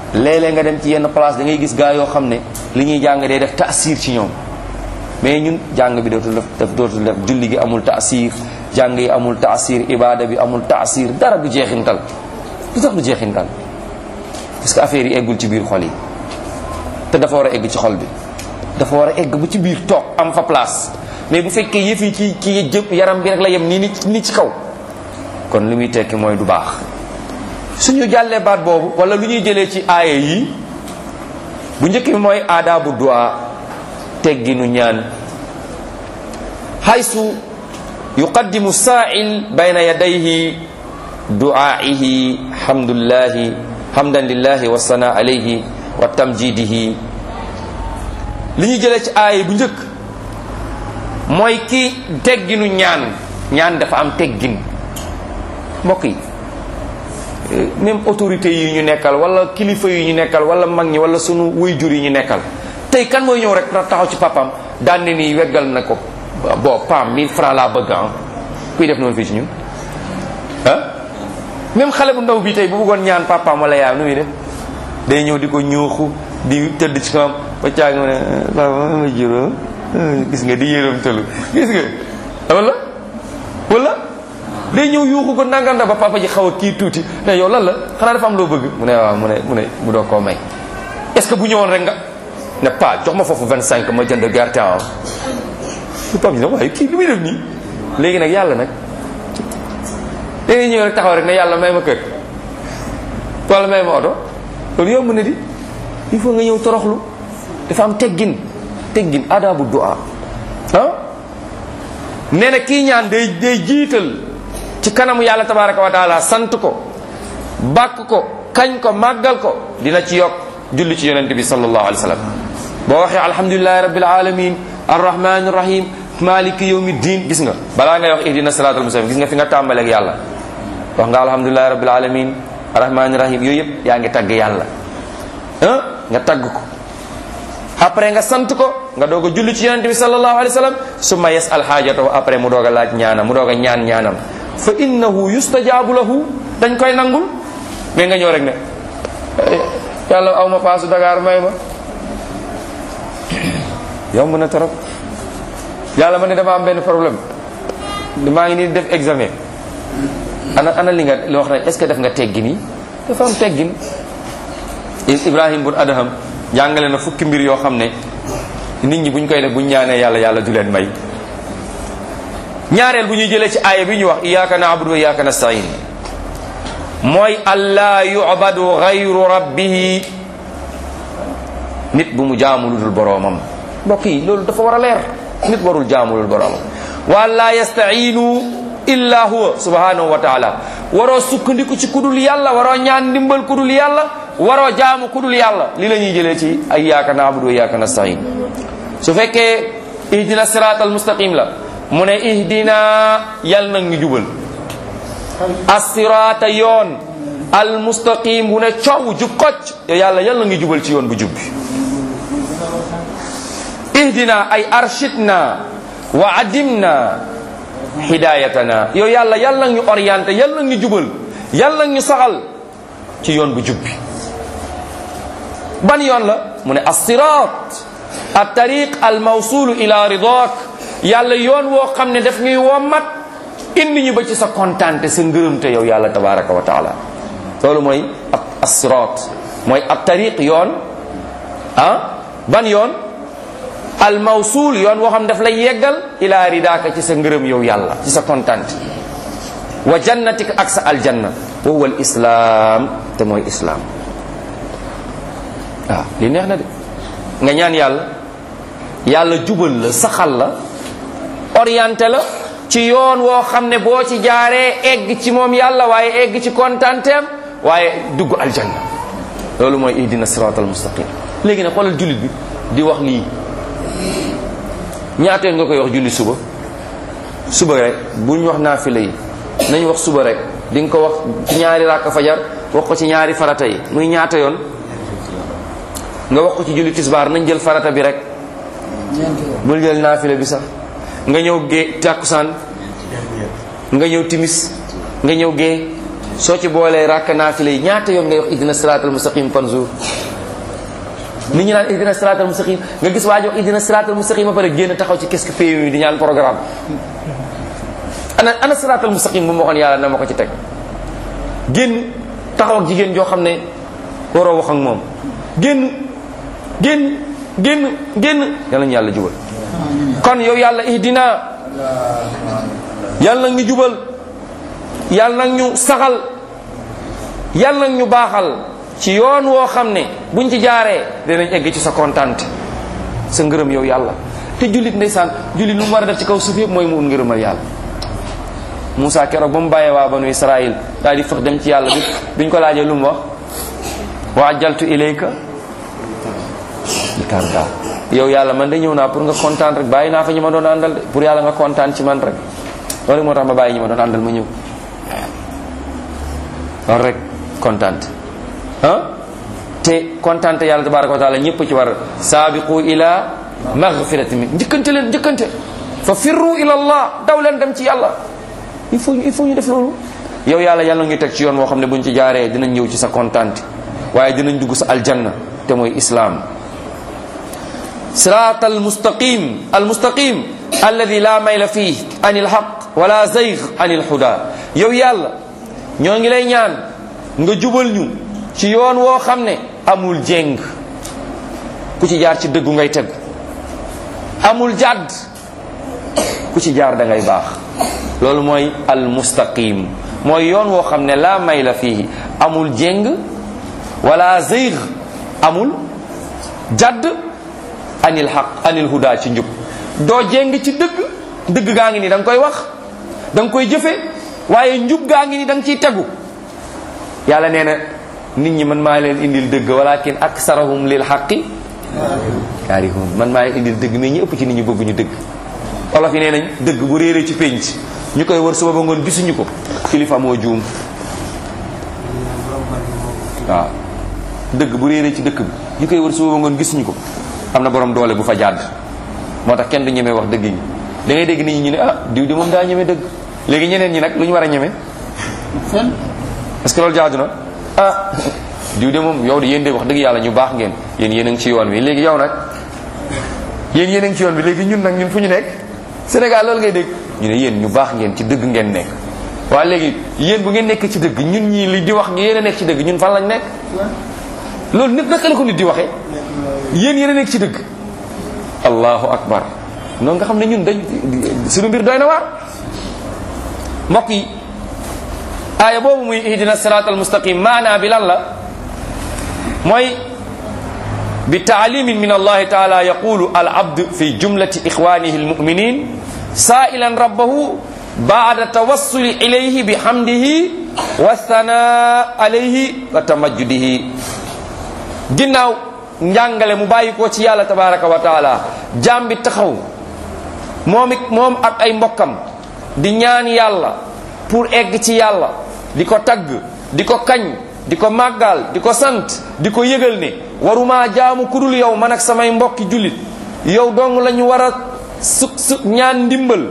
léeg-léeg nga dem ci yenn place da ngay gis gaa yoo xam ne li ñuy jàng day def taasir ci ñoom mais ñun jàng bi dootul def dootul def julli gi amul taasir jàng yi amul taasir ibada bi amul taasir dara du jeexintal lu tax du jeexintal parce que affaire yi eggul ci biir xol yi te dafa war a egg ci xol bi dafa war a egg bu ci biir toog am fa place mais bu fekkee yëf yi ci ci jëpp yaram bi rek la yem nii ni ni ci kaw kon li muy tekki mooy du baax suñu jàllee baat boobu wala lu ñuy jëlee ci aaya yi bu njëkk bi mooy aadaabu du'a tegginu ñaan haysu yuqaddimu saa'il bayna yadayhi du'aa'ihi hamdulillahi hamdan lillahi wa sana alayhi wa tamjidihi li ñuy jëlee ci aaya bu njëkk mooy ki tegginu ñaan ñaan dafa am teggin mbokk yi même autorité yi ñu nekkal wala kilifa yi ñu nekkal wala mag ñi wala sunu waajur yi ñu nekkal tey kan mooy ñëw rek taxaw ci papam daan ne nii weggal na ko bon pam 1000 francs laa bëgg ah kuy def noonu fii ci ñun ah même xale bu ndaw bi tey bu bëggoon ñaan papam wala yaayam nu muy def day ñëw di ko ñuuxu di tëdd ci kawam ba caag ma ne papa ma juróom gis nga di yërëm tëlu gis nga wala wala day ñëw yuuxu ko nanganda ba papa ji xaw a kii tuuti ne yow lan la xanaa dafa am loo bëgg mu ne waaw mu ne mu ne mu doo koo may est ce que bu ñëwoon rek nga ne pa jox ma foofu 25 ma jënd gerte ah lu papa ji ne waaye kii li muy def nii léegi nag yàlla nag da ngay ñëw rek taxaw rek ne yàlla may ma kër wala may ma oto loolu yomb na di il faut nga ñëw toroxlu dafa am teggin teggin adabu du'a ah nee na kii ñaan day day jiital ci kanamu yàlla tabaraka wa taala sant ko bàkk ko kañ ko màggal ko dina ci yokk julli ci yonente bi sallallahu alayhi wa sallam boo waxee alhamdulilahi rabbil alamin arrahmani rahim maliki yawmi din gis nga balaa ngay wax ihdina siratal mustaqim gis nga fi nga tàmbaleeg yàlla wax nga alhamdulilahi rabbil alamin arrahmani rahim yooyu yëpp yaa ngi tagg yàlla ah nga tagg ko après nga sant ko nga doog a julli ci yonente bi sallallahu alayhi wa sallam summa yasal xaajatahu après mu doog a laaj ñaanam mu doog a ñaan ñaanam fa innahu yustajaabu lahu dañ koy nangul mais nga ñëw rek ne yàlla aw ma paasu Dakar may ma yomb na trop yàlla ma ne dama am benn problème maa ngi nii def examen ana ana li nga li wax na est-ce que def nga teggin yi dafa am teggin Ibrahim bun Adham jàngale na fukki mbir yoo xam ne nit ñi buñ koy def buñ ñaanee yàlla yàlla du leen may ñaareel bu ñuy jëlee ci aaya bi ñu wax iyyaka na'budu wa iyyaka nasta'in mooy allah yu'badu ghayru rabbihi nit bu mu jaamu lu dul boroomam mbokk yi loolu dafa war a leer nit warul jaamu lu dul boroomam wa la yasta'inu illa huwa subhanahu wa ta'ala waroo sukkandiku ci kudul yàlla waroo ñaan ndimbal kudul yàlla waroo jaamu kudul yàlla li la ñuy jëlee ci iyyaka na'budu wa iyyaka nasta'in su fekkee ihdina siratal mustaqim la mu ne ihdina yal nag ñu jubal assiraata yoon al mustaqim bu ne coow jub kocc yàlla yal na ngi jubal ci yoon bu jub bi ihdina ay arshidna wa adimna hidayatana yow yàlla yal nag ñu orienté yal nag ñu jubal yal nag ñu saxal ci yoon bu jub bi ban yoon la mu ne assirat at tariq al mawsulu ila ridak yàlla yoon woo xam ne daf ñuy wommat indi ñu ba ci sa kontaante sa ngërëmte yow yàlla tabaraka wa taala loolu mooy ak asirat mooy ab tariq yoon ah ban yoon al mawsul yoon woo xam daf lay yeggal ila ridaaka ci sa ngërëm yow yàlla ci sa kontaante wa jannatika ak sa aljanna wa huwa al islam te mooy islam waaw li neex na de nga ñaan yàlla yàlla jubal la saxal la orienté la ci yoon woo xam ne boo ci jaaree egg ci moom yàlla waaye egg ci kontanteem waaye dugg aljanna loolu mooy ihdina siratal mustaqim léegi nag xoolal jullit bi di wax lii ñaateel nga koy wax julli suba suba rek buñ wax naafila yi nañ wax suba rek di nga ko wax ci ñaari ràkk fajar wax ko ci ñaari farata yi muy ñaata yoon nga wax ko ci julli tisbaar nañ jël farata bi rek bul jël naafila bi sax nga ñëw gée tàkkusaan nga ñëw timis nga ñëw gée soo ci boolee rakk naafile yi ñaata yoon ngay wax ihdina siraatal mustaqim par jour nit ñi naan ihdina siraatal mustaqim nga gis waa ji wax ihdina siraatal mustaqim ba pare génn taxaw ci qu'est-ce que PMU di ñaan programme ana ana siraatal mustaqim bu ma waxoon yàlla na ma ko ci teg génn taxaw ak jigéen joo xam ne waroo wax ak moom génn génn génn génn yàlla ñu yàlla jubal kon yow yàlla ihdina yàlla nag ñu jubal yàlla nag ñu saxal yàlla nag ñu baaxal ci yoon woo xam ne buñ ci jaaree dinañ egg ci sa kontante sa ngërëm yow yàlla te jullit ndeysaan jullit lu mu war a def ci kaw suuf yëpp mooy mu ut ngërëmal yàlla Moussa keroog ba mu bàyyee waa banu Israël daal di fex dem ci yàlla bi biñ ko laajee lu mu wax wa ajjaltu ilayka tarda yow yàlla man de ñëw naa pour nga kontaan rek bàyyi naa fa ñi ma doon àndal de pour yàlla nga kontaan ci man rek loolu moo tax ma bàyyi ñi ma doon àndal ma ñëw loolu rek kontaan ah te kontaan yàlla tabaraka wa taala ñëpp ci war saabiqu ila magfirati min njëkkante leen njëkkante fa firru ila allah daw leen dem ci yàlla il faut il faut ñu def loolu yow yàlla yàlla ñu teg ci yoon woo xam ne buñ ci jaaree dinañ ñëw ci sa kontaante waaye dinañ dugg sa aljanna te mooy islaam sirat almustaqim almustaqim alladi la mayla fii an ilhaq wala zayg an ilhuda yow yàlla ñoo ngi lay ñaan nga jubal ñu ci yoon woo xam ne amul jéng ku ci jaar ci dëggu ngay tegu amul jàdd ku ci jaar da ngay baax loolu mooy almustaqim mooy yoon woo xam ne la mayla fii amul jéng wala zayg amul jadd anil xaq anil huda ci njub doo jéng ci dëgg dëgg gaa ngi ni da nga koy wax da nga koy jëfe waaye njub gaa ngi ni da nga ciy tegu yàlla nee na nit ñi man maa leen indil dëgg walakin aksarahum lil xaqi kaarihun man maa leen indil dëgg mais ñi ëpp ci nit ñi bëgguñu dëgg olof yi nee nañ dëgg bu réeree ci pénc ñu koy wër suba ba ngoon gisuñu ko kilifa moo juum waaw dëgg bu réeree ci dëkk bi ñu koy wër suba ba ngoon gisuñu ko am na borom doole bu fa jàdd moo tax kenn du ñemee wax dëgg yi da ngay dégg nit ñi ñu ne ah diw di moom daa ñeme dëgg léegi ñeneen ñi nag lu ñu war a ñeme est-ce que loolu jaadu na ah diw de moom yow de yéen de wax dëgg yàlla ñu baax ngeen yéen yéen a ngi ci yoon wi léegi yow nag yéen yéen a ngi ci yoon bi léegi ñun nag ñun fu ñu nekk Sénégal loolu ngay dégg ñu ne yéen ñu baax ngeen ci dëgg ngeen nekk waaye léegi yéen bu ngeen nekk ci dëgg ñun ñii li di wax yéen a nekk ci dëgg ñun fan lañ nekk loolu nit naka la ko nit di waxee yéen yéen a nekk ci dëgg allahu akbar noonu nga xam ne ñun dañ suñu mbir doy na waar mbokk yi aaya boobu muy ihdina sirat al mustaqim maanaa bi lan la mooy bi taalimin min allahi taala yaqulu al abd fi jumlati ixwanihi almuminin sailan rabbahu baada tawassuli ilayhi bi hamdihi wa thana alayhi wa tamajjudihi ginnaaw njàngale mu bàyyi ko ci yàlla tabaraka wa taala jaam bi taxaw moom it moom ak ay mbokkam di ñaan yàlla pour egg ci yàlla di ko tagg di ko kañ di ko màggal di ko sant di ko yëgal ne waruma jaamu kudul yow man ak samay mbokki jullit yow dong la ñu war a su su ñaan ndimbal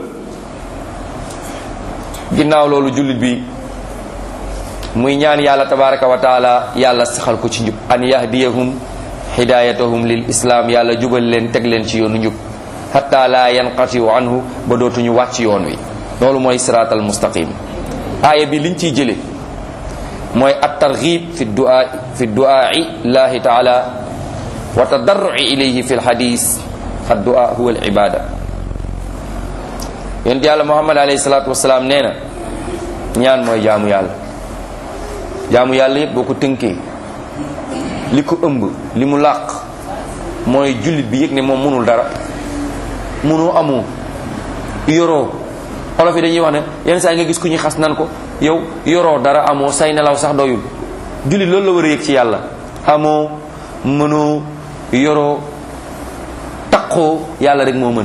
ginnaaw loolu jullit bi muy ñaan yàlla tabaraka wa taala yàlla saxal ko ci njub an yahdiyahum hidayatahum lil islam yàlla jubal leen teg leen ci yoonu njub hatta la yanqatiu anhu ba dootuñu wàcc yoon wi loolu mooy sirat al mustaqim aaya bi liñ ciy jële mooy at targhib fi du'a fi du'a'i llahi taala wa tadarru'i ilayhi fi lhadis ad du'a huwa al ibada yonent yàlla muhammad alayhi salatu wasalaam nee na ñaan mooy jaamu yàlla jaamu yàlla yëpp boo ko tënkee li ko ëmb li mu làq mooy jullit bi yëg ne moom mënul dara mënoo amoo yoroo olof yi dañuy wax ne yenn saa yi nga gis ku ñuy xas nan ko yow yoroo dara amoo say nelaw sax doyul jullit loolu la war a yëg ci yàlla amoo mënoo yoroo taqoo yàlla rek moo mën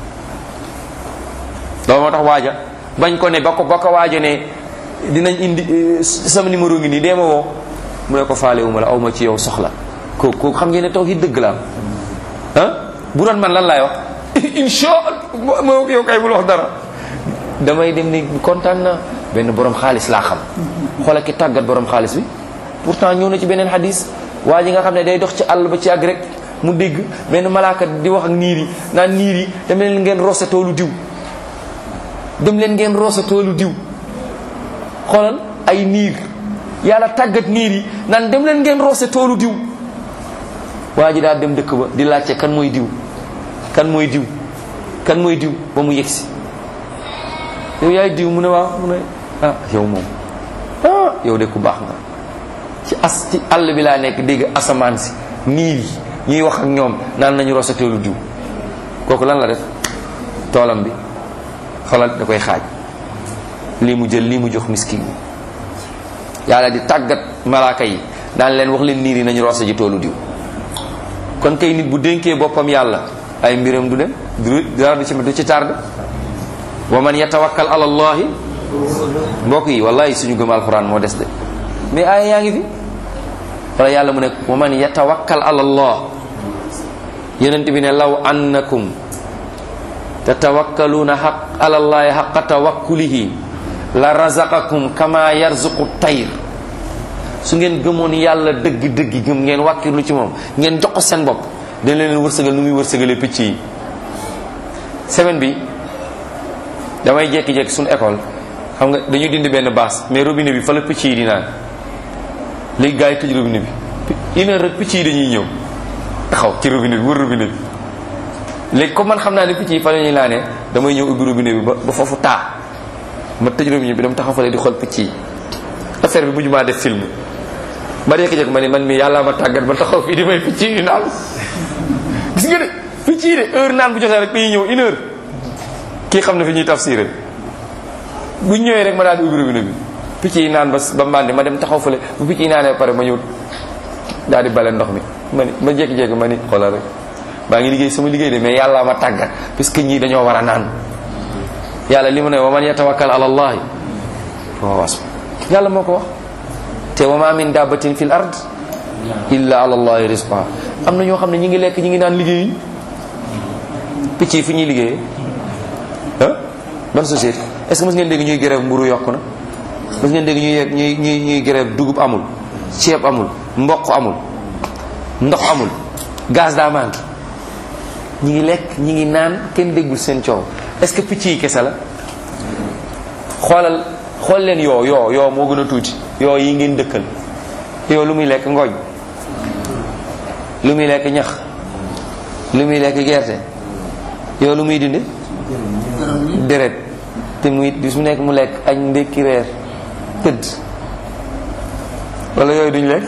loolu moo tax waaja bañ ko ne ba ko ba ko waaja ne dinañ indi sama numéro ngi nii dee ma woo mu ne ko faale wu ma la aw ma ci yow soxla kooku kooku xam ngeen ne tawhid dëgg la am ah bu doon man lan laay wax insha allah yow kay bul wax dara damay dem ni kontaan na benn borom xaalis laa xam xoola ki tàggat borom xaalis bi pourtant ñëw na ci beneen hadis waa ji nga xam ne day dox ci àll ba ci àgg rek mu dégg benn malaaka di wax ak niir yi naan niir yi dem leen ngeen roose toolu diw dem leen ngeen roose toolu diw xoolal ay niir yàlla tàggat niir yi naan dem leen ngeen roose toolu diw waa ji daal dem dëkk ba di laajte kan mooy diw kan mooy diw kan mooy diw ba mu yegsi yow yaay diw mu ne waaw mu ne ah yow moom ah yow de ku baax nga ci as ci àll bi laa nekk dégg asamaan si niir yi ñuy wax ak ñoom naan nañu roose toolu diw kooku lan la def toolam bi xoolal da koy xaaj lii mu jël lii mu jox miskin yi yàlla di tàggat malaaka yi daan leen wax leen niir yi nañu roose ji toolu diw kon kay nit bu dénkee boppam yàlla ay mbiram du dem du dara du ci du ci tardé wa man yatawakkal ala allahi mbokk yi wallahi suñu gëm alquran moo des de mais aaya yaa ngi fi wala yàlla mu ne wa man yatawakkal ala allah yonent bi ne law annakum tatawakkaluuna xaq ala allahi xaqa tawakkulihi la razaqakum kama yarzuqu tayr su ngeen gëmoon yàlla dëgg dëgg gëm ngeen wàkkirlu ci moom ngeen jox ko seen bopp dañ leen wërsëgal nu muy wërsëgalee picc yi semaine bi damay jekki-jekki suñu école xam nga dañuy dindi benn baas mais robinet bi fa la picc yi di naan léegi gars yi tëj robinet bi une heure rek picc yi dañuy ñëw taxaw ci robinet bi wër robinet bi léegi comme man xam naa ne picc yi fa la ñuy naanee damay ñëw ubbi robinet bi ba ba foofu taa ma tëj robinet bi dama taxaw fa di xool picc yi affaire bi mujj maa def film ma jekki-jekki ma ne man mi yàlla ma tàggat ba taxaw fii di may picc yi naan gis nga de picc yi de heure naan bu jotee rek dañuy ñëw une heure kii xam ne fi ñuy tafsiré bu ñëwee rek ma daal di ubbi robinet bi picc yi naan ba ba màndi ma dem taxaw fële bu picc yi naanee pare ma ñëw daal di bale ndox mi ma ni ma jékki-jékki ma ni xoolal rek maa ngi liggéey sama liggéey de mais yàlla ma tàggat puisque ñii dañoo war a naan yàlla li mu ne wa man yatawakkal ala allahi wa was yàlla moo ko wax te wa ma min dabbatin fil ard illa ala allahi rizqa am na ñoo xam ne ñi ngi lekk ñi ngi naan liggéeyuñ picc yi fu ñuy liggéeyee ah ban société est ce que mos ngeen dégg ñuy grève mburu yokk na mos ngeen dégg ñuy ñuy ñuy ñuy grève dugub amul ceeb amul mboq amul ndox amul gaz daa manqué ñi ngi lekk ñi ngi naan kenn déggul seen coow est ce que picc yi kese la xoolal xool leen yoo yoo yoo moo gën a tuuti yoo yi ngeen dëkkal yoo lu muy lekk ngooñ lu muy lekk ñax lu muy lekk gerte yoo lu muy dindi deret te muy bis mu nekk mu lekk añ ndékki reer tëdd wala yooyu duñ lekk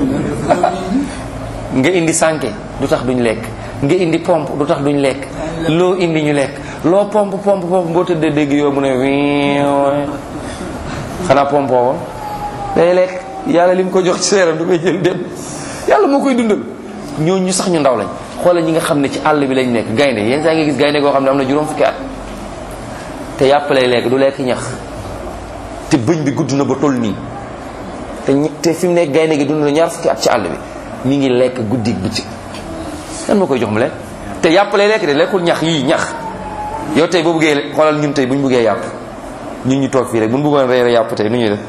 nga indi sànke du tax duñ lekk nga indi pompe du tax duñ lekk loo indi ñu lekk loo pompe pompe pompe boo tëddee dégg yoo mu ne wiiw xanaa pompe woon day lekk yàlla li mu ko jox ci seeram du koy jël dem yàlla moo koy dundal ñoo ñu sax ñu ndaw lañ xoolal ñi nga xam ne ci àll bi lañ nekk gaynde yenn saa nga gis gaynde goo xam ne am na juróom fukki at te yàpp lay lekk du lekk ñax te bëñ bi gudd na ba toll nii te ñi- te fi mu nekk gaynde gi dund na ñaar fukki at ci àll bi mi ngi lekk guddi bëccëg kan moo koy jox mu lekk te yàpp lay lekk de lekkul ñax yii ñax yow tey boo bëggee xoolal ñun tey bu ñu bëggee yàpp ñun ñu toog fii rek bu ñu bëggoon reere yàpp tey nu ñuy def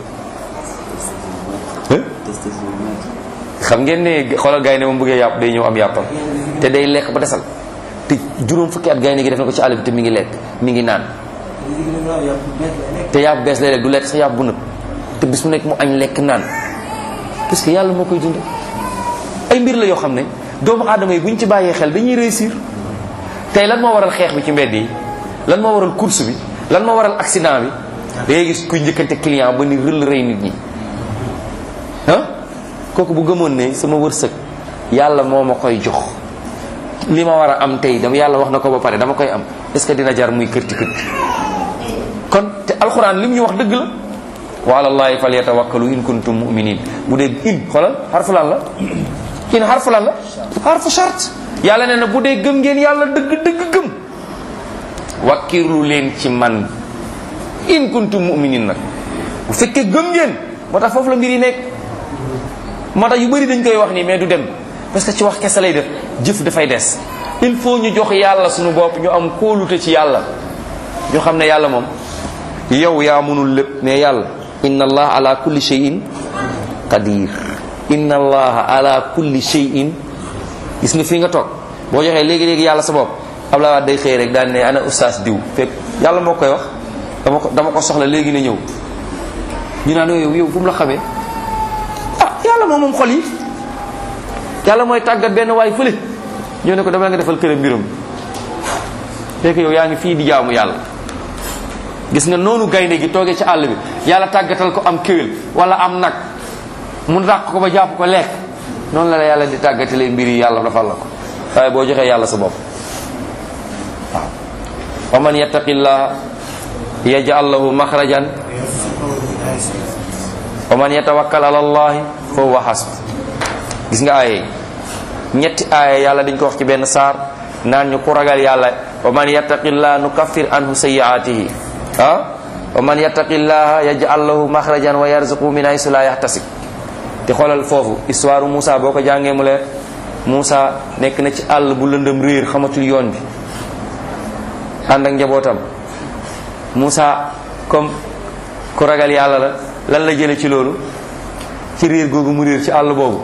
xam ngeen ne xoolal gaynde moom bëggee yàpp day ñëw am yàppam te day lekk ba desal te juróom fukki at gaynde gi def na ko ci àll bi te mi ngi lekk mi ngi naan te yàpp bees lay lekk du lekk sax yàpp bu nëb te bis mu nekk mu añ lekk naan parce que yàlla moo koy dund ay mbir la yoo xam ne doomu aadama yi bu ñu ci bàyyee xel dañuy réussir tey lan moo waral xeex bi ci mbedd yi lan moo waral course bi lan moo waral accident bi da ngay gis kuy njëkkante client ba ni rël rey nit ñi ah kooku bu gëmoon ne sama wërsëg yàlla moo ma koy jox li ma war a am tey dama yàlla wax na ko ba pare dama koy am est ce que dina jar muy kërti kërti kon te alxuraan li mu ñu wax dëgg la wa ala llahi falyatawakkalu in kuntum muminin bu dee in xoolal xarfu lan la in xarfu lan la xarfu charte yàlla nee na bu dee gëm ngeen yàlla dëgg dëgg gëm wakkirlu leen ci man in kuntum muminin nag bu fekkee gëm ngeen moo tax foofu la mbir yi nekk moo tax yu bëri dañ koy wax nii mais du dem parce que ci wax kese lay def jëf dafay des il faut ñu jox yàlla suñu bopp ñu am kóolute ci yàlla ñu xam ne yàlla moom yow yaa mënul lépp mais yàlla inna allah ala kulli shay'in qadir inna allah ala kulli shay'in gis nga fii nga toog boo joxee léegi-léegi yàlla sa bopp Abdoulaye Wade day xëy rek daan ne ana oustaz diw fekk yàlla moo koy wax dama ko dama ko soxla léegi na ñëw ñu naan yow yow fu mu la xamee ah yàlla moom moom xol yi yàlla mooy tàggat benn waay fële ñoo ne ko dama nga defal këram mbiram fekk yow yaa ngi fii di jaamu yàlla gis nga noonu gaynde gi toogee ci àll bi yàlla tàggatal ko am kéwél wala am nag mun dàq ko ba jàpp ko lekk noonu la la yàlla di tàggatalee mbir yi yàlla dafal la ko waaye boo joxee yàlla sa bopp waaw wa man yattaqillah yaj'al lahu maxrajan wa man yatawakkal ala allahi fa huwa hasb gis nga aaye ñetti aaye yàlla dañ ko wax ci benn saar naan ñu ku ragal yàlla wa man yattaqillah nukaffir anhu sayyi'atihi ah wa man yattaqillaha yaj'al lahu maxrajan wa yarzuqhu min haythu la yahtasib te xoolal foofu histoire Moussa boo ko jàngee mu leer Moussa nekk na ci àll bu lëndëm réer xamatul yoon bi ànd ak njabootam Moussa comme ku ragal yàlla la lan la jële ci loolu ci réer googu mu réer ci àll boobu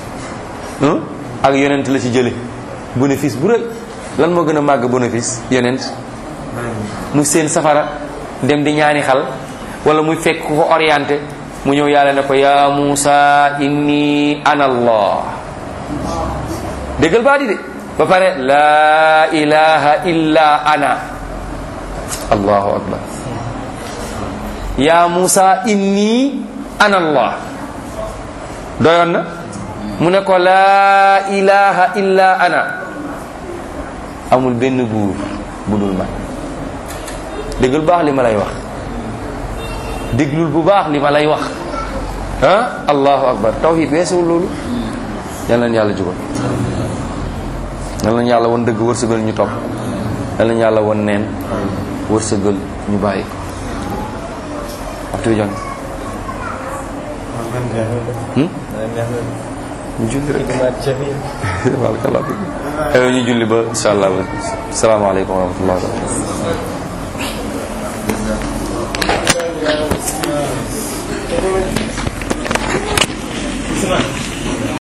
ak yonent la ci jële bénéfice bu rëy lan moo gën a màgg bénéfice yonent mu seen safara dem di ñaani xal wala muy fekk ku ko orienté mu ñëw yàlla ne ko ya Musa inni ana allah déggal baa di de ba pare la ilaha illa ana allahu akbar ya Musa inni ana allah doyoon na mu ne ko la ilaha illa ana amul benn buur bu dul man déggal baax li ma lay wax déglul bu baax li ma lay wax ah allahu akbar tawhid weesuwul loolu yal nañu yàlla jubal yal nañu yàlla won dëgg wërsëgal ñu topp yal nañu yàlla won neen wërsëgal ñu bàyyi ko waxtu bi jàng ñu julli rek barakallah aywa ñu julli ba insha allah salaamaaleykum wa rahmatullah wa barakatuh